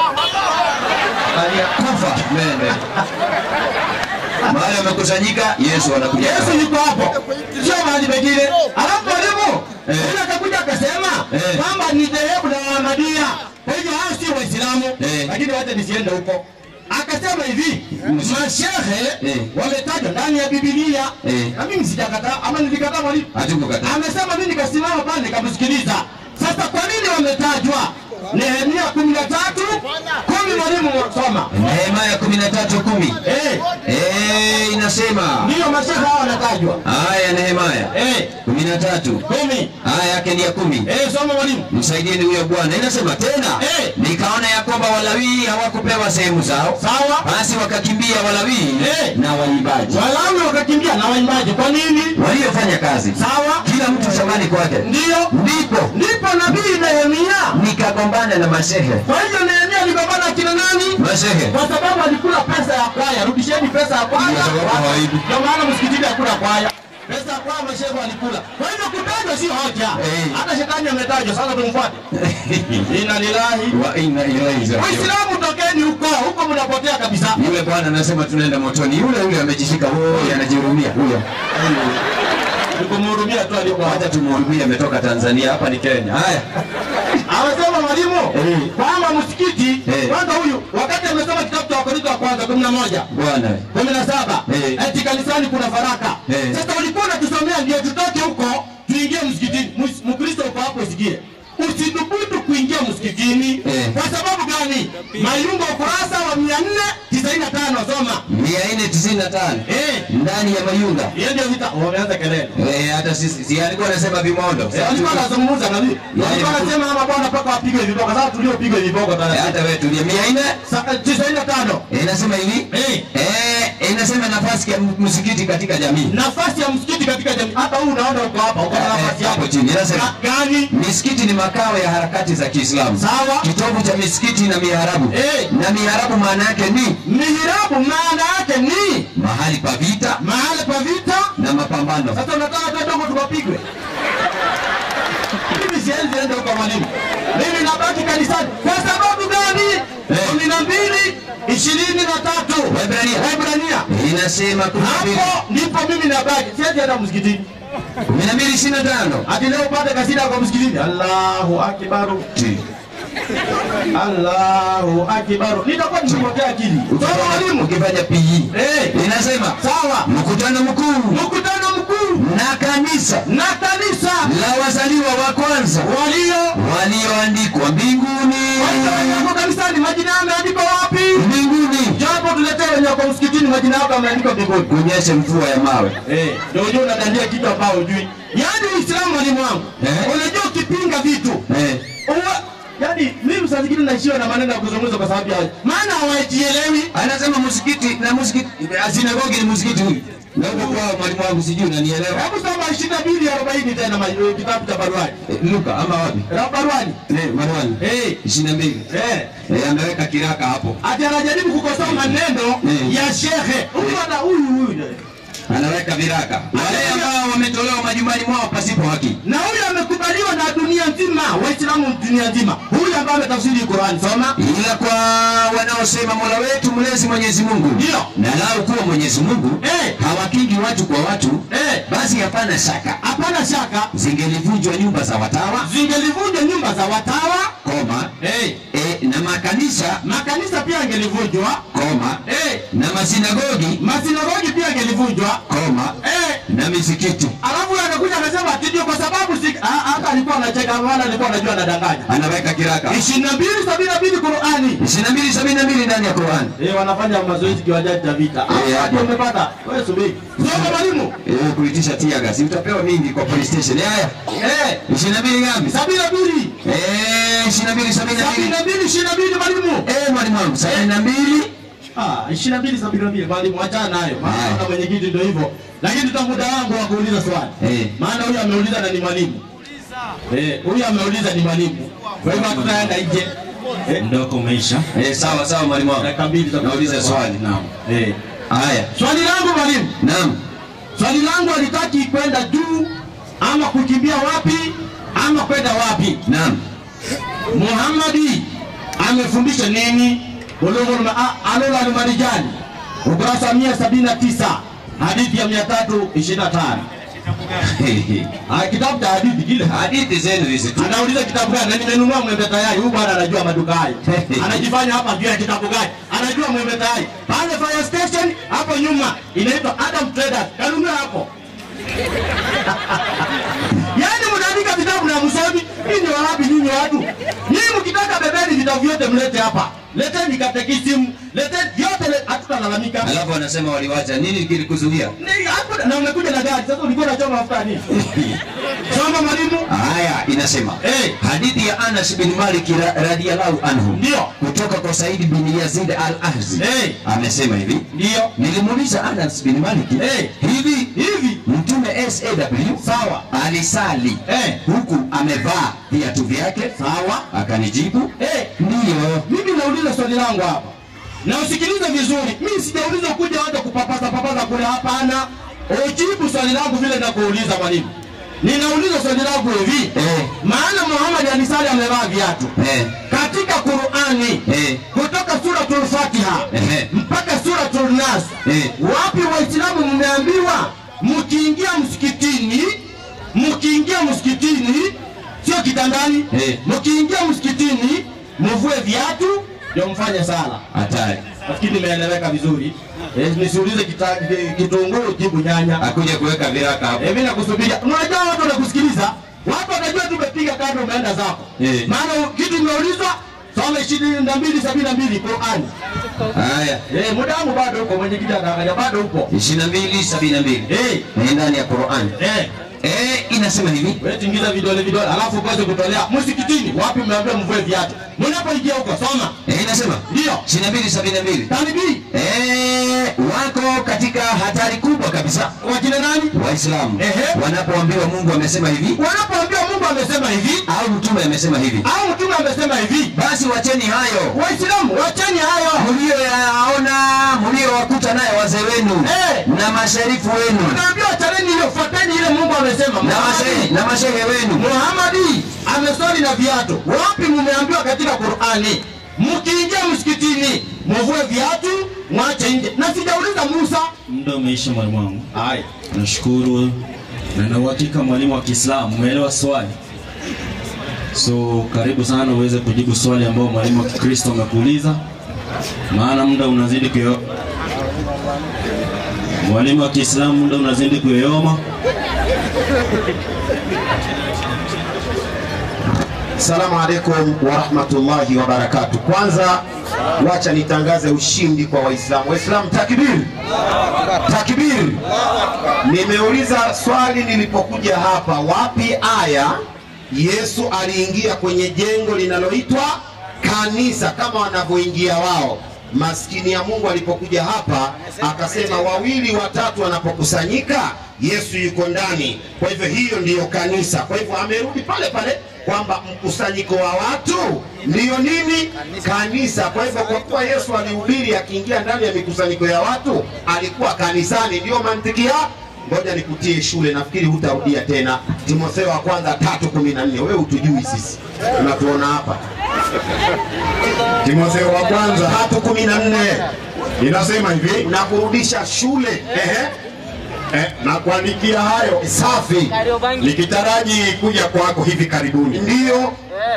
Kufa mende mahali wamekusanyika, Yesu anakuja. Yesu yuko hapo, sio mahali pengine. Alafu mwalimu Eh. yule akakuja akasema Eh. kwamba ni dhehebu la Ahmadiyya, kwa hivyo hao si Waislamu, Eh. lakini wacha nisiende huko. Akasema hivi, mashehe Eh. wametajwa ndani ya Biblia, Eh. na mimi sijakataa ama nilikataa mwalimu? Hatukukataa. Amesema mimi nikasimama pale nikamsikiliza. Sasa kwa nini wametajwa? Nehemia kumi na tatu kumi, mwalimu soma. Nehemia kumi na tatu kumi Eh, Eh, inasema ndiyo mashehe hao wanatajwa. aya Nehemia Eh, kumi na tatu kumi. aya yake ni ya kumi Eh, soma mwalimu. msaidieni huyo bwana. Inasema tena Eh. nikaona ya kwamba Walawii hawakupewa sehemu zao, Sawa. basi wakakimbia Walawii Eh. na waimbaji Walawi wakakimbia na waimbaji. Kwa nini? waliofanya kazi, Sawa. kila mtu shambani kwake. Ndiyo. Ndipo Ndipo nabii Nehemia. nikagombana na mashehe Kwa hivyo Nehemia aligombana akina nani? mashehe Kwa sababu alikula pesa ya kwaya. Rudisheni pesa ya kwaya. Ndio sababu hawaibi. Ndio maana msikitini hakuna kwaya. Pesa ya kwaya mashehe walikula. Kwa hivyo kutajwa sio hoja. Eh. Hata shetani ametajwa. Sasa tumfuate. Inna lillahi. wa inna ilaihi rajiun. Waislamu tokeni huko. Huko mnapotea kabisa. Yule bwana anasema tunaenda motoni, yule yule amejishika, huyo anajihurumia huyo. Nikumhurumia tu aliyokuwa. Wacha tumhurumie, ametoka Tanzania, hapa ni Kenya. Haya, Amesema mwalimu Eh. kwamba msikiti Eh. kwanza, huyu wakati amesoma kitabu cha Wakorintho wa kwanza kumi na moja bwana kumi na saba Eh. eti kanisani kuna faraka. Eh. Sasa ulikuwa unatusomea ndio tutoke huko tuingie msikitini. Mus- Mkristo uko hapo usikie, usidhubutu kuingia msikitini. Eh. Kwa sababu gani? Mayungo ukurasa wa mia nne tisaini na tano soma. mia nne tisini na tano Eh. ndani ya Mayunga. Hiyo ndio vita. Wameanza kelele. Eh, hata sisi si alikuwa anasema vimondo. Eh, Walikuwa wanazungumza na mimi. Walikuwa wanasema ama bwana mpaka wapigwe viboko. Sasa tuliopigwa viboko Eh, tena. hata wewe tulia mia nne tisaini na tano. Eh, inasema hivi Eh. eh, inasema nafasi ya msikiti katika jamii nafasi ya msikiti katika jamii. Hata huu unaona uko hapa, uko na Eh, nafasi hapo yako chini inasema Ga- gani? misikiti ni makao ya harakati za Kiislamu, Sawa. kitovu cha misikiti na miharabu Eh. na miharabu maana yake ni Mihirabu maana yake ni mahali pa vita mahali pa vita. na mapambano. Sasa unataka tu dogo tukapigwe? Mimi sienzi ende huko mwalimu, mimi nabaki kanisani. Kwa sababu gani? Eh. kumi na mbili ishirini na tatu Waebrania. Waebrania. Inasema kumi na mbili Hapo ndipo mimi nabaki, sienzi enda msikitini. kumi na mbili ishirini na tano Ati leo upate kasida kwa msikitini. Allahu akbaru. Allahu akbaru. Nitakuwa nimepotea akili. Sawa mwalimu. ukifanya PE Eh, inasema sawa. mkutano mkuu Mkutano mkuu na kanisa na kanisa la wazaliwa wa kwanza walio walioandikwa mbinguni walioko kanisani, majina yao yameandikwa wapi? mbinguni, Japo tuletee wenye wako msikitini, majina yao yameandikwa mbinguni. kunyeshe mvua ya mawe. Eh, ndio unajua unadandia kitu ambao hujui. Yaani Uislamu mwalimu wangu. Eh. Unajua ukipinga vitu Eh, Uwa, yaani mimi saa zingine naishiwa na maneno ya kuzungumza kwa sababu ya maana hawajielewi. anasema msikiti na msikiti sinagogi ni msikiti huyu na huko kwao mwalimu wangu sijui unanielewa Hebu soma ishirini na mbili arobaini tena ma- eh, kitabu cha Baruani. Eh, Luka ama wapi Ra- Baruani. eh Marwan Eh, 22 eh. eh ameweka kiraka hapo Ati anajaribu kukosoa maneno Eh. ya shehe. Huyu ana huyu huyu. anaweka viraka wale ambao wametolewa majumbani mwao pasipo haki na huyu amekubaliwa na dunia nzima waislamu dunia nzima huyu ambaye ametafsiri Qur'an soma ila kwa wanaosema mola wetu mlezi mwenyezi mungu Ndio. na lau kuwa mwenyezi mungu Eh. hawakingi watu kwa watu Eh. basi hapana shaka hapana shaka zingelivunjwa nyumba za watawa zingelivunjwa nyumba za watawa koma hey. e, na makanisa makanisa pia yangelivunjwa koma hey. na masinagogi masinagogi pia yangelivunjwa koma hey. na misikiti alafu yeye akakuja akasema ati ndio kwa sababu si ah, hata alikuwa anacheka maana alikuwa anajua anadanganya anaweka kiraka 22 72 Qur'ani 22 ndani ya Qur'an eh wanafanya mazoezi kiwanjani cha vita Eh, ah hapo. ndio umepata wewe subiri soma mwalimu eh, kuitisha tiaga si utapewa mingi kwa police station haya eh 22 ngapi 72 eh 22 72 72 22 mwalimu eh mwalimu wangu 72 Ah, 22 72 mwalimu achana nayo. Maana Haya. na mwenyekiti ndio hivyo. Lakini tuta muda wangu wa kuuliza swali. Eh. Maana huyu ameuliza na ni mwalimu. Eh, huyu ameuliza ni mwalimu. Kwa hivyo hatutaenda nje. Eh, muda wako umeisha eh sawa sawa mwalimu wangu dakika mbili za nauliza swali naam Eh. haya Swali langu mwalimu. naam Swali langu alitaki kwenda juu ama kukimbia wapi ama kwenda wapi? naam Muhammadi amefundisha nini? Bulughul ma- alul almarijani ukurasa 179 hadithi ya 325. Ah, kitabu cha hadithi kile. hadithi zenu hizi tu Anauliza kitabu gani? Na nimenunua mwembe tayari. Huyu bwana anajua maduka hayo. Anajifanya hapa juu ya kitabu gani? Anajua mwembe tayari. Pale fire station hapo nyuma inaitwa Adam Traders. Kanunua hapo. Yaani mnaandika vitabu na msomi. Hii ni wapi nyinyi watu? Nyinyi mkitaka bebeni vitabu vyote mlete hapa. Leteni katekisimu, leteni vyote le- hatutalalamika. alafu wanasema waliwacha nini kilikuzuia Ni hapo na umekuja na gari. Sasa ulikuwa unachoma mafuta nini? Soma mwalimu. haya inasema Eh. hadithi ya Anas bin Malik ra- radhiyallahu anhu Ndio. kutoka kwa Said bin Yazid al-Ahzi Eh. amesema hivi Ndio. nilimuuliza Anas bin Malik Eh. hivi Hivi. mtume SAW Sawa. alisali Eh. huku amevaa viatu vyake Sawa. akanijibu Eh, ndiyo mimi nauliza swali langu hapa na usikilize vizuri. Mimi sijauliza kuja hata kupapasa papasa kule, hapana. Ujibu swali langu vile nakuuliza mwalimu. Ninauliza swali langu hivi Eh. maana Muhammad alisali amevaa viatu eh. katika Qur'ani Eh. kutoka suratul Fatiha Ehe. mpaka suratul Nas Eh. wapi Waislamu mmeambiwa mkiingia msikitini, mkiingia msikitini sio kitandani, Eh. mkiingia msikitini mvue viatu ndio mfanye sala. hatari Nafikiri nimeeleweka vizuri. Eh, nisiulize kita- kitunguu jibu nyanya. akuja kuweka viraka hapo Eh, mimi nakusubiria. Unajua watu wanakusikiliza. Watu watajua tu umepiga kando umeenda zako. Eh. Maana kitu imeulizwa soma 22 72 Qur'ani. haya Eh, muda wangu bado uko mwenyekiti anaangalia bado upo. 22 72 Eh, ni ndani ya Qur'an eh. eh inasema hivi Wewe tingiza vidole vidole alafu ukaanze kutolea msikitini wapi mmeambiwa mvue viatu. Mnapoingia huko soma. eh inasema Ndio. 22 72 Talibi. eh wako katika hatari kubwa kabisa Wakina nani? waislamu Ehe. wanapoambiwa mungu amesema hivi Wanapoambiwa Mungu amesema hivi au mtume amesema hivi au mtume amesema hivi, basi wacheni hayo Waislamu wacheni hayo. mlioyaona mliowakuta naye wazee wenu Eh. na masharifu wenu Tunaambiwa chaneni hiyo, fuateni ile Mungu amesema. na mashehe na mashehe wenu Muhamadi ameswali na viatu. Wapi mmeambiwa katika Qur'ani? Mkiingia msikitini mvue viatu, mwache nje. Na sijauliza Musa. muda umeisha mwalimu wangu Hai. nashukuru na na uhakika mwalimu wa Kiislamu umeelewa swali so karibu sana uweze kujibu swali ambao mwalimu wa Kikristo amekuuliza maana muda unazidi kuyo mwalimu wa Kiislamu muda unazidi kuyoyoma Salamu alaikum warahmatullahi wabarakatu. Kwanza wacha nitangaze ushindi kwa Waislamu. Waislamu, takbir, takbir. Nimeuliza swali nilipokuja hapa, wapi aya Yesu aliingia kwenye jengo linaloitwa kanisa kama wanavyoingia wao. Maskini ya Mungu alipokuja hapa akasema, wawili watatu wanapokusanyika Yesu yuko ndani. Kwa hivyo hiyo ndiyo kanisa. Kwa hivyo amerudi pale pale kwamba mkusanyiko wa watu ndiyo nini? Kanisa. Kwa hivyo kwa kuwa Yesu alihubiri akiingia ndani ya mikusanyiko ya watu, alikuwa kanisani. Ndiyo mantiki ya ngoja nikutie shule, nafikiri hutarudia tena. Timotheo wa kwanza tatu kumi na nne. Wewe hutujui sisi, unatuona hapa. Timotheo wa kwanza tatu kumi na nne inasema hivi na kurudisha shule. Ehe. eh, na kuandikia hayo safi nikitaraji kuja kwako hivi karibuni. Ndiyo,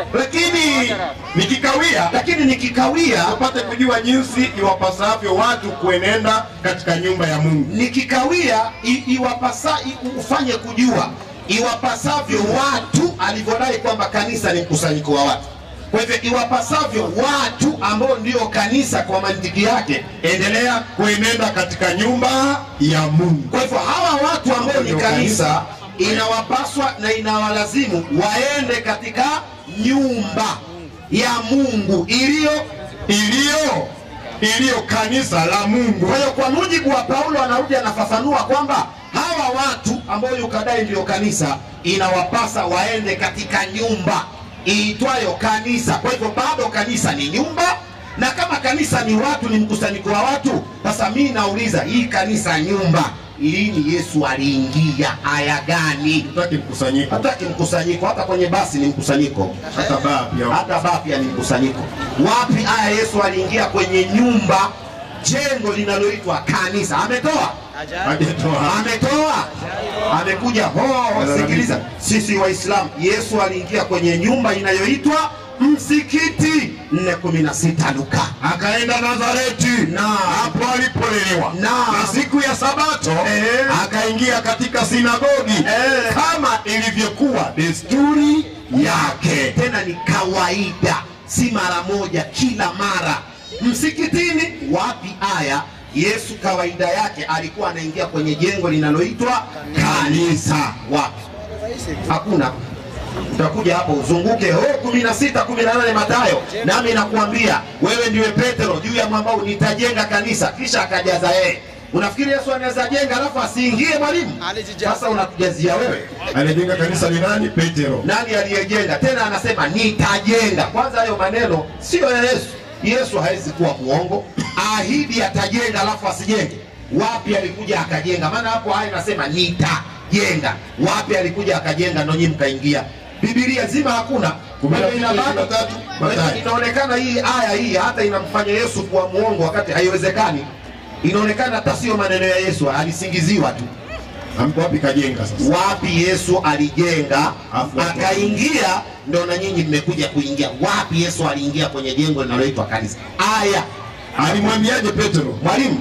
lakini nikikawia, lakini nikikawia upate kujua jinsi iwapasavyo watu kuenenda katika nyumba ya Mungu. nikikawia i- iwapasa i- ufanye kujua iwapasavyo watu alivyodai kwamba kanisa ni mkusanyiko wa watu kwa hivyo iwapasavyo watu ambao ndio kanisa kwa mantiki yake endelea kuenenda katika nyumba ya Mungu. kwa hivyo hawa watu ambao ni Ndio kanisa inawapaswa na inawalazimu waende katika nyumba ya mungu iliyo iliyo iliyo kanisa la Mungu. Kwa hiyo kwa mujibu wa Paulo anarudi anafafanua kwamba hawa watu ambao yukadai ndio kanisa inawapasa waende katika nyumba iitwayo kanisa. Kwa hivyo bado kanisa ni nyumba, na kama kanisa ni watu, ni mkusanyiko wa watu. Sasa mimi nauliza hii kanisa nyumba, lini Yesu aliingia? Aya gani? Hataki mkusanyiko, hataki mkusanyiko. Hata kwenye basi ni mkusanyiko, hata baa pia, hata baa pia ni mkusanyiko. Wapi aya Yesu aliingia kwenye nyumba, jengo linaloitwa kanisa? Ametoa hajatoa. ametoa amekuja ho sikiliza sisi waislamu yesu aliingia kwenye nyumba inayoitwa msikiti 416 luka akaenda Nazareti na hapo alipolelewa na, na siku ya Sabato Eh. akaingia katika sinagogi Eh. kama ilivyokuwa desturi yake. tena ni kawaida si mara moja kila mara msikitini wapi aya yesu kawaida yake alikuwa anaingia kwenye jengo linaloitwa kanisa wapi hakuna utakuja hapo uzunguke oh, kumi na sita kumi na nane Mathayo, nami nakuambia wewe ndiwe Petro, juu ya mwamba huu nitajenga kanisa. Kisha akajaza yeye. Unafikiri Yesu anaweza jenga alafu asiingie mwalimu? Sasa unatujazia wewe. Alijenga kanisa ni nani? Petero. Nani aliyejenga? Tena anasema nitajenga. Kwanza hayo maneno sio ya Yesu. Yesu hawezi kuwa muongo, ahidi atajenga alafu asijenge. Wapi alikuja akajenga? Maana hapo haya inasema nitajenga. Wapi alikuja akajenga? Ndo nyinyi mkaingia. Biblia zima hakuna. Kumi na Kwa hiyo mbili, inabaki- ishirini na tatu, Mathayo. Inaonekana hii aya hii hata inamfanya Yesu kuwa muongo wakati haiwezekani. Inaonekana hata sio maneno ya Yesu, alisingiziwa tu. Amko wapi kajenga sasa? Wapi Yesu alijenga Afu- akaingia, ndo na nyinyi mmekuja kuingia. Wapi Yesu aliingia kwenye jengo linaloitwa kanisa? Aya Alimwambiaje Petero? mwalimu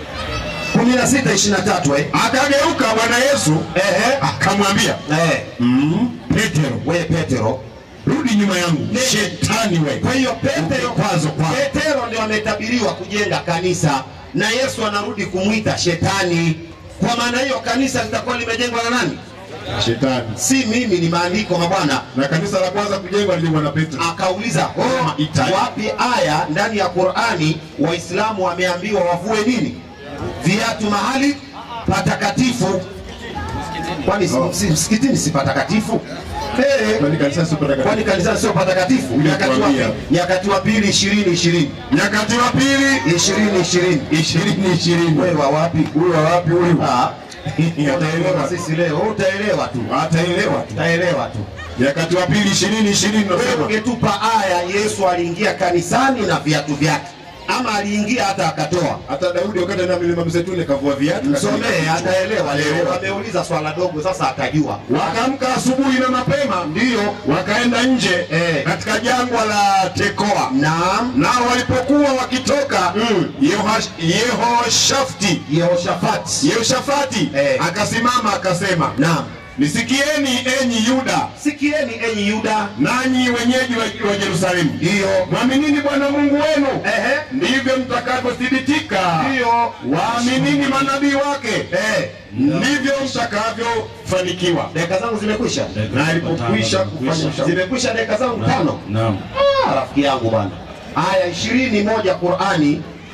16 23 eh? Akageuka Bwana Yesu Ehe. akamwambia, Eh, mm, Petero, we Petero. rudi nyuma yangu, Ne- shetani wewe. Kwa hiyo Petero Kwazo kwa Petero ndio ametabiriwa kujenga kanisa na Yesu anarudi kumwita shetani. Kwa maana hiyo kanisa litakuwa limejengwa na nani? shetani. Si mimi, ni maandiko mabwana. Na kanisa la kwanza kujengwa lilijengwa na Petro. akauliza oh, Italy. wapi aya ndani ya Qurani Waislamu wameambiwa wavue nini viatu mahali patakatifu? Kwani si- si- msikitini si patakatifu? Eh, Kwani kanisa sio patakatifu? kwani kanisani sio patakatifu? Uje Nyakati wa kuambia. pili- Nyakati wa pili ishirini ishirini Nyakati wa pili ishirini ishirini ishirini ishirini. wewe wa wapi? Huyu wa wapi huyu? Ah, utaelewa Ataelewa. sisi leo, utaelewa tu, Ataelewa tu. utaelewa tu. Nyakati wa pili ishirini ishirini Wewe nasema ungetupa aya Yesu aliingia kanisani na viatu vyake, ama aliingia hata akatoa. hata Daudi wakati anaenda milima mzeituni kavua viatu. Msomee, ataelewa leo. Ameuliza swala dogo, sasa atajua. Wakaamka asubuhi na mapema, Ndiyo, wakaenda nje Eh. katika jangwa la Tekoa. naam. Nao walipokuwa wakitoka Mm. Yehosh- Yehoshafti Yehoshafati, Yehoshafati Eh. akasimama akasema, naam. nisikieni enyi Yuda, Sikieni enyi Yuda, nanyi wenyeji wa, wa Yerusalemu, ndiyo, mwaminini Bwana Mungu wenu, ehe, ndivyo mtakavyothibitika. ndiyo, Waaminini manabii wake, eh. ndivyo mtakavyofanikiwa. Dakika zangu zimekwisha, Na alipokwisha kufanya ushauri zimekwisha dakika zangu tano. Naam. Ah, rafiki yangu bwana, aya ishirini moja Qurani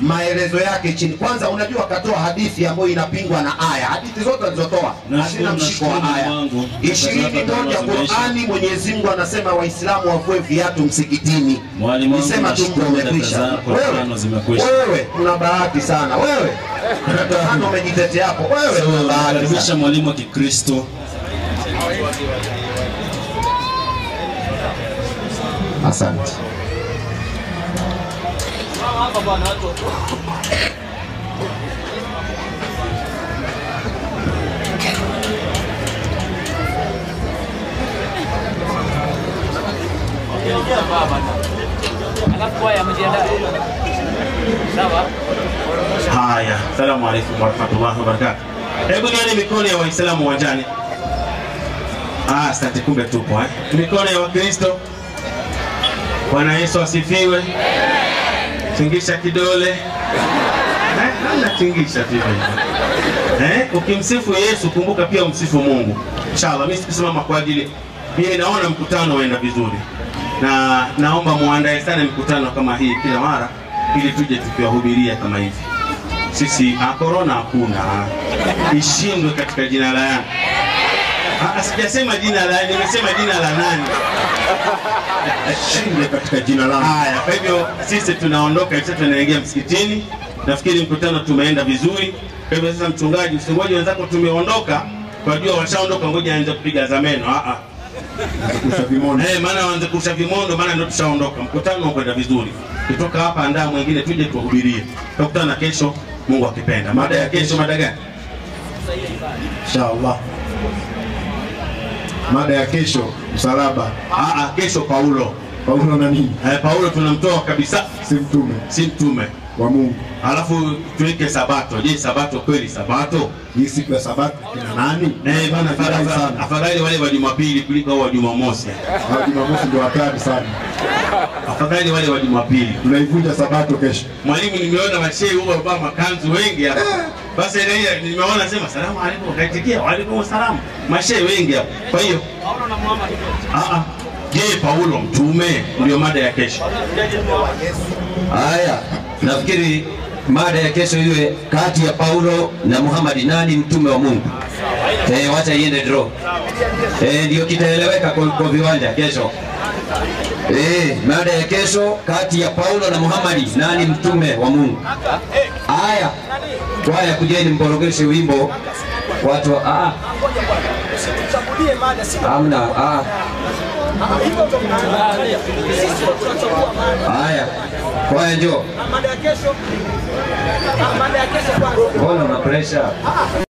maelezo yake chini. Kwanza unajua akatoa hadithi ambayo inapingwa na aya. Hadithi zote alizotoa hazina Nashukuru, mshiko wa nashukuru aya. Mungu Mungu. ishirini Sadaka moja tano zimeisha. Qurani, Mwenyezi Mungu anasema Waislamu wavue viatu msikitini. Mwalimu wangu, Nisema tu nashukuru mtu dada umekwisha. zako Wewe tano zimekwisha. wewe una bahati sana wewe, tano umejitetea hapo wewe, una bahati sana. Karibisha mwalimu wa Kikristo. Asante. Alafu haya amejiandaa. Sawa? Haya, salamu alaikum warahmatullahi wabarakatuh. Hebu nione mikono ya Waislamu uwanjani. Ah, asante, kumbe tupo eh. Mikono ya Wakristo. Bwana Yesu asifiwe. Tingisha kidole. Eh, namna tingisha tu hivyo. Eh, ukimsifu Yesu kumbuka pia umsifu Mungu. Inshallah, mimi sikusimama kwa ajili mimi naona mkutano uenda vizuri. Na naomba muandae sana mikutano kama hii kila mara ili tuje tukiwahubiria kama hivi. Sisi ah, corona hakuna. Ishindwe katika jina la Yesu. Ah, sijasema jina la nimesema jina la nani? Shinde katika jina langu. Haya, kwa hivyo sisi tunaondoka sasa, tunaingia msikitini. Nafikiri mkutano tumeenda vizuri. Kwa hivyo sasa, mchungaji, usingoje wenzako tumeondoka, kwa jua washaondoka, ngoja aanze kupiga za meno. Ah ah, Kusha vimondo. eh, maana waanze kurusha vimondo, maana ndio tushaondoka. Mkutano ukwenda vizuri, kutoka hapa andaa mwingine, tuje tuwahubirie. Tutakutana kesho, Mungu akipenda. Mada ya kesho, mada gani? Inshallah. Mada ya kesho msalaba. Ah ah, kesho Paulo. Paulo na nini? Eh, Paulo tunamtoa kabisa, Si mtume si mtume. wa Mungu. Alafu tuweke Sabato. Je, Sabato kweli Sabato? Hii siku ya Sabato kina nani? Eh, bana Furahi afadhali sana. afadhali wale wa Jumapili kuliko hao wa Jumamosi. Hao Jumamosi ndio hatari sana. Afadhali wale wa Jumapili. Tunaivunja Sabato kesho. Mwalimu, nimeona mashehe huwa wamevaa makanzu wengi hapa. Basi ile nimeona sema salamu alaykum, wakaitikia wa alaykum salaam. Mashehe wengi hapa. Kwa hiyo ah ah. Je, Paulo mtume ndio mada ya kesho. Haya, nafikiri mada ya kesho iwe kati ya Paulo na Muhammad, nani mtume wa Mungu? Eh, wacha iende draw. Eh, ndio kitaeleweka kwa, kwa viwanja kesho. Eh, mada ya kesho kati ya Paulo na Muhammad, nani mtume wa Mungu? Haya, kwaya kujeni mporogeshe wimbo watu wa ah, amna ah. Haya, kwaya njoo. Mbona una pressure?